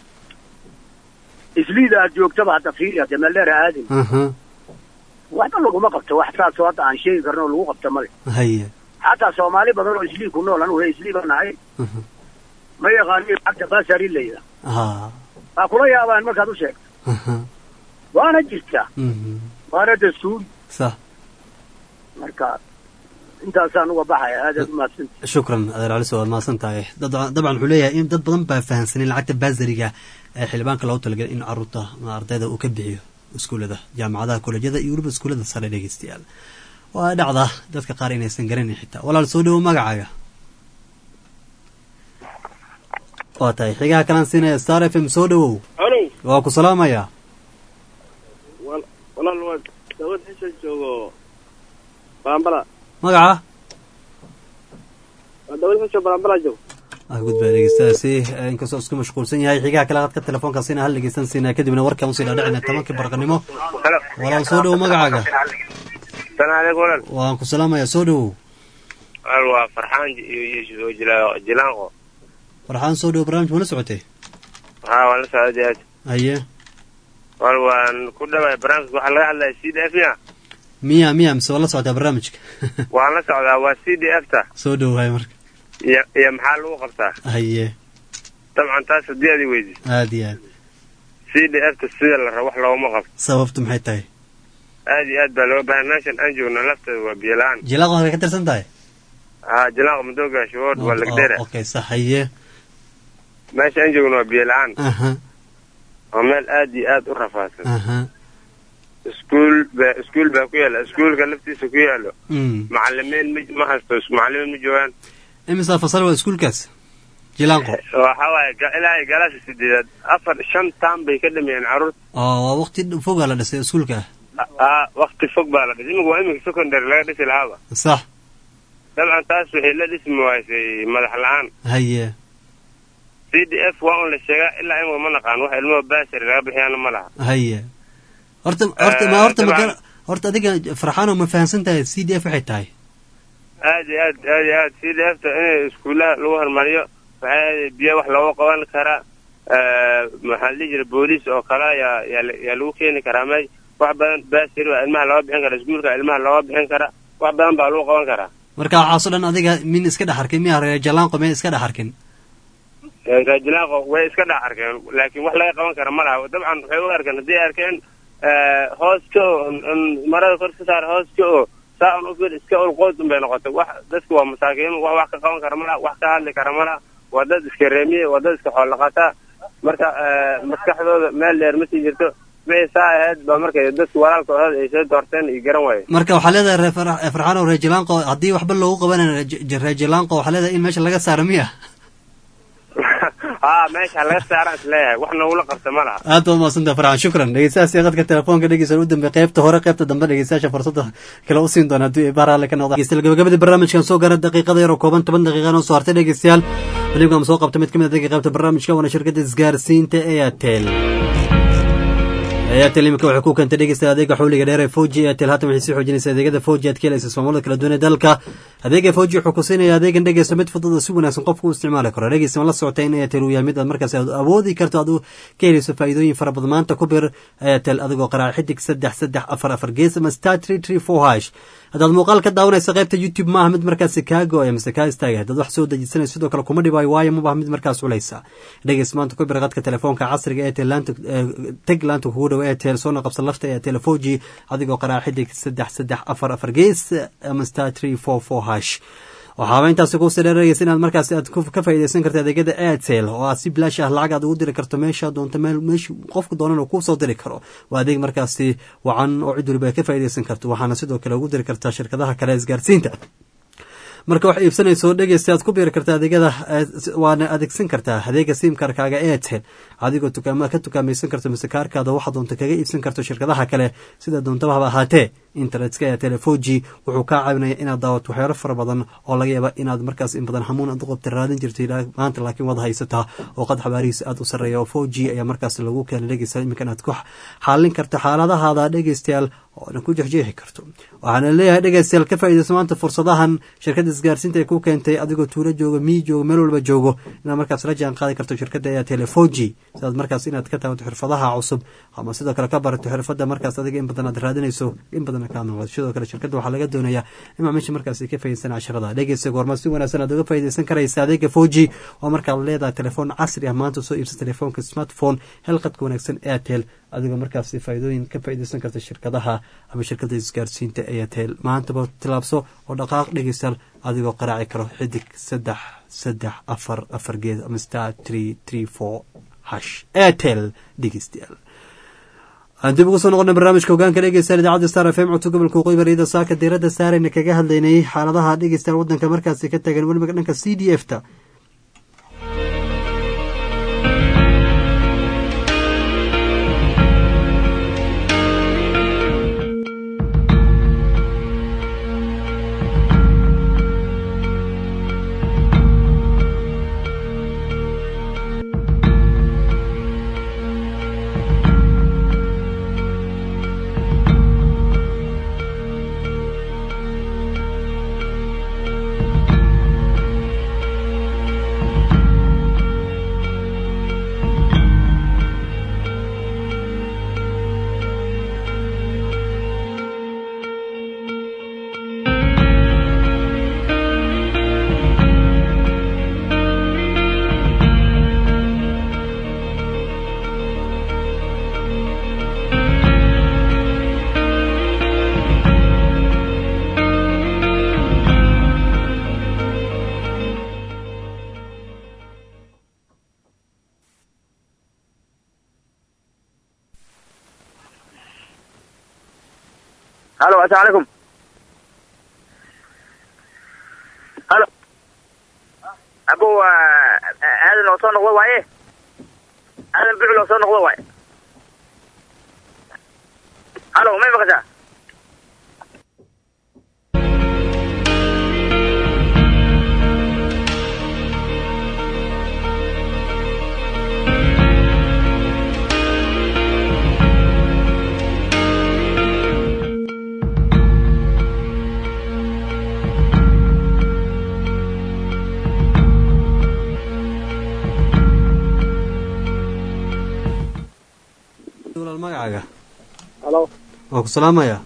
isliida aad joogtaba hadda fiiri hadda meeldheer ha aadin أها. waxba laguma qabto wax saasoo hadda aan sheegi karno oo lagu qabto male هيا xataa soomaali badan oo islii ku nool anugu he islii baan nahay ma yaqaanin lacagta basari layda ha waa kula yaabaan markaad u sheegto aha waana jirtaa mhm waana dastuuri sax marka intaasaan uga baxaya aadaad umahadsanta shukran adeer caliso waad mahadsan tahay dad dabcan wuxuu leeyahay in dad badan baa fahansanin lacagta baasariga ee xildhibaanka loogu talagalay in caruurta ama ardayda uu ka bixiyo iskuullada jaamacadaha kolejyada iyo weliba iskuullada sare dhegeystayaal waa dhacda dadka qaar inaysan garanin xitaa walaal soo dhowo magacaaga waa tahay xigaha kalaan siinaya star f m soo dhowow alo waa ku salaamayaa wal- walaal waa dawad xisha joogo balambala magaca waa dawad xisha balambala joogo ah gudbaa dhegeystayaasi inkastoo isku mashquulsan yahay xigaha kale qadka telefoonka siina hal dhegeysan siinaa kadibna warkaan usii dhaadhicina tobankii barqanimo walaal soo dhowo magacaaga salaam aleykum walaal waan ku salaamayaa soo dhowow walaal waa farxaan iyo iyo jila- jilaanqo farxaan soo dhowo barnaamij ma la socotay haa waan la socday aad haye wal waan ku dhawaay barnaamijka waxaa laga hadlaya c d f ya miya miya mise waa la socotaa barnaamijka waan la socdaa waa c d f ta soo dhowahay marka iyo iyo maxaa lagu qabtaa haye dabcan taas haddii aad i weydi aad iyo aad c d f ta sida la rabo wax looguma qabto sababtu maxay tahay aad iyo aad baa loo baahan meeshan aan joogno lafteeda waa biyo la-aan jilaaq waxay ka tirsan tahay haa jilaanqa madooga shawood waa lagdera okay sax haye meesha aan joogno waa biyo la-aan aha waa meel aad iyo aad u rafaadsan aha iskuul ba iskuul baa ku yaala iskuulka laftiisa ku yaalo mm macalimiin ma ma haysto macalimiin ma joogaan imisa fasal waa iskuulkaas jilaanqo waxa waaye ga- ilaa iyo galaasha sideedaad afar shan taan bay ka dhameeyeen carruurta oo waa waqti fogaa la dhisay iskuulka aa wakti fog baa la dhisay imika waa imika secondary laga dhisi lahaaba sax dabcan taas waxay la dhismi waysay madax la-aan haye c d f waa un la sheegaa ilaa imika ma naqaan wax ilmaha baasari laga bixiyaana ma laha haye horta horta ma horta ma dabcan- gara- horta adiga farxaano ma fahansan tahay c d f waxay tahay aad iyo aad aad iyo aad c d f ta in iskuulaha lagu horumariyo waxaa biyo wax looga qaban karaa eh, maxaa la dhihi jira booliis oo kale yaa yaa la- yaa lagu keeni karaa meesh wax badan baasiri waa ilmaha looga bixin karaa iskuulka ilmaha looga bixin karaa wax badan baa lagu qaban karaa marka waxaasoo dhan adiga min iska dhex arkin miya reer jalaanqo miya iska dhex arkin raajinaaqo way iska dhex arkeen laakiin wax laga qaban kara ma laha dabcan waxay u arkeen haddii arkeen eh, hoos ka oo un- marada kor ka saar hoos ka oo saa un ufil iska ulqood un bay noqotay wax dadku waa masaakiin wax wax ka qaban kara ma laha wax ka hadli kara ma laha waa dad iska reemiye waa dad iska xool dhaqataa marka eh, maskaxdooda meel dheer ma sii jirto wixii saa ahayd baa markay dadku walaalkooda ay soo doorteen iyo garan waaye marka waxaa leedahay reer Farax- eh, farxaano reer jalaanqo haddii waxba loogu qabanayo reer- reer jalaanqo waxaa leedahay in meesha laga saaro miya haa meesha laga saaraan is leeyahay wax nogula qabta ma laha aad baad mahadsantaha farxaan shukran dhegeystayaasii qadka telefoonka dhegeysan u dambe qaybta hore qaybta dambe dhegeystayaasha fursadda kale u siin doona haddii ay baar alle ka noqdaan dhegeystayaal gabagabadii barnaamijkan soo gaara daqiiqada yar oo kooban toban daqiiqa noo soo hartay dhegeystayaal weliba soo qabta mid ka mid a dadka qaybta barnaamijka waana shirkadda isgaarsiinta airtel airtel imika waxay ku keentay dhegeysta adeega xawliga dheer ee foji airtel haatan waxay sii xoojinaysaa adeegyada foji aad ka helaysa ismaamullada kala duwan ee dalka adeega foji wuxuu ku siinaya adeegan dhegeysta mid fudud oo si wanaagsan qofku u isticmaali karo dhegeysta ma la socotay in airtel uu yahay mid aad markaas aad awoodi karto aad u ka helayso faa'iidooyin fara badan maanta ku bir airtel adigoo qaraaca xidig saddex saddex afar afar gees ama star three three four hash haddaad muuqaal ka daawanaysa qaybta youtube maaha mid markaasi kaa go-ay mise kaa istaagay haddaad wax soo dejisanaysa sidoo kale kuma dhibaayo waayo mabaha mid markaas culaysa dhegeys maanta ku bir qadka telefoonka casriga airtel laanta teg laanta kugu dhow airtel soona qabsan lafta airtel foji adigoo qaraaca xidig saddex saddex afar afar gees ama star three four four hash waxaaba intaasi kuusii dheeraysa inaad markaasi aad ku- ka faa'iidaysan karta adeegyada airtel oo aad si bilaash ah lacag aad ugu diri karto meesha doonto meel meesha qofku doonan uu kusoo diri karo waa adeeg markaasi wacan oo cid waliba ay ka faa'iidaysan karto waxaana sidoo kale ugu diri kartaa shirkadaha kale ee isgaarsiinta marka wax iibsanayso dhegeysta aad ku biiri kartaa adeegyada eh, waana adeegsan kartaa adeega simkarkaaga airtel adigoo tukaama ka tukaamaysan karto mise kaarkaada waxaa doonta kaga iibsan karto shirkadaha kale sida doontaba haba ahaatee internetka airtel four g wuxuu kaa caawinaya inaad daawato waxyaalo fara badan oo laga yaaba inaad markaas in badan hamuun aad u qabta raadin jirtay ilaa maanta laakiin wada haysataa oo qad xabaarihiisa aad u sarreeya oo four g ayaa markaas lagu keenay dhegeysta iminkan aad ku xaalin karta xaaladahaada dhegeystayaal oodan ku jexjeexi karto waxaana leeyahay dhegeystayaal ka faa'iidayso maanta fursadahan shirkadda isgaarsiinta ay ku keentay adigoo tuulo jooga miyi joogo meel walba joogo inaad markaas la jaan qaadi karto shirkadda ayaa telefoji sidaad markaas inaad ka taabato xirfadaha cusub ama sidoo kale ka barato xirfadda markaas adiga in badan aad raadinayso in badan kaa muuqato sidoo kale shirkadda waxaa laga doonayaa in macaamiisha markaasi ka faa'iideysan casharada dhegeysa goorma si wanaagsan aad uga faa'iideysan karaysa adeega foji oo markaad leedahay telefoon casri ah maanta soo iibsa telefoonka smartphone helqadka wanaagsan airtel adigoo markaasi faa'iidooyin ka faa'iideysan karta shirkadaha ama shirkadda isgaarsiinta airtel maantaba tilaabso oo dhaqaaq dhegeystayaal adigoo qaraaci karo xidig saddex saddex afar afar geed ama star tree tree four hash airtel dhegeystayaal aan dib ugu soo noqona barnaamijka hogaanka dhegeystayaal idaacadda star f m codka gobolka waqooyi bari ida saaka diiradda saarayna kaga hadlaynay xaaladaha dhegeystayaal waddanka markaasi ka tagan weliba dhanka c d f ta halo asalamu calaykum halo abo aadan oo soo noqdo waaye aadan bicil oo soo noqdo waaye halo may maqashaa walaal magacaaga halo waan ku salaamayaa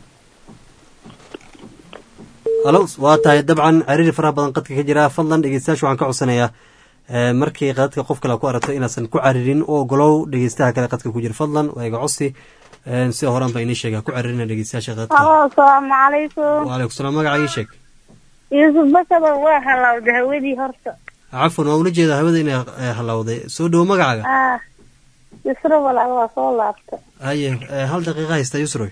halo waa tahay dabcan ciriiri faraha badan qadka ka jira fadlan dhegeystayaasha waxaan ka codsanayaa ee, markii qadka qof kale ku aragto inaasan ku caririn oo ogolow dhegeystaha kale qadka ku jira fadlan waa iga codsi Ee, sida horaan baa inii sheega ku caririna dhegeystayaasha qadka halo asalaamu calaykum waalaikum salaam magaca ii sheeg yuusuf basaba waa halawda hawadii horta cafwan waa ula jeedaa hawada inay eh, halowday soo dhowo magacaaga ah yusro walaal waa soo laabta haye eh, hal daqiiqa haysta yusroy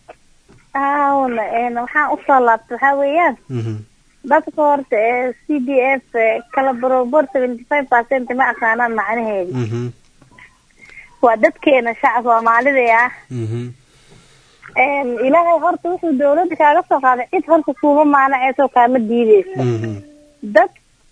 aawna een waxaan usoo laabta waxaa weeyaan Mhm. dadka horta ee c d f kala barobor seventy five percent ma aqaanaan macnaheedu Mhm. waa dadkeena shacab soomaalida ah Mhm. een ilaahay horta wuxuu dawladda kaaga soo qaaday cid horta kuuma maanaceysoo kaama diideysa Mhm. dad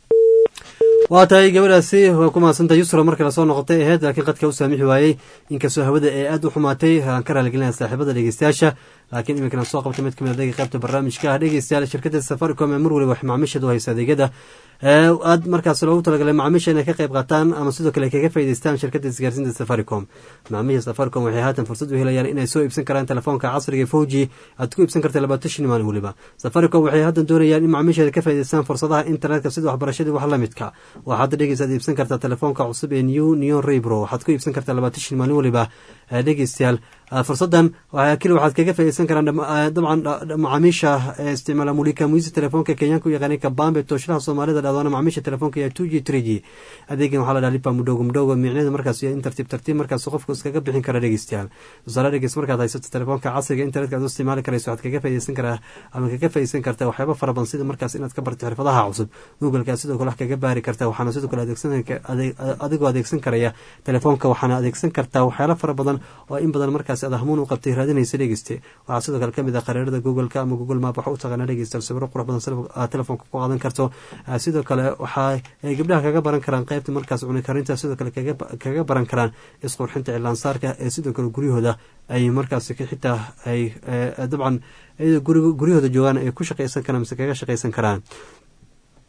waa tahay gabadhaasi waa ku mahadsantahay yusra markale soo noqotay aheyd laakiin qadka u saamixi waayey inkastoo hawada ee aad u xumaatay aan ka raaligelinaya saaxiibada dhegeystayaasha laakiin iminkana soo qabtay mid kamid adeega qaybta barnaamijka ah dhegeystayaal shirkadda safaricom ee mar waliba wax macaamiisheedu haysa adeegyada ee aad markaas loogu talagalay macaamiisha inay ka qayb qaataan ama sidoo kale kaga faa'iidaystaan shirkadda isgaarsiinta safaricom macaamiisha safaricom waxay haatan fursad u helayaan inay soo iibsan karaan telefoonka casriga foji aad ku iibsan karta labaatan shan maalin weliba safaricom waxay haddan doonayaan in macaamiisheeda ka faa'iidaystaan fursadaha internetka sida waxbarashadii wax la midka waxaad hadda dhegeysaad iibsan kartaa telefoonka cusub ee new neon raybro waxaad ku iibsan kartaa labaatan shan maalin weliba Eh, dhegeystayaal eh, fursadan waxaa keli waxaad kaga faa'iidaysan karaan dham- eh, dabcan dha- dha- macaamiisha ee isticmaala mulika muisi telefoonka kenyaanka u yaqaanay kabambe tooshadaha soomaalida dhahdoona macaamiisha telefoonka iyo two g three g adeegan waxaa la dhaha lipa mudhogo mudhogo micneheeda markaas iyo in tartiib tartiib markaas qofku iskaga bixin kara dhegeystayaal tusaale dhegeys markaad haysato telefoonka casriga internetka aad u isticmaali karayso waxaad kaga faa'iidaysan karaa ama kaga faa'iidaysan kartaa waxyaabo fara badan sida markaas inaad ka barto xirfadaha cusub googleka sidoo kale wax kaga baari kartaa waxaana sidoo kale adeegsan ade- adigoo adeegsan karaya telefoonka waxaana adeegsan kartaa waxyaalo fara badan oo in badan markaas aad hamuun u qabtay raadinaysa dhegeyste waxaa sidoo kale kamid ah qariirada googleka ama google map waxa u taqaana dhegeysta sawiro qurux badan sida aad telefoonka ku qaadan karto Ah, sidoo kale waxa ay gabdhaha kaga baran karaan qaybta markaas cuni karinta sidoo kale kaga kaga baran karaan isqurxinta cilaansaarka ee sidoo kale guryahooda ay markaas ka- xitaa ay eh, dabcan iyadoo guriga- guryahooda joogaan ay ku shaqaysan karaan mise kaga shaqaysan karaan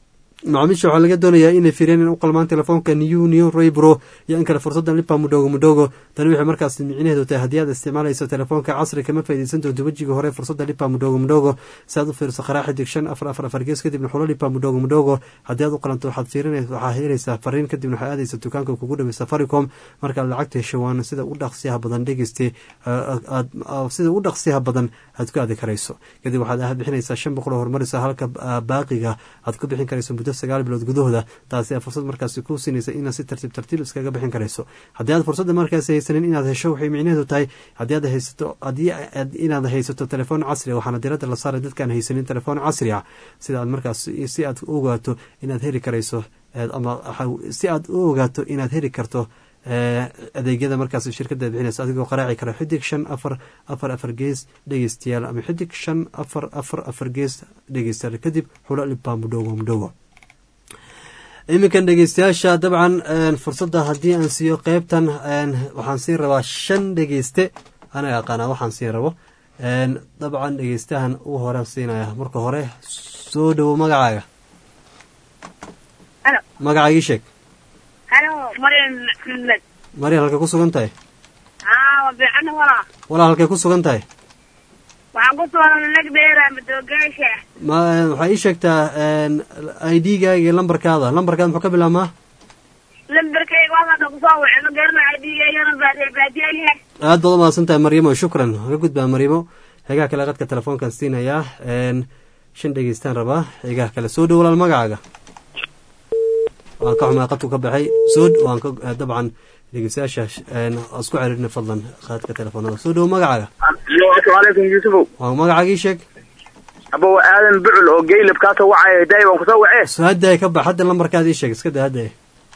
macaamiisha waxaa laga doonayaa inay firiyaan in u qalmaan telefoonka new new roybro iyo in kale fursaddan lipa mudhogo mudhogo tani waxay markaas micnaheedu tahay haddii aad isticmaalayso telefoonka casri kama faaideysan doonto wejiga hore fursadda lipa mudhogo mudhogo si aad u fiiriso qaraa xidig shan afar afar afar gees kadibna xulo lipa mudhogo mudhogo haddii aad u qalanto waxaad fiirinaysa waxaa helaysaa fariin kadibna waxaad aadaysa dukaanka kugu dhaway safaricom markaad lacagta hesho waana sida u dhaqsiyaha badan dhegeyste sida u dhaqsiyaha badan aad ku aadi karayso kadib waxaad bixinaysaa shan boqol oo horumarisa halka baaqiga aad ku bixin karayso muddo sagaal bilood gudahooda taasi a fursad markaasi ku siinaysa inaad si tartiib tartiib iskaga bixin karayso haddii aad fursadda markaasi haysanin inaad hesho waxay micnaheedu tahay haddii aad haysato haddii inaad haysato telefoon casri a waxaana diradda la saaray dadkaan haysanin telefoon casri ah sida aad markaas si aad u ogaato inaad heli karayso ama si aad u ogaato inaad heli karto adeegyada markaas shirkada bixinaysa adigoo qaraaci kara xidig shan afar afar afar gees dhegeystayaal ama xidig shan afar afar afar gees dhegeystayaal kadib xulo liba mudhogo mudhogo iminkan dhegeystayaasha dabcan fursadda haddii aan siiyo qeybtan waxaan siin rabaa shan dhegeyste anaga aqaanaa waxaan siin rabo dabcan dhegeystahan u horaan siinaya marka hore soo dhowo magacaaga magacaaga ii sheeg maryan halkay ku sugan tahay walaa halkay ku sugan tahay waxaan ku sugan nagbeera madoogaasha ma waxaa ii sheegtaa i d gaaga iyo lambarkaada lambarkaada muxuu ka bilaabmaa lambarkayga waxaaka kusoo wacay ma garanayo idigaygana baadiyayahay aad baad umahadsan tahay maryamo shukran ka gudbaa maryamo xegaha kale qadka telefoonkaan siinayaa shan dhegeystaan rabaa xegaha kale soo dhow walaal magacaaga waan ka xumaa qadku ka baxay soo waan ka dabcan dhegeystayaasha isku ceriirina fadlan qaadka telefoonada soo dhowo magacaaga asalaamucalaykum yuusufow waa magacaaga ii sheeg abow aadan bucul oo geylab kaasoo wacaya daay waan kusoo wacee soo haddaay ka bax hadda lambarkaada ii sheeg iska daa haddaay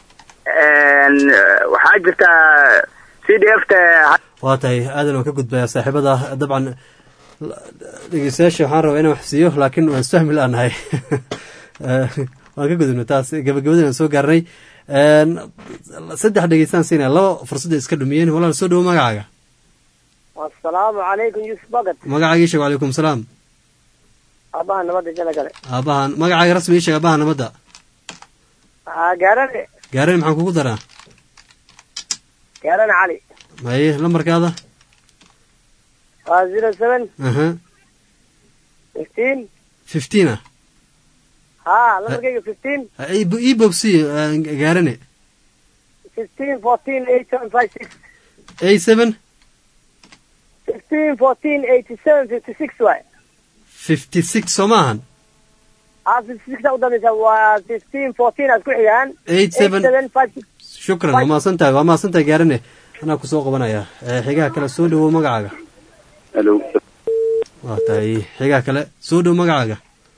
waxaa jirtaa c d f ta waa tahay aadan waan ka gudbayaa saaxiibada dabcan dhegeystayaasha waxaan rabaa inaan wax siiyo laakiin waan isfahmi la-nahay waan ka gudubna taas gabagabadaan soo gaarnay saddex dhegeystaan siinaya laba fursadda iska dhumiyeen walaal soo dhowo magacaaga asalaamu calaykum yuusuf bagad magacaaga ii sheeg wacalaykum salaam aabaha nabadda jala gale aabahan magacaaga rasmi ii sheeg aabaha nabadda gaarane gaarane maxaan kugu daraa gaarane cali maye lambarkaada waa zero seven aha fifteen fifteen ah ha lambarkayga fifteen ii bogsi gaarane fifteen fourteen eight seven five six eight seven fifteen fourteen eighty seven fifty six waay fifty six soo maahan ah fifty six aa udambeysa waa fifteen fourteen aad ku xigaan eight seven five six shukran waa mahadsantahay waa mahadsantahay gaarane anaa kusoo qabanaya xigaha kale soo dhowo magacaaga halo waa tahay xigaha kale soo dhowo magacaaga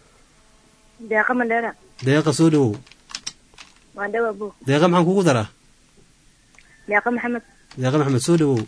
deeqa mandheera deeqa soo dhowow waan dhawa bu deeqa maxaan kugu daraa deeqa maxamed deeqa maxamed soo dhowow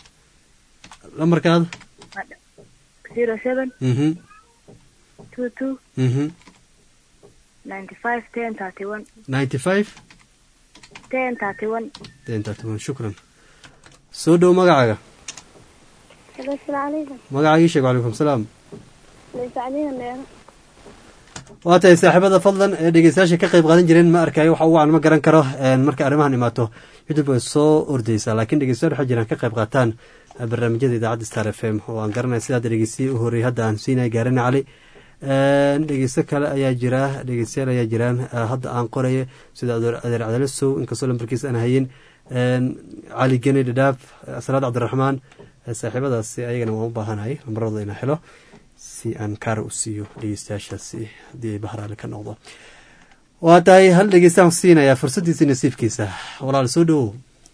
lambarkaada zero seven mhm two two mhm ninety five ten thirty one ninety five ten thirty one ten thirty one shukran soo dhowo magacaaga halo asalaamu calaykum magacaaga ii sheeg wacalaykum salaam laysacdiina meero waa tahay saaxiibada fadlan ee dhegeystayaasha ka qayb qaadan jireen ma arkayo waxa ugu aan ma garan karo marka arrimahan imaato youtube way soo ordeysaa laakiin dhegeystayaal waxaa jiraan ka qayb qaataan barnaamijyada idaacadda star f m oo aan garanaya sidaad dhegeystiye u horreeyay hadda aan siinaya gaarane cali dhegeysto kale ayaa jira dhegeystayaal ayaa jiraan hadda aan qoraya sida adeer cadale sow inkastoo lambarkiisa aan hayin cali geni dhadhaaf salaad cabdiraxmaan saaxiibadaasi ayagana waan u baahanahay lambaradooda inaan helo si aan kaara u siiyo dhegeystayaashaasi haddii ay bahraale ka noqdo waa tahay hal dhegeystaan siinayaa fursaddiisa nasiibkiisa walaal soo dhowow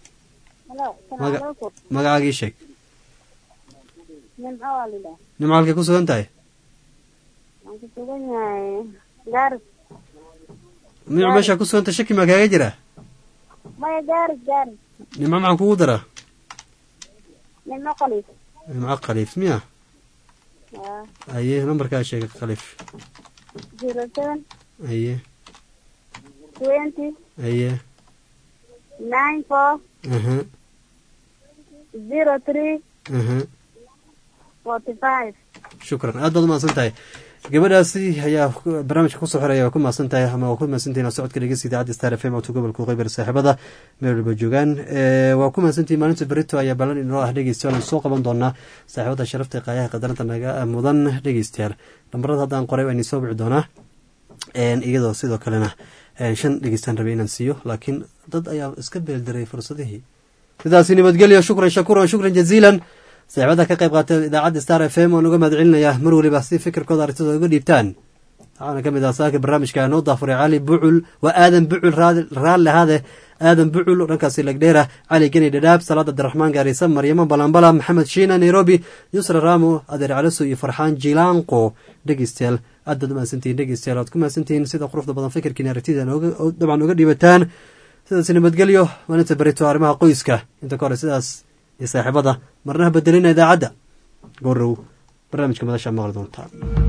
magacaaga ii sheeg nimco halkay ku sugan tahay nimco meeshaa ku suganta shaki maa kaaga jira maya gaaris gaaris nimco maxaan kugu daraa nimco qaliif nimco khaliif miya aye nambarkaa sheega khaliif zero seven aye twenty aye nine four aha zero three aha forty five shukran aad baad umahadsan tahay gabadhaasi ayaa barnaamijka kusoo xiraya waa ku mahadsan tahay ama waa ku mahadsantihin oo socodka dhegeysta idaacadda star f m codka gobolka qeybar saaxiibada meel walba joogaan waa ku mahadsantihin maalinta berito ayaa ballan inoo ah dhegeystayaal aan soo qaban doonaa saaxiibada sharafta qaayaha qadaranta naga mudan dhegeystayaal lambarada haddaan qoray waa inii soo bici doonaa iyadoo sidoo kalena shan dhegeystaan rabay inaan siiyo laakiin dad ayaa iska beeldaray fursadihii sidaasi nabadgelyo shukran shakuran shukran jaziilan saaxiibada ka qayb qaatay idaacadda star f m waan uga mahad celinayaa mar waliba si fikirkooda arintooda uga dhiibtaan waxaana ka mid ah saaka barnaamijka noo daafuray cali bucul waa aadan bucul raalle ahaade aadan bucul dhankaasi lagdheera cali geni dhadhaab salaad abdiraxmaan gaarisa maryamo balambala maxamed shiina nairobi yusra ramo adeer caliso iyo farxaan jilaanqo dhegeystayaal aad baad umahadsantihin dhegeystayaal waad ku mahadsantihiin sida quruxda badan fikirkiina aragtida dabcan uga dhiibataan sidaas nabadgelyo maalinta berito arrimaha qoyska inta ka hore sidaas iyo saaxiibada marnaha bedelina idaacadda goorow barnaamijka madasha maqli doontaan